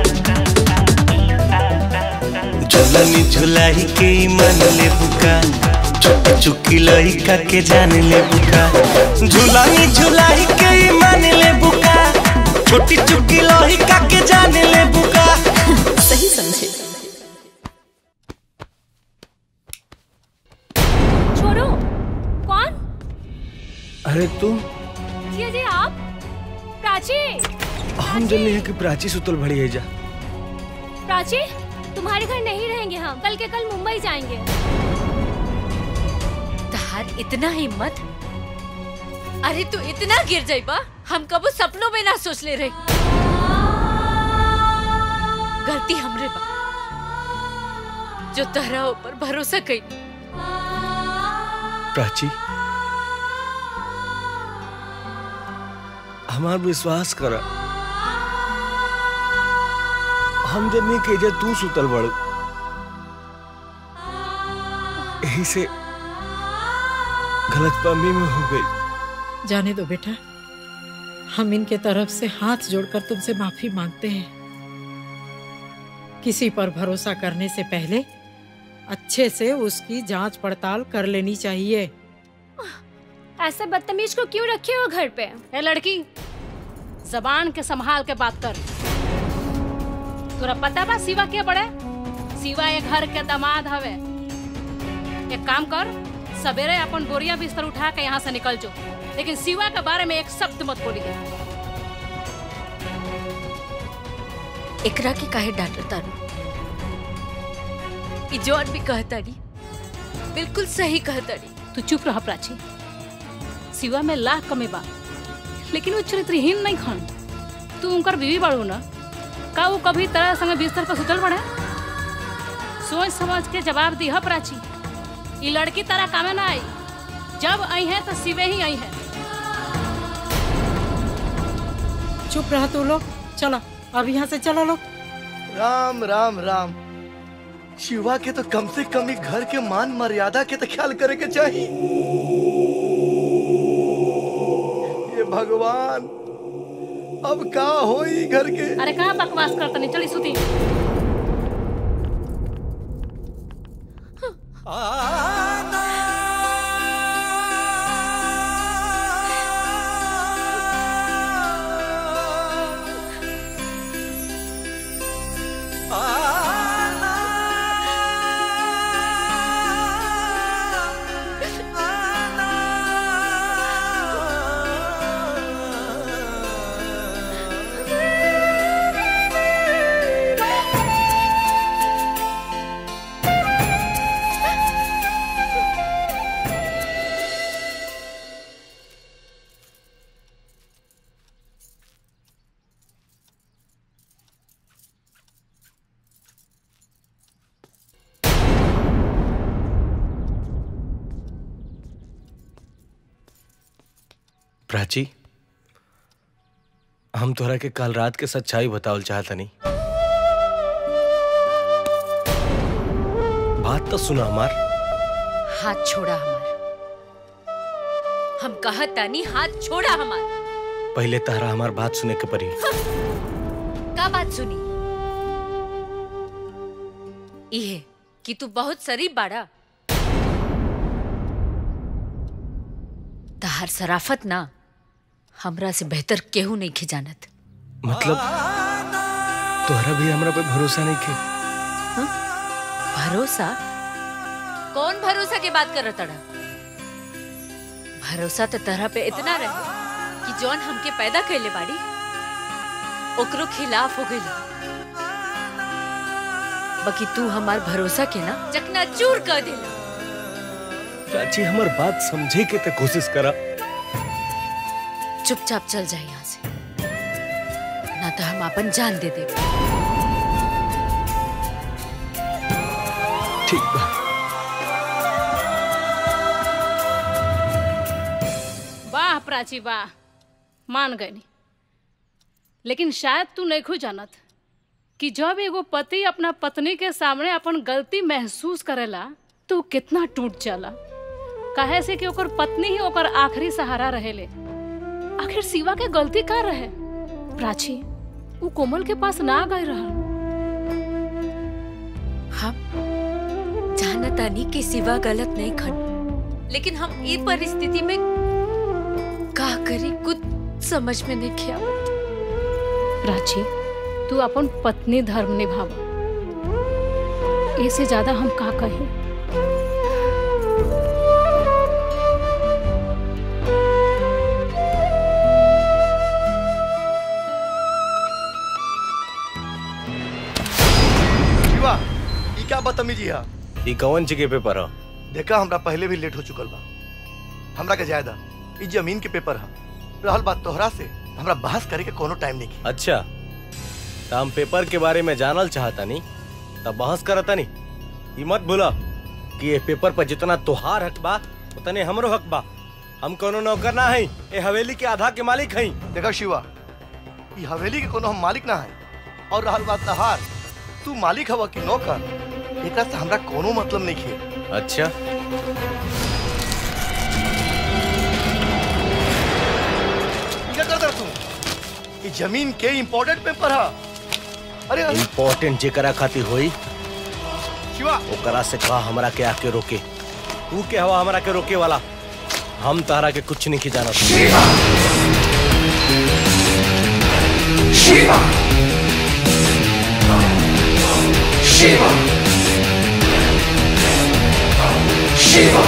झुलनी झुलाई के मन ले बुका छोट चुकी लइका के जान ले बुका झुलानी झुलाई के मन ले बुका छोटी चुकी लइका के जान ले बुका सही समझे अरे तू जिया जी आप प्राची हम जल्दी है कि प्राची सुतल भड़ी है जा प्राची तुम्हारे घर नहीं रहेंगे हम कल के कल मुंबई जाएंगे तहार इतना हिम्मत अरे तू इतना गिर जाइबा हम कबो सपनों में ना सोच ले रही गलती हमरे बा जो तहरा ऊपर भरोसा कई प्राची हमार विश्वास कर हम जन्नी के जे तू सुतल बड़ यही से गलतफहमी में हो गई जाने दो बेटा हम इनके तरफ से हाथ जोड़कर तुमसे माफी मांगते हैं किसी पर भरोसा करने से पहले अच्छे से उसकी जांच पड़ताल कर लेनी चाहिए ऐसे बदतमीज को क्यों रखे हो घर पे ए लड़की जबान के संभाल के बात कर तोरा पता बा शिवा के बड़े शिवा ये घर के दामाद हवे एक काम कर सवेरे अपन बोरिया बिस्तर उठा के यहाँ से निकल जो लेकिन शिवा के बारे में एक शब्द मत बोलिए एकरा के काहे डांटत तारू ई जौन भी कहताड़ी बिल्कुल सही कहताड़ी तू चुप रह प्राची शिवा में लाख कमी बा लेकिन वो चरित्रहीन नहीं खन तू उनकर बीवी बाड़ू ना का वो कभी तरह संग बिस्तर पर सुतल पड़े सोच समझ के जवाब दी प्राची ये लड़की तरह कामे ना आई जब आई है तो शिवे ही आई है चुप रहा तू लोग चलो अब यहाँ से चलो लोग राम राम राम शिवा के तो कम से कम ही घर के मान मर्यादा के तो ख्याल करे के चाहिए ये भगवान अब का होई घर के अरे कहाँ बकवास करता नहीं चली सुती प्राची हम तोहरा के कल रात के सच्चाई बतावल चाहतनी बात तो सुना हमार हाथ छोड़ा हमार हम कहत तानी हाथ छोड़ा हमार पहले तहरा हमार बात सुने के पड़ी का बात सुनी इहे कि तू बहुत शरीफ बाड़ा तहार सराफत ना हमरा से बेहतर केहू नहीं खिजानत मतलब तोहरा भी हमरा पे भरोसा नहीं के भरोसा कौन भरोसा के बात कर तड़ा भरोसा तो तरह पे इतना रहे कि जौन हमके पैदा कैले बाड़ी ओकरो खिलाफ हो गई बाकी तू हमार भरोसा के ना चकना चूर कर देला प्राची हमार बात समझे के ते कोशिश करा चुपचाप चल जाए यहाँ से ना तो हम अपन जान दे दे ठीक बा वाह प्राची वाह मान गई लेकिन शायद तू नहीं खू जानत कि जब एगो पति अपना पत्नी के सामने अपन गलती महसूस करेला तो उ कितना टूट जाला काहे से कि ओकर पत्नी ही ओकर आखिरी सहारा रहेले आखिर शिवा के गलती का रहे प्राची वो कोमल के पास ना गए रहा हम जानतानी कि सिवा गलत नहीं खन लेकिन हम ई परिस्थिति में का करी कुछ समझ में नहीं किया प्राची तू अपन पत्नी धर्म निभाव इससे ज्यादा हम का कहें शिवा ई क्या बदतमीजी है ई कौन ची के पेपर ह देखा हमरा पहले भी लेट हो चुकल बा हमरा के जायदा ई जमीन के पेपर है रहल बात तोहरा से हमरा बहस करे के कोनो टाइम नहीं अच्छा तो हम पेपर के बारे में जानल चाहता नहीं तब बहस करता नहीं ई मत भूला कि ये पेपर पर जितना तोहार हक बा उतने हमरो हक बा हम कोनो नौकर ना हई ए हवेली के आधा के मालिक हई देखा शिवा ई हवेली के कोनो हम मालिक ना है और रहल बात तहार तू मालिक हवा कि नौकर एकरा से हमरा कोनो मतलब नहीं है अच्छा ई क्या करता तू ई जमीन के इम्पोर्टेंट पेपर है अरे अरे इम्पोर्टेंट जेकरा खातिर होई शिवा ओकरा से कहा हमरा के आके रोके तू के हवा हमरा के रोके वाला हम तहरा के कुछ नहीं की जानत शिवा शिवा शिवा शिवा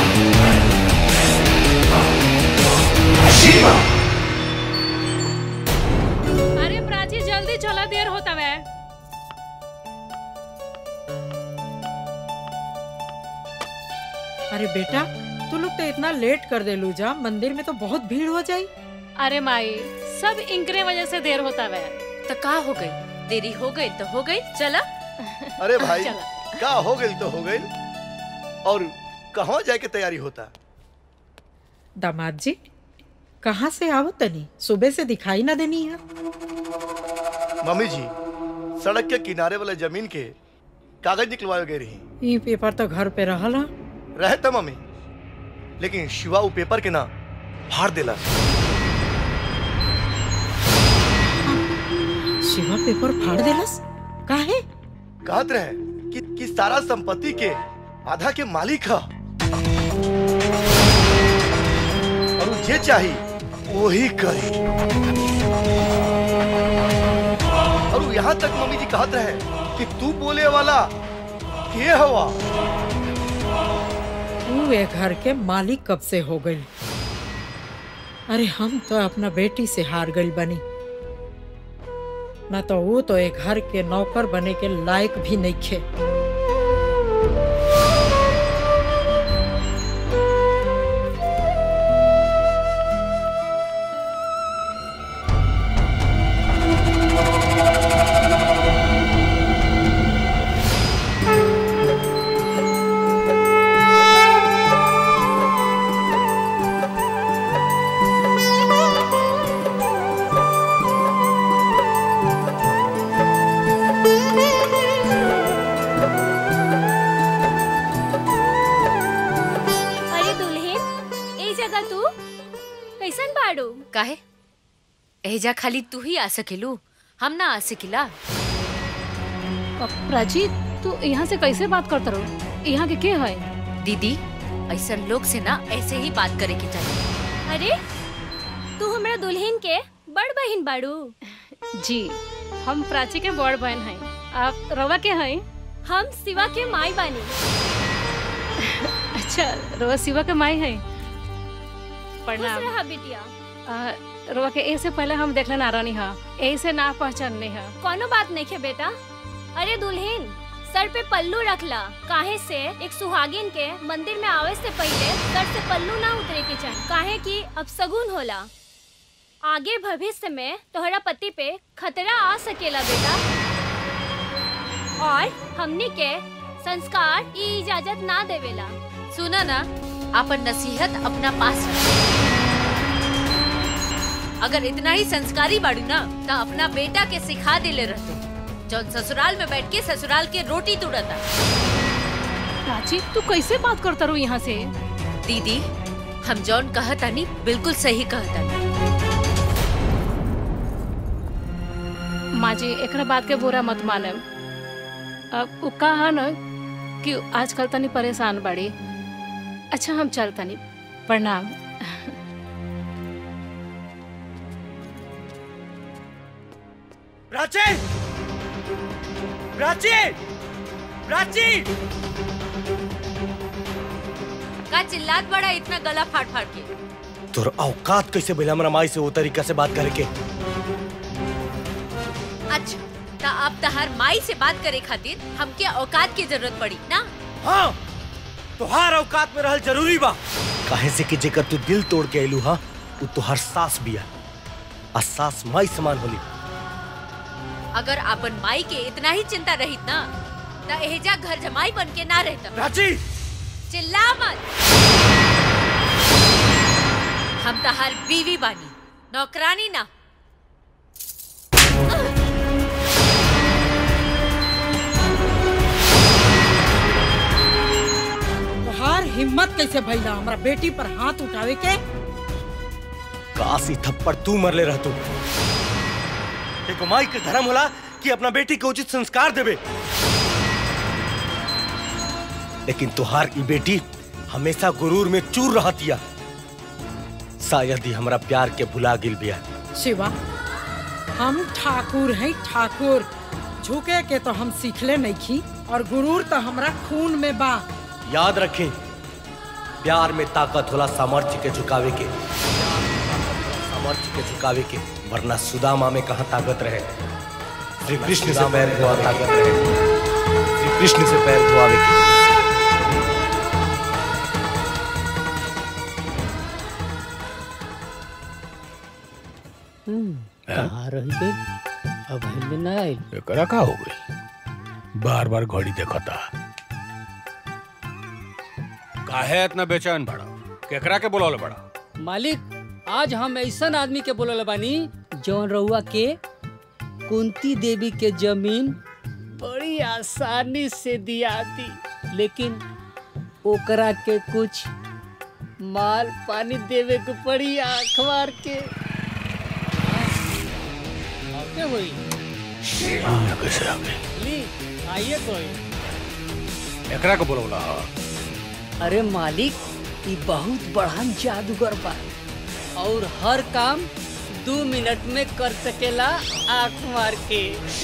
शिवा अरे प्राची जल्दी चला देर होता है अरे बेटा तू लोग तो इतना लेट कर दे लूजा मंदिर में तो बहुत भीड़ हो जाई अरे माई सब इनकरे वजह से देर होता है तो का हो गई देरी हो गई तो हो गई चला अरे भाई चला। का हो गई तो हो गई और कहाँ जाए के तैयारी होता दामाद जी कहाँ से आओ तनी सुबह से दिखाई ना देनी है मम्मी जी सड़क के किनारे वाले जमीन के कागज निकलवाए गए रही ये पेपर तो घर पे रहल हा रहे त मम्मी लेकिन शिवा वो पेपर के ना फाड़ देला शिवा पेपर फाड़ देलस काहे कहत रहे कि, कि सारा संपत्ति के आधा के मालिक है और वो जे चाही वही करी और वो यहाँ तक मम्मी जी कहत रहे कि तू बोले वाला के हवा तू ये घर के मालिक कब से हो गई अरे हम तो अपना बेटी से हार गई बनी ना तो वो तो एक घर के नौकर बने के लायक भी नहीं खे अरे दुल्हन ए जगह तू कैसन बाड़ू काहे एजा खाली तू ही आ सकेलू हम ना आ सकिला प्राची तू यहाँ से कैसे बात करता रहो यहाँ के के है दीदी ऐसा लोग से ना ऐसे ही बात करे के चाहिए अरे तू हमरा दुल्हन के बड़ बहन बाड़ू जी हम प्राची के बड़ बहन हैं आप रवा के हैं हम शिवा के माई बानी अच्छा रवा शिवा के माई है खुश प्रणाम रहा बिटिया आ, रवा के ए से पहले हम देखले ना रानी हा ए से ना पहचानले हा कोनो बात नहीं है बेटा अरे दुल्हन सर पे पल्लू रखला काहे से एक सुहागिन के मंदिर में आवे से पहले सर से पल्लू ना उतरे के चाहिए काहे कि अब सगुन होला आगे भविष्य में तोहरा पति पे खतरा आ सकेला बेटा और हमनी के संस्कार ई इजाजत ना देवेला सुना ना अपन नसीहत अपना पास रख। अगर इतना ही संस्कारी बाड़ू ना तो अपना बेटा के सिखा देले रहते जौन ससुराल में बैठ के ससुराल के रोटी तुड़ता प्राची तू कैसे बात करता रू यहाँ से दीदी हम जौन कहतानी बिल्कुल सही कहतानी माँ जी एकरा बात के बुरा मत माने अब उ कहा न कि आजकल तनी परेशान बाड़ी अच्छा हम चल तनी प्रणाम प्राची प्राची प्राची का चिल्लात बड़ा इतना गला फाट फाट के तोर औकात कैसे भइल हमरा माई से वो तरीका से बात करे के अच्छा ता अब तहार माई से बात करे खातिर हमके औकात की जरूरत पड़ी ना हाँ तुहार औकात में रहल जरूरी बा काहे से कि जेकर तू दिल तोड़ के आइलू हा उ तुहार सास बिया आ सास माई समान होली अगर अपन माई के इतना ही चिंता रहित ना ता एहजा घर जमाई बन के ना रहता प्राची चिल्ला मत हम तहार बीवी बानी नौकरानी ना तोहार हिम्मत कैसे भइला हमरा बेटी पर हाथ उठावे के काशी थप्पड़ तू मरले रह तू एक माई के धर्म होला कि अपना बेटी के उचित संस्कार देवे लेकिन तुहार ई बेटी हमेशा गुरूर में चूर रहतिया शायद ही हमरा प्यार के भुला गिल बिया शिवा हम ठाकुर हैं ठाकुर झुके के तो हम सीखले नहीं खी और गुरूर तो हमरा खून में बा याद रखें प्यार में ताकत होला सामर्थ्य के झुकावे के सामर्थ्य के झुकावे के वरना सुदामा में कहा ताकत रहे श्री कृष्ण से पैर धोआ ताकत रहे श्री कृष्ण से पैर धोआवे के कहाँ रही गई अब हिंद न आई एकरा का हो गई बार बार घड़ी देखता काहे इतना बेचैन बड़ा केकरा के बुलावले बड़ा मालिक आज हम ऐसा आदमी के बोलल बानी जौन रउआ के कुंती देवी के जमीन बड़ी आसानी से दिया दी लेकिन ओकरा के कुछ माल पानी देवे के पड़ी आँख मार के आके हुई कैसे आ गई ली आइए कोई एकरा के बुलावला अरे मालिक ये बहुत बढ़ान जादूगर बा और हर काम दो मिनट में कर सकेला आँख मार के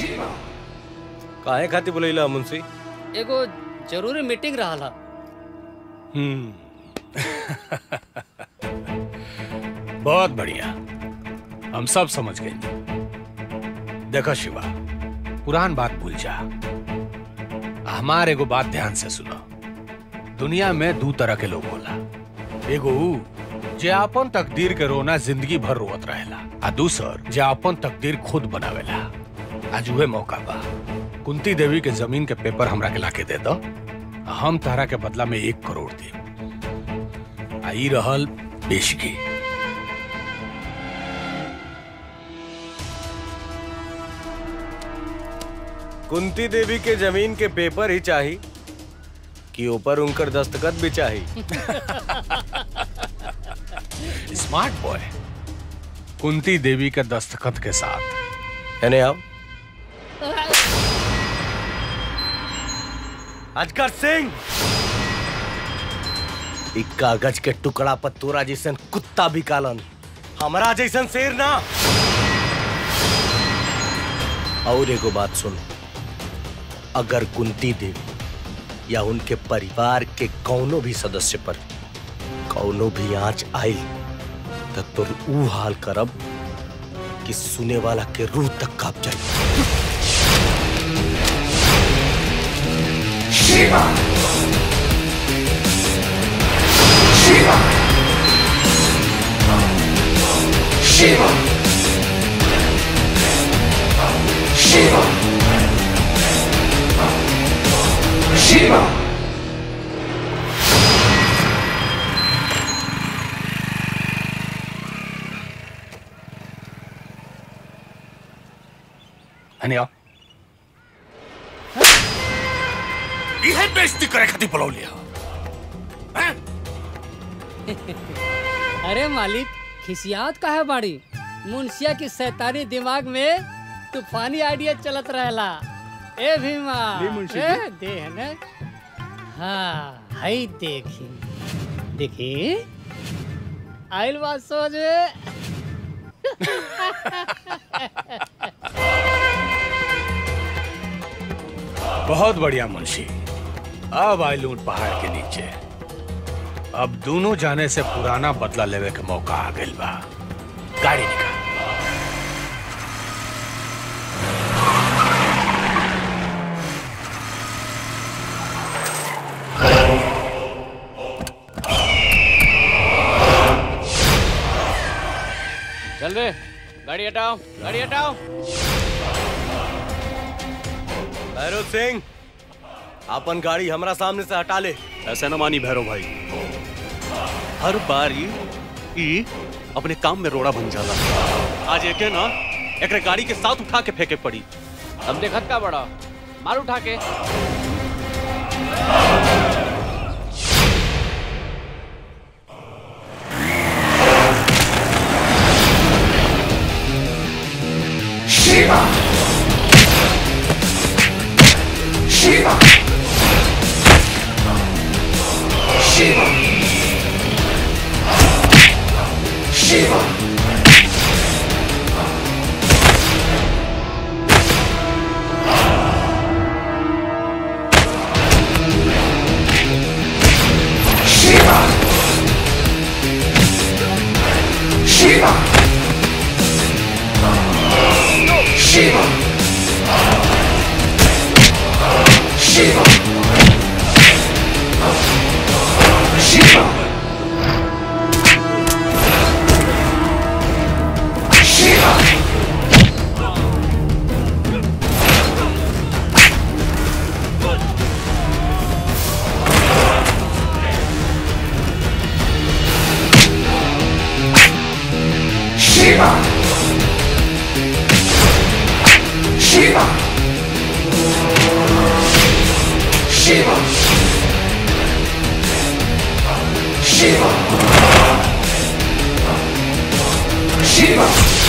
काहे खातिर बुलैला मुंशी एगो जरूरी मीटिंग रहा हम्म बहुत बढ़िया हम सब समझ गए देखो शिवा पुरान बात भूल जा हमार एगो बात ध्यान से सुनो दुनिया में दो तरह के लोग होला एगो ऊ जे अपन तकदीर के रोना जिंदगी भर रोवत रहेला आ दूसर जे अपन तकदीर खुद बनावेला आज उहे मौका बा कुंती देवी के जमीन के पेपर हमरा के लाके दे दो हम तारा के बदला में एक करोड़ दे आई रहल पेशगी कुंती देवी के जमीन के पेपर ही चाही कि ऊपर उनकर दस्तखत भी चाही स्मार्ट बॉय कुंती देवी के दस्तखत के साथ यानी आप अजगर सिंह इ कागज के टुकड़ा पर तोरा जैसन कुत्ता भी कालन हमरा जैसन शेर ना और एगो बात सुन अगर कुंती देवी या उनके परिवार के कौनो भी सदस्य पर कौनो भी आंच आई तो तुर ऊ हाल करब कि सुने वाला के रूह तक कांप जाए शिवा शिवा शिवा शिवा शिवा हनिया इहे बेइज्जती करे खातिर बुलौलिया अरे मालिक खिसियात का है बाड़ी मुंशिया की शैतानी दिमाग में तूफानी आइडिया चलत रहेला ए भीमा जी, मुंशी ए, जी। दे है ना हाँ हई देखी देखी आइल बात समझ में बहुत बढ़िया मुंशी अब आई लूट पहाड़ के नीचे अब दोनों जाने से पुराना बदला लेवे के मौका आ गइल बा गाड़ी निकाल चल रे गाड़ी हटाओ गाड़ी हटाओ भैरव सिंह अपन गाड़ी हमरा सामने से हटा ले ऐसे न मानी भैरव भाई हर बार ई ई अपने काम में रोड़ा बन जाला आज एके ना एकरे गाड़ी के साथ उठा के फेंके पड़ी अब देखत का बड़ा मार उठा के Shiva! Shiva! Shiva! Shiva! Shiva! Shiva! Shiva! Shiva! Shiva! Shiva! Shiva! Shiva! Shiva! Shiva! Shiva!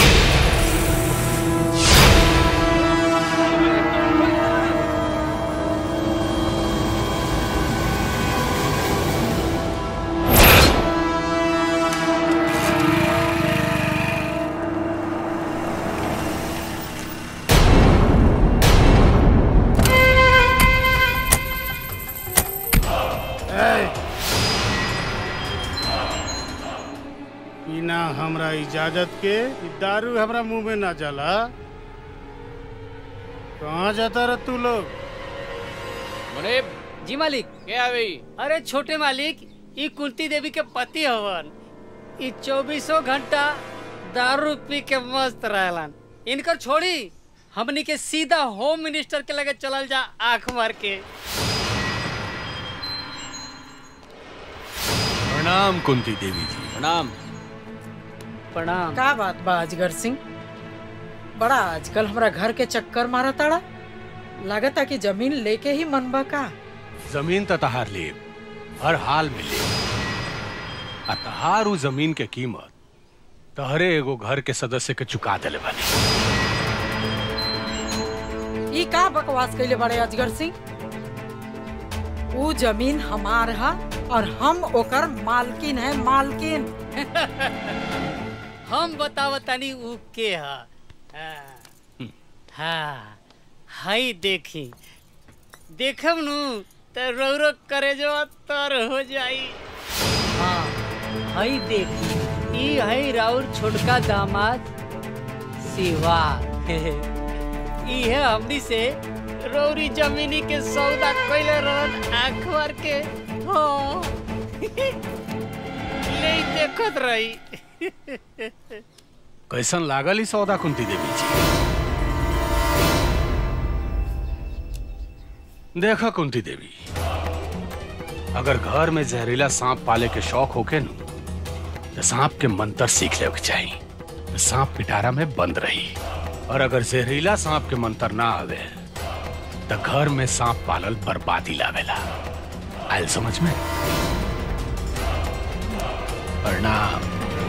बिना हमरा इजाजत के इ दारू हमरा मुंह में ना जाला कहाँ जाता रह तू लोग मुनीब जी मालिक के आवे अरे छोटे मालिक ई कुंती देवी के पति हवन ई चौबीसों घंटा दारू पी के मस्त रहलन इनकर छोड़ी हमनी के सीधा होम मिनिस्टर के लगे चलल जा आंख मार के प्रणाम कुंती देवी जी प्रणाम प्रणाम का बात बा अजगर सिंह बड़ा आजकल हमरा घर के चक्कर मारा ताड़ा लागता कि जमीन लेके ही मनबा का जमीन त तहार ले हर हाल में ले आ तहार उ जमीन के कीमत तहरे एगो घर के सदस्य के चुका देले बानी ई का बकवास कैले बड़े अजगर सिंह ऊ जमीन हमार है और हम ओकर मालकिन है मालकिन हम बतावतानी ऊ के हा हाँ, हाँ हई देखी देखम नु त रौरो करे जो तर हो जाई हाँ हई देखी ई हई राउर छोटका दामाद शिवा ई है हमनी से रौरी जमीनी के सौदा कइले रहत आंख मार के हाँ ले देखत रही कैसन लागल ई सौदा कुंती देवी जी देखा कुंती देवी अगर घर में जहरीला सांप पाले के शौक होके नु तो सांप के मंत्र सीख ले के चाहिए तो सांप पिटारा में बंद रही और अगर जहरीला सांप के मंत्र ना आवे तो घर में सांप पालल बर्बादी लावेला आयल समझ में प्रणाम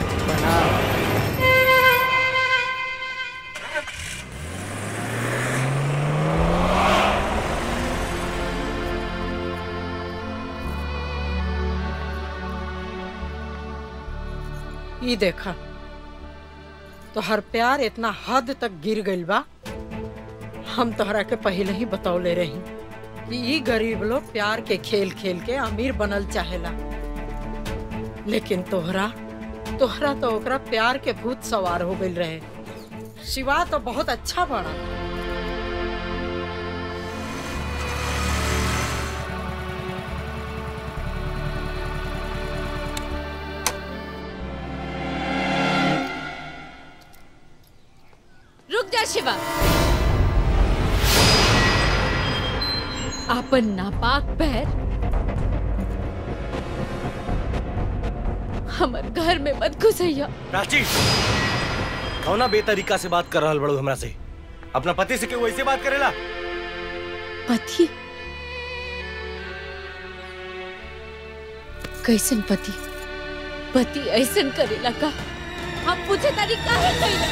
ई देखा तो हर प्यार इतना हद तक गिर गइल बा हम तोहरा के पहले ही बतौले रही कि ई गरीब लोग प्यार के खेल खेल के अमीर बनल चाहेला लेकिन तोहरा तोहरा तो ओकरा प्यार के भूत सवार हो गइल रहे शिवा तो बहुत अच्छा बना ना शिवा आपन नापाक पैर हमर घर में मत घुसैया प्राची कौना बेतरीका से बात कर रहल बड़ू हमरा से अपना पति से क्यों वैसे बात करेला पति कैसन पति पति ऐसन करेला का हम पूछे तारी काहे कैला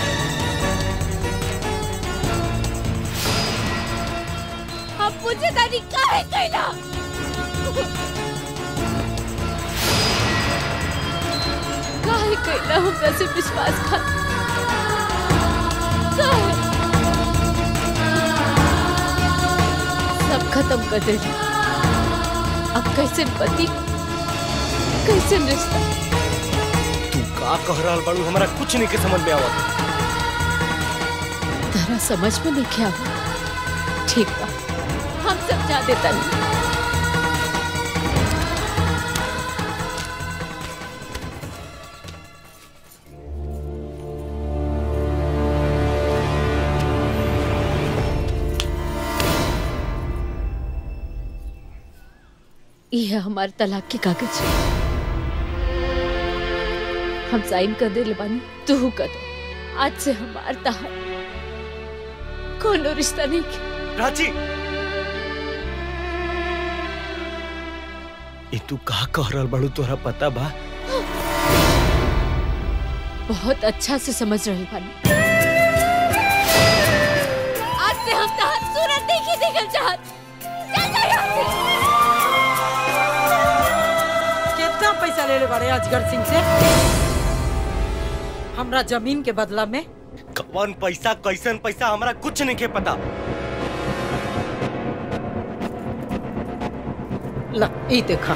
हम पूछे तारी काहे कैला काहे कैला हमरा से विश्वास खा काहे सब खत्म कर दे अब कैसे पति कैसे रिश्ता तू का कह रहल बड़ू हमरा कुछ नहीं के समझ में आवत तारा समझ में नहीं क्या ठीक बा हम समझा देता नहीं ये है हमारे तलाक के कागज हम साइन कर दे बानी तू कर दे आज से हमार तहार कोनो रिश्ता नहीं के प्राची ये तू का कह रहल बड़ू तोहरा पता बा बहुत अच्छा से समझ रहे बानी आज से हम तहार सूरत देखी देखल चाहत चल जा यहाँ से कितना पैसा ले ले बारे अजगर सिंह से हमरा जमीन के बदला में कौन पैसा कैसन पैसा हमरा कुछ नहीं के पता ला ई देखा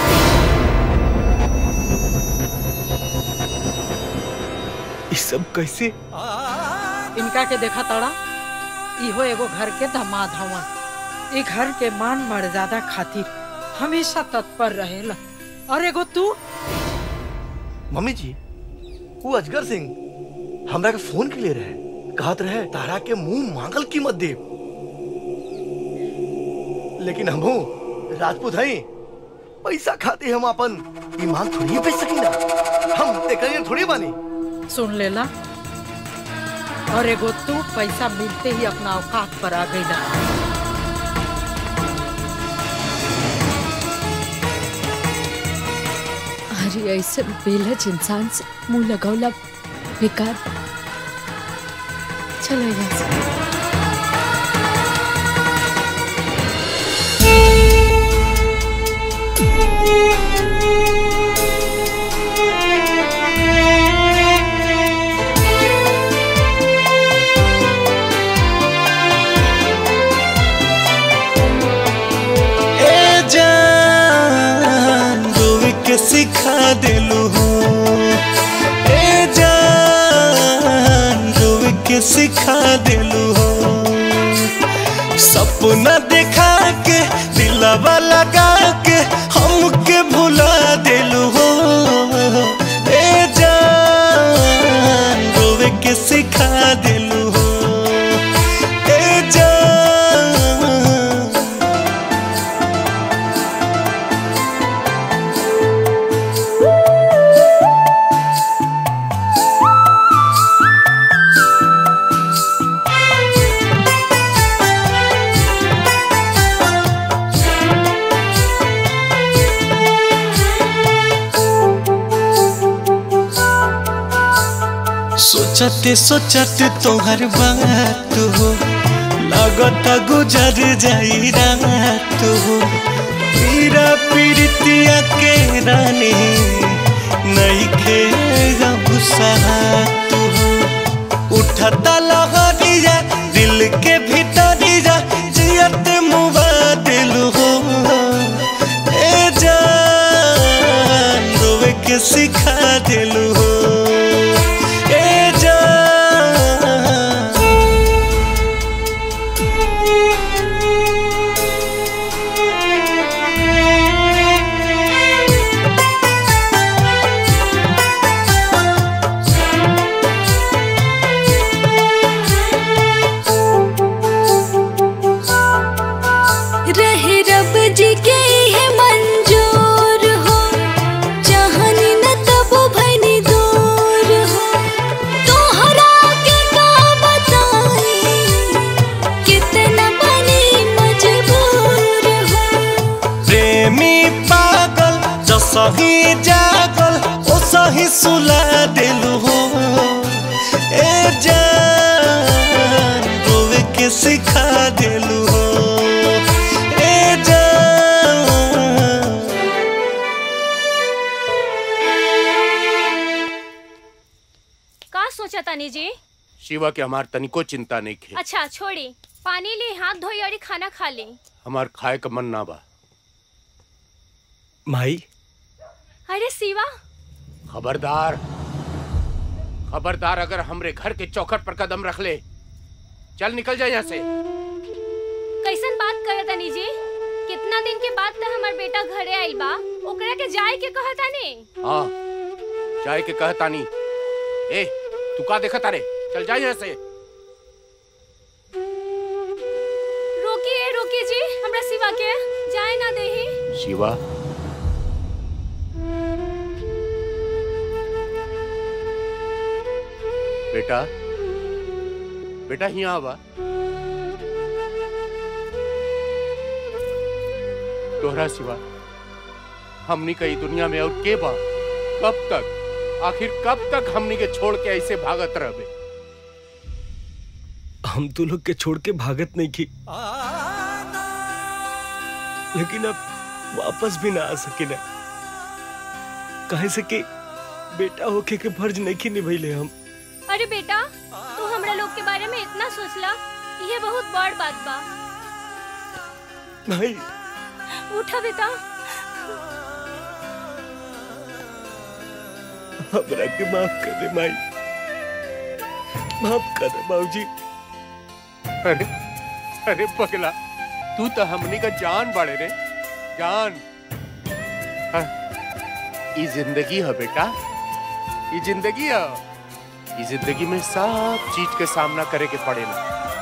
ये सब कैसे इनका के देखा तड़ा इहो एगो घर के दामाद हवन ई घर के मान मर्यादा खातिर हमेशा तत्पर रहेला और एगो तू मम्मी जी वो अजगर सिंह हमरा के फोन के लिए रहे कहत रहे तारा के मुंह मांगल कीमत दे लेकिन हमहू राजपूत हई पैसा खाते हम अपन ईमान थोड़ी बेच सकी ना हम देखिए थोड़ी बानी सुन लेला और एगो तू पैसा मिलते ही अपना औकात पर आ गईला अरे ऐसे बेलज इंसान से मुंह लगौला बेकार चलो यहाँ से ए जान रोवे के सिखा दिलू हो ए जान रोवे के सिखा दिलू हो सपना देखा के दिलावा लगा के हमके भुला दिलू हो ए जान रोवे के सिखा दिलू हो ए जान सोचते सोचते तोहर बात हो लगता गुजर जाई रात हो पीरा पीरतिया के रानी नहीं खे साथ हो उठता लहरिया दिल के भीतरिया जियत मुबा दिल हो ए जान रोवे के सिखा दिल हो ए जान जी के है मंजूर हो चाहनी न तब भनी दूर हो तोहरा के का बताई कितना बनी मजबूर हो प्रेमी पागल जसही जागल ओ सही सुला दिलु हो ए जान रोवे के सिखा दिलु हो ए जान का सोचा तानी जी शिवा के हमार तनिको चिंता नहीं खे अच्छा छोड़ी पानी ली हाथ धोई और खाना खा ली हमार खाए का मन ना बा माई अरे शिवा खबरदार खबरदार अगर हमरे घर के चौखट पर कदम रख ले चल निकल जाए यहाँ से कैसन बात करे तानी जी कितना दिन के बाद तो हमार बेटा घरे आइल बा ओकरा के जाए के कहा तानी हाँ जाए के कहतानी ए तू का देखा तारे चल जाए यहाँ से रोकिए रोकिए जी हमरा शिवा के जाए ना देही शिवा बेटा बेटा यहाँ आवा तोहरा सिवा हमनी कई दुनिया में और के बा कब तक आखिर कब तक हमनी के छोड़ के ऐसे भागत रहबे हम तो लोग के छोड़ के भागत नहीं की लेकिन अब वापस भी ना आ सके ना कहे से कि बेटा होके के फर्ज नहीं की निभैले हम अरे बेटा तू हमरा लोग के बारे में इतना सोचला ये बहुत बड़ बात बा नहीं उठा बेटा हमरा के माफ कर दे माई माफ कर दे बाबूजी अरे अरे पगला तू तो हमनी का जान बाड़े रे जान हाँ, ई जिंदगी है बेटा ई जिंदगी है ई जिंदगी में सब चीज के सामना करे के पड़ेला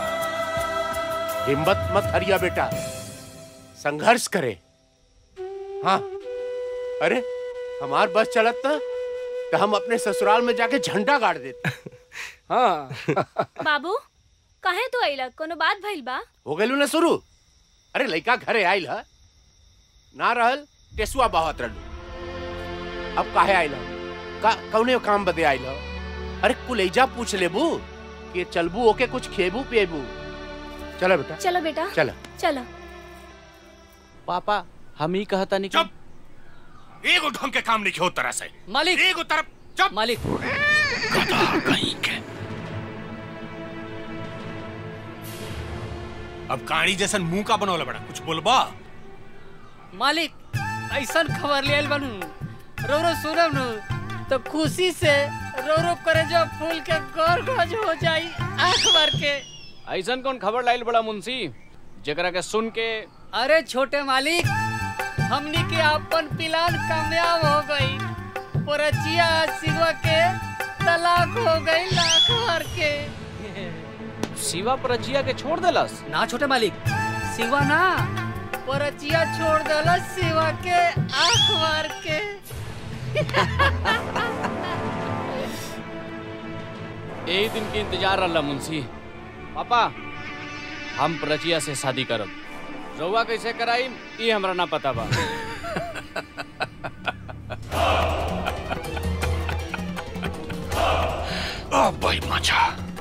हिम्मत मत हरिया बेटा संघर्ष करे हाँ अरे हमार बस चलत ना तो हम अपने ससुराल में जाके झंडा गाड़ देते हाँ बाबू कहे तू आइला कोनो बात भइल बा हो गइलू ना शुरू अरे लइका घरे आइल ह ना रहल टेसुआ बहत रहलू अब काहे आइल ह? का कौने काम बदे आइल ह? अरे कुलैजा पूछ लेबू कि चलबू ओके कुछ खेबू पिएबू चलो बेटा चलो बेटा चलो चलो पापा हम ही कहता नहीं चुप एगो ढंग के काम नहीं हो तरह से मालिक एगो तरफ चुप मालिक गधा कहीं के अब काड़ी जैसन मुंह का बनौला बड़ा कुछ बोलबा मालिक ऐसन खबर ले आइल बनू रो रो सुनब नु तो खुशी से रो रो करे जो फूल के गौर गज हो जाई आंख भर के ऐसन कौन खबर लाइल बड़ा मुंशी जकरा के सुन के अरे छोटे मालिक हमनी के अपन प्लान कामयाब हो गई पोरचिया सिगवा के तलाक हो गई लाख भर के शिवा परचिया के छोड़ देलस ना छोटे मालिक सिगवा ना पोरचिया छोड़ देलस सिगवा के आंख मार के यही दिन के इंतजार रहा मुंशी पापा हम प्रचिया से शादी करब रउआ कैसे कराई ये हमरा ना पता बा ओ भाई मचा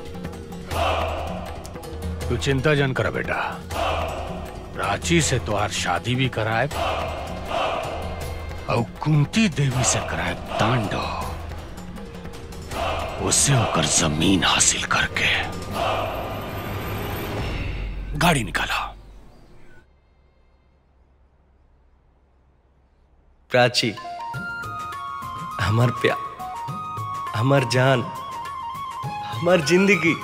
तू चिंता जन कर बेटा प्राची से तोहार शादी भी कराए और कुंती देवी से कराए तांडव उससे होकर जमीन हासिल करके गाड़ी निकाला प्राची हमार प्यार हमार जान हमार जिंदगी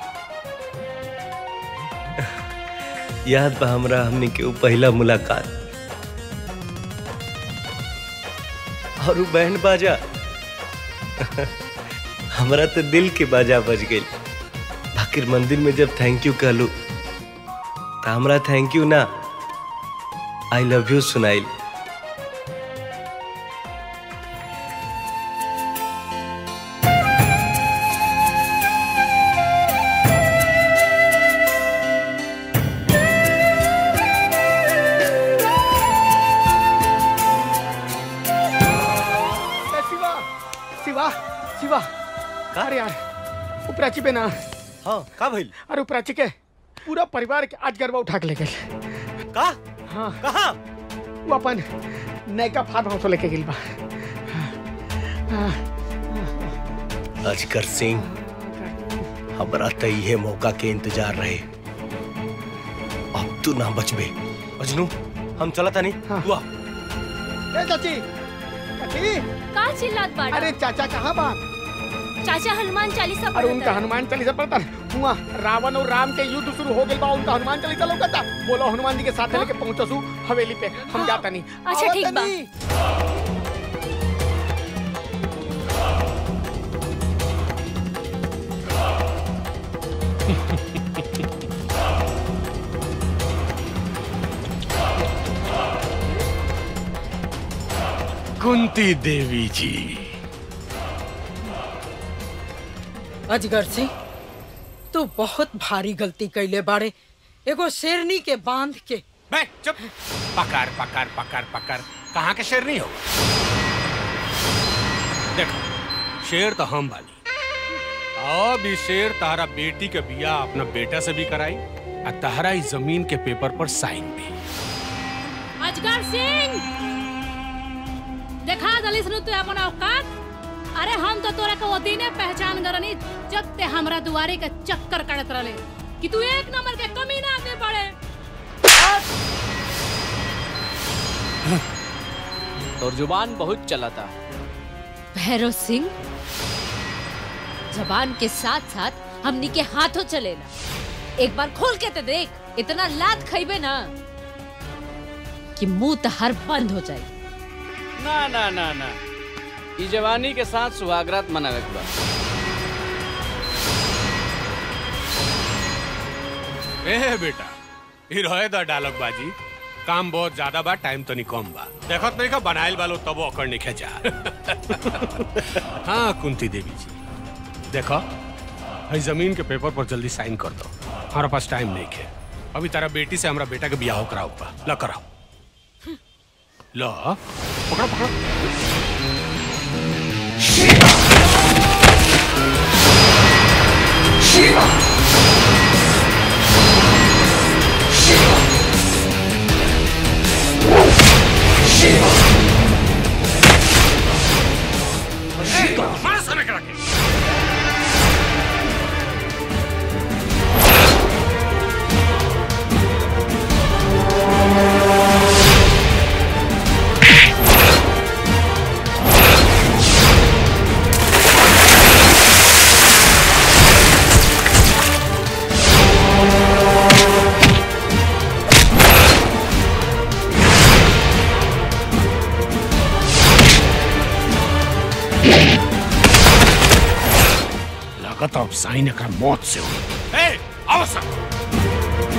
याद बा हमरा हमनी के ऊ पहला मुलाकात और ऊ बैंड बाजा हमरा तो दिल के बाजा बज गई आखिर मंदिर में जब थैंक यू कहलू तो हमरा थैंक यू ना आई लव यू सुनाइल ए, शिवा शिवा शिवा का रे यार उपराची पे ना हाँ का भइल अरे उपराची के पूरा परिवार के आज गरबा उठा के ले गए का हाँ कहाँ वो अपन नयका फार्म हाउस लेके गेल बा हाँ, अजगर सिंह हमरा त इहे मौका के इंतजार रहे अब तू ना बचबे अजनू हम चला था नहीं तू आ ए चाची चाची का चिल्लात बाड़ा अरे चाचा कहाँ बा चाचा हनुमान चालीसा अरे पढ़त उनका हन। हनुमान चालीसा पढ़ता हुआ रावण और राम के युद्ध शुरू हो गए बा उनका हनुमान चालीसा लौकता बोलो हनुमान जी के साथ लेके पहुंचसू हवेली पे हम जाता नहीं अच्छा ठीक बा कुंती देवी जी अजगर सिंह तू बहुत भारी गलती कैले बाड़े एगो शेरनी के बांध के मैं चुप पकड़ पकड़ पकड़ पकड़ कहाँ के शेर नहीं हो देखो शेर तो हम बानी अब ई शेर तारा बेटी के बिया अपना बेटा से भी कराई और तहरा इस जमीन के पेपर पर साइन भी अजगर सिंह देखा दलिस नु तू अपन औकात अरे हम तो तोरा के वो दिने पहचान करनी जब ते हमरा दुआरे के चक्कर काटत रहले कि तू एक नंबर के कमीना आदमी पड़े तोर जुबान बहुत चलाता भैरव सिंह जबान के साथ साथ हमनी के हाथों चलेला एक बार खोल के तो देख इतना लात खइबे ना कि मुंह तहर बंद हो जाए ना ना ना ना ई जवानी के साथ सुहागरात मनावे के बा ए बेटा ई रहे द डायलॉग बाजी काम बहुत ज्यादा बा टाइम तो नहीं कम बा देखत नहीं का बनाइल वालो तबो अकड़ नहीं खेचा हाँ कुंती देवी जी देखो हई जमीन के पेपर पर जल्दी साइन कर दो हमारा पास टाइम नहीं है अभी तारा बेटी से हमारा बेटा के बियाह कराओ बा ला कराओ लो पकड़ो पकड़ो मार साले करा के। लागत अब साइन एकर मौत से हो ए आओ सब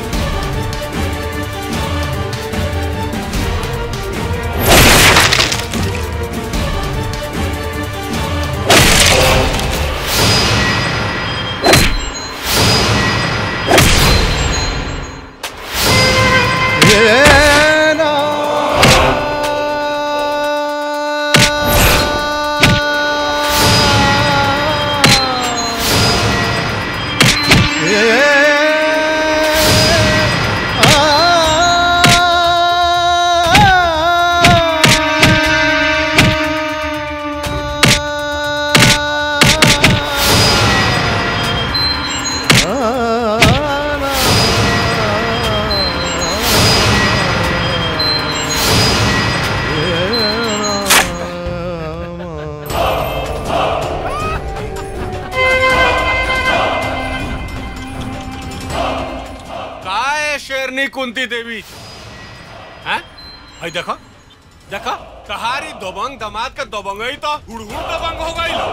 काय शेरनी कुंती देवी हैं भाई देखो देखो कहारी दोबंग दमाद का दोबंग ही तो हुड़हुड़ दबंग हो गई लो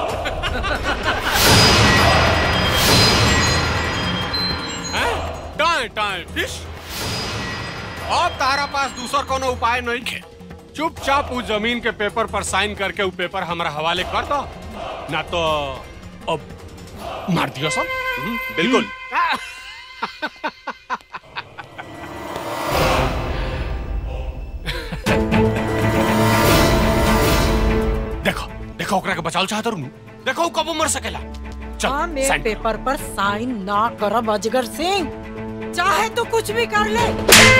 हैं टाए टाए फिश अब तारा पास दूसर कोनो उपाय नहीं है चुपचाप उस जमीन के पेपर पर साइन करके वो पेपर हमारा हवाले कर दो ना तो अब मार दियो सब बिल्कुल देखो देखो ओकरा के बचाव चाहत रहू देखो वो कब मर सकेला चल हम एक साइन पेपर पर साइन ना करब अजगर सिंह चाहे तो कुछ भी कर ले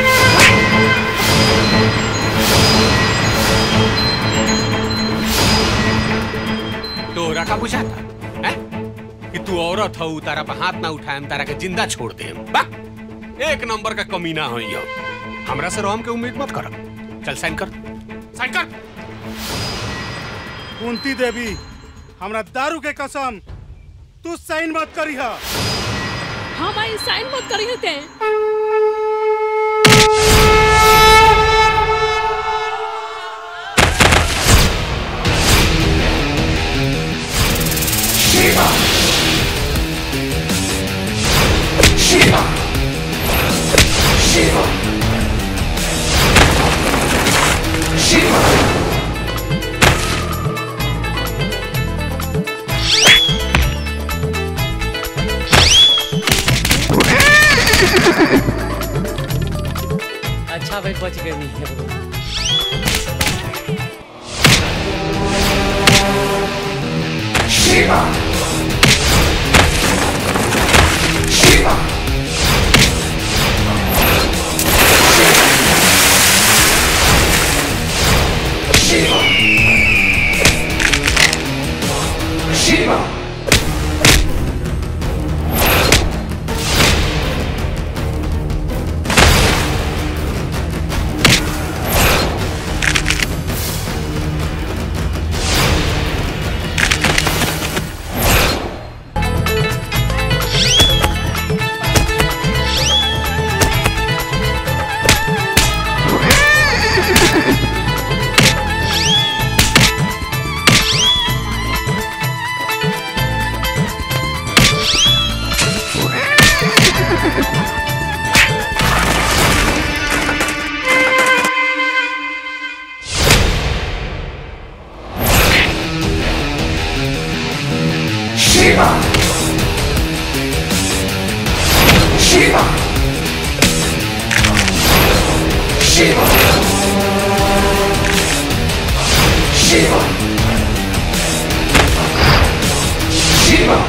तोरा का बुझाता है कि तू औरत हो तारा पे हाथ ना उठाए तारा के जिंदा छोड़ दे एक नंबर का कमीना हो यो हमरा से रोम के उम्मीद मत कर चल साइन कर साइन कर कुंती देवी हमरा दारू के कसम तू साइन मत करिह हम आई साइन मत करी ते Shiva! Shiva! Shiva! Shiva! अच्छा भाई बच गए नहीं है Shiva! Shiva! Shiva! Shiva! Shiva! Shiva! Shiva! Shiva! Shiva!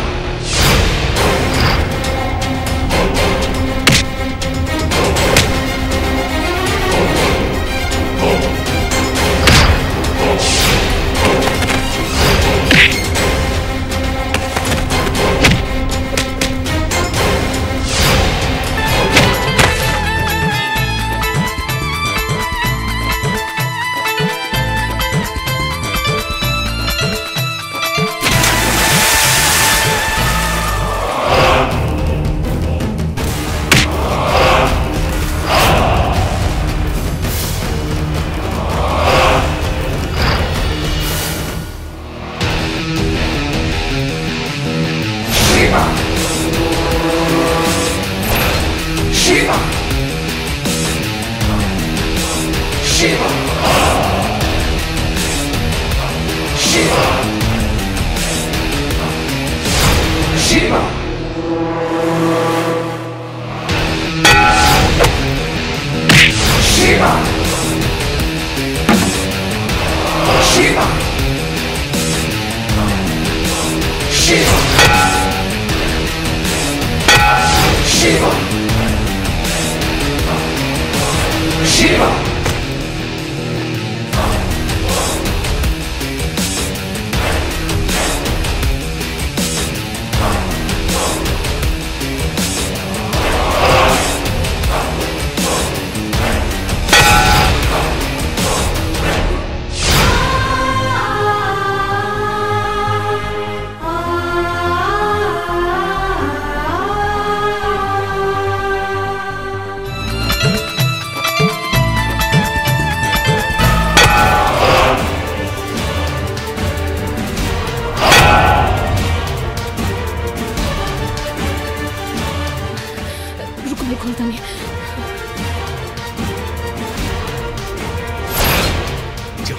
Shiva! Shiva! Shiva! Shiva! Shiva! Shiva! Shiva! Shiva! Shiva! Shiva!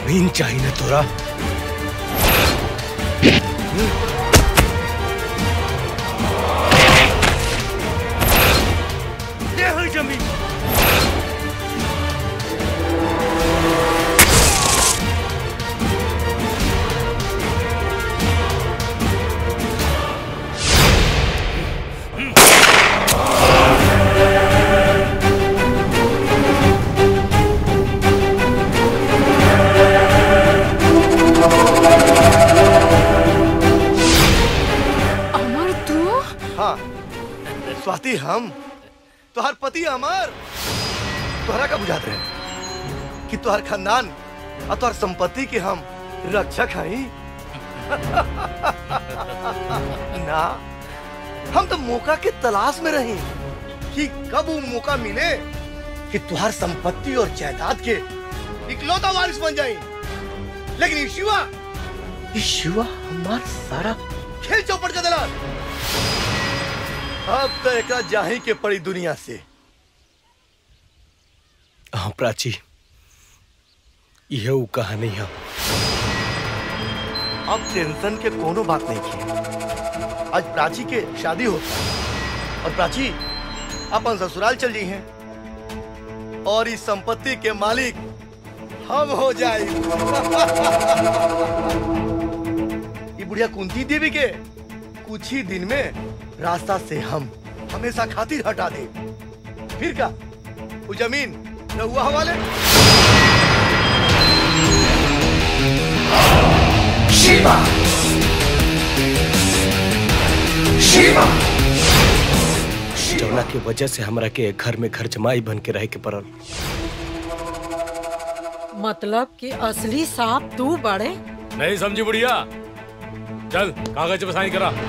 जमीन चाहिए ना तोरा दे हो जमीन अमर तू हाँ स्वाति हम तोहर पति अमर तोहरा का बुझात रहे कि तोहर खानदान और तोहर संपत्ति के हम रक्षक हई ना हम तो मौका के तलाश में रही कि कब वो मौका मिले कि तुहार संपत्ति और जायदाद के इकलौता वारिस बन जाए लेकिन ये शिवा ये शिवा हमार सारा खेल चौपट कर दिला अब तो एक जाही के पड़ी दुनिया से हाँ प्राची यह वो कहानी है अब टेंशन के कोनो बात नहीं की आज प्राची के शादी होता और प्राची अपन ससुराल चल जी हैं और इस संपत्ति के मालिक हम हो जाए ये बुढ़िया कुंती देवी के कुछ ही दिन में रास्ता से हम हमेशा खातिर हटा दे फिर का वो जमीन रहुआ हवाले शिवा शिवा जौना के वजह से हमरा के घर में घर जमाई बन के रहे के पड़ल मतलब कि असली सांप तू बड़े नहीं समझी बुढ़िया चल कागज पे साइन करा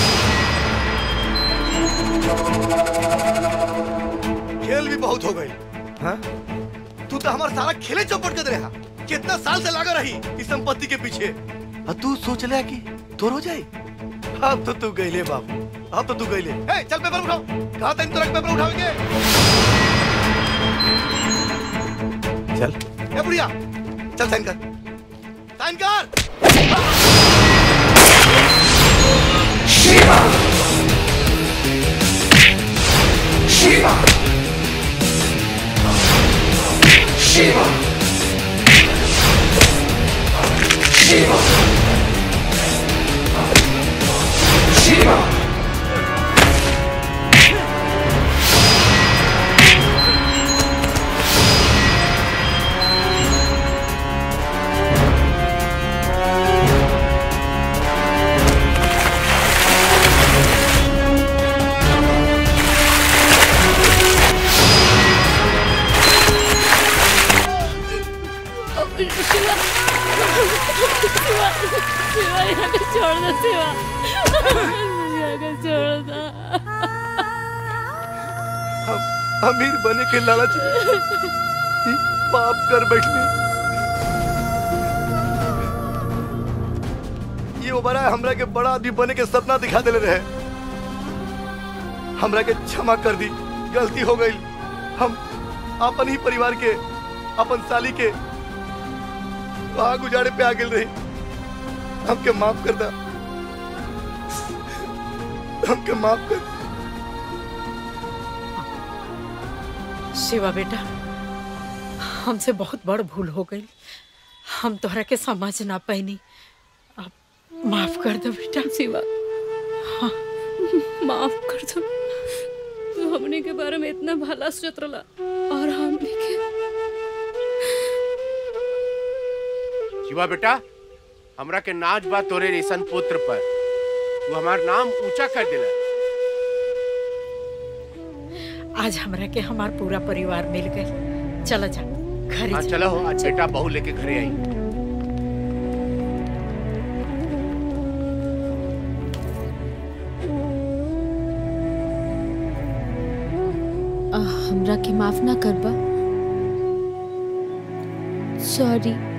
खेल भी बहुत हो गई हाँ? तू तो हमारा सारा खेले चौपट कर रहा कितना साल से लगा रही इस संपत्ति के पीछे और तू सोच ले कि तोर हो जाए अब तो तू गईले बाबू अब तो तू गईले ए, चल पेपर उठाओ कहा था तुरंत पेपर उठाओगे चल ए बुढ़िया चल साइन कर साइन कर शिवा शिवा शिवा शिवा शिवा शिवा शिवा शिवा यहाँ को छोड़ दो शिवा यहाँ को छोड़ दो हम अमीर बने के लालच में ई पाप कर बैठने ये ओबरा हमरा के बड़ा आदमी बने के सपना दिखा देले रहे हमरा के क्षमा कर दी गलती हो गई हम अपन ही परिवार के अपन साली के वहां गुजारे पे आ गेल रही हमके माफ कर दा हमके माफ कर शिवा बेटा हमसे बहुत बड़ भूल हो गई हम तोहरा के समझ ना पैनी अब माफ कर दो बेटा शिवा हाँ माफ कर दो तू हमने के बारे में इतना भला सोचत रला और हमने के शिवा बेटा हमरा के नाच बा तोरे रेशन पुत्र पर तू हमार नाम ऊंचा कर दिला आज हमरा के हमार पूरा परिवार मिल गए चलो जा घर हाँ चलो आज बेटा बहू लेके घरे आई आ, हमरा के माफ ना करबा सॉरी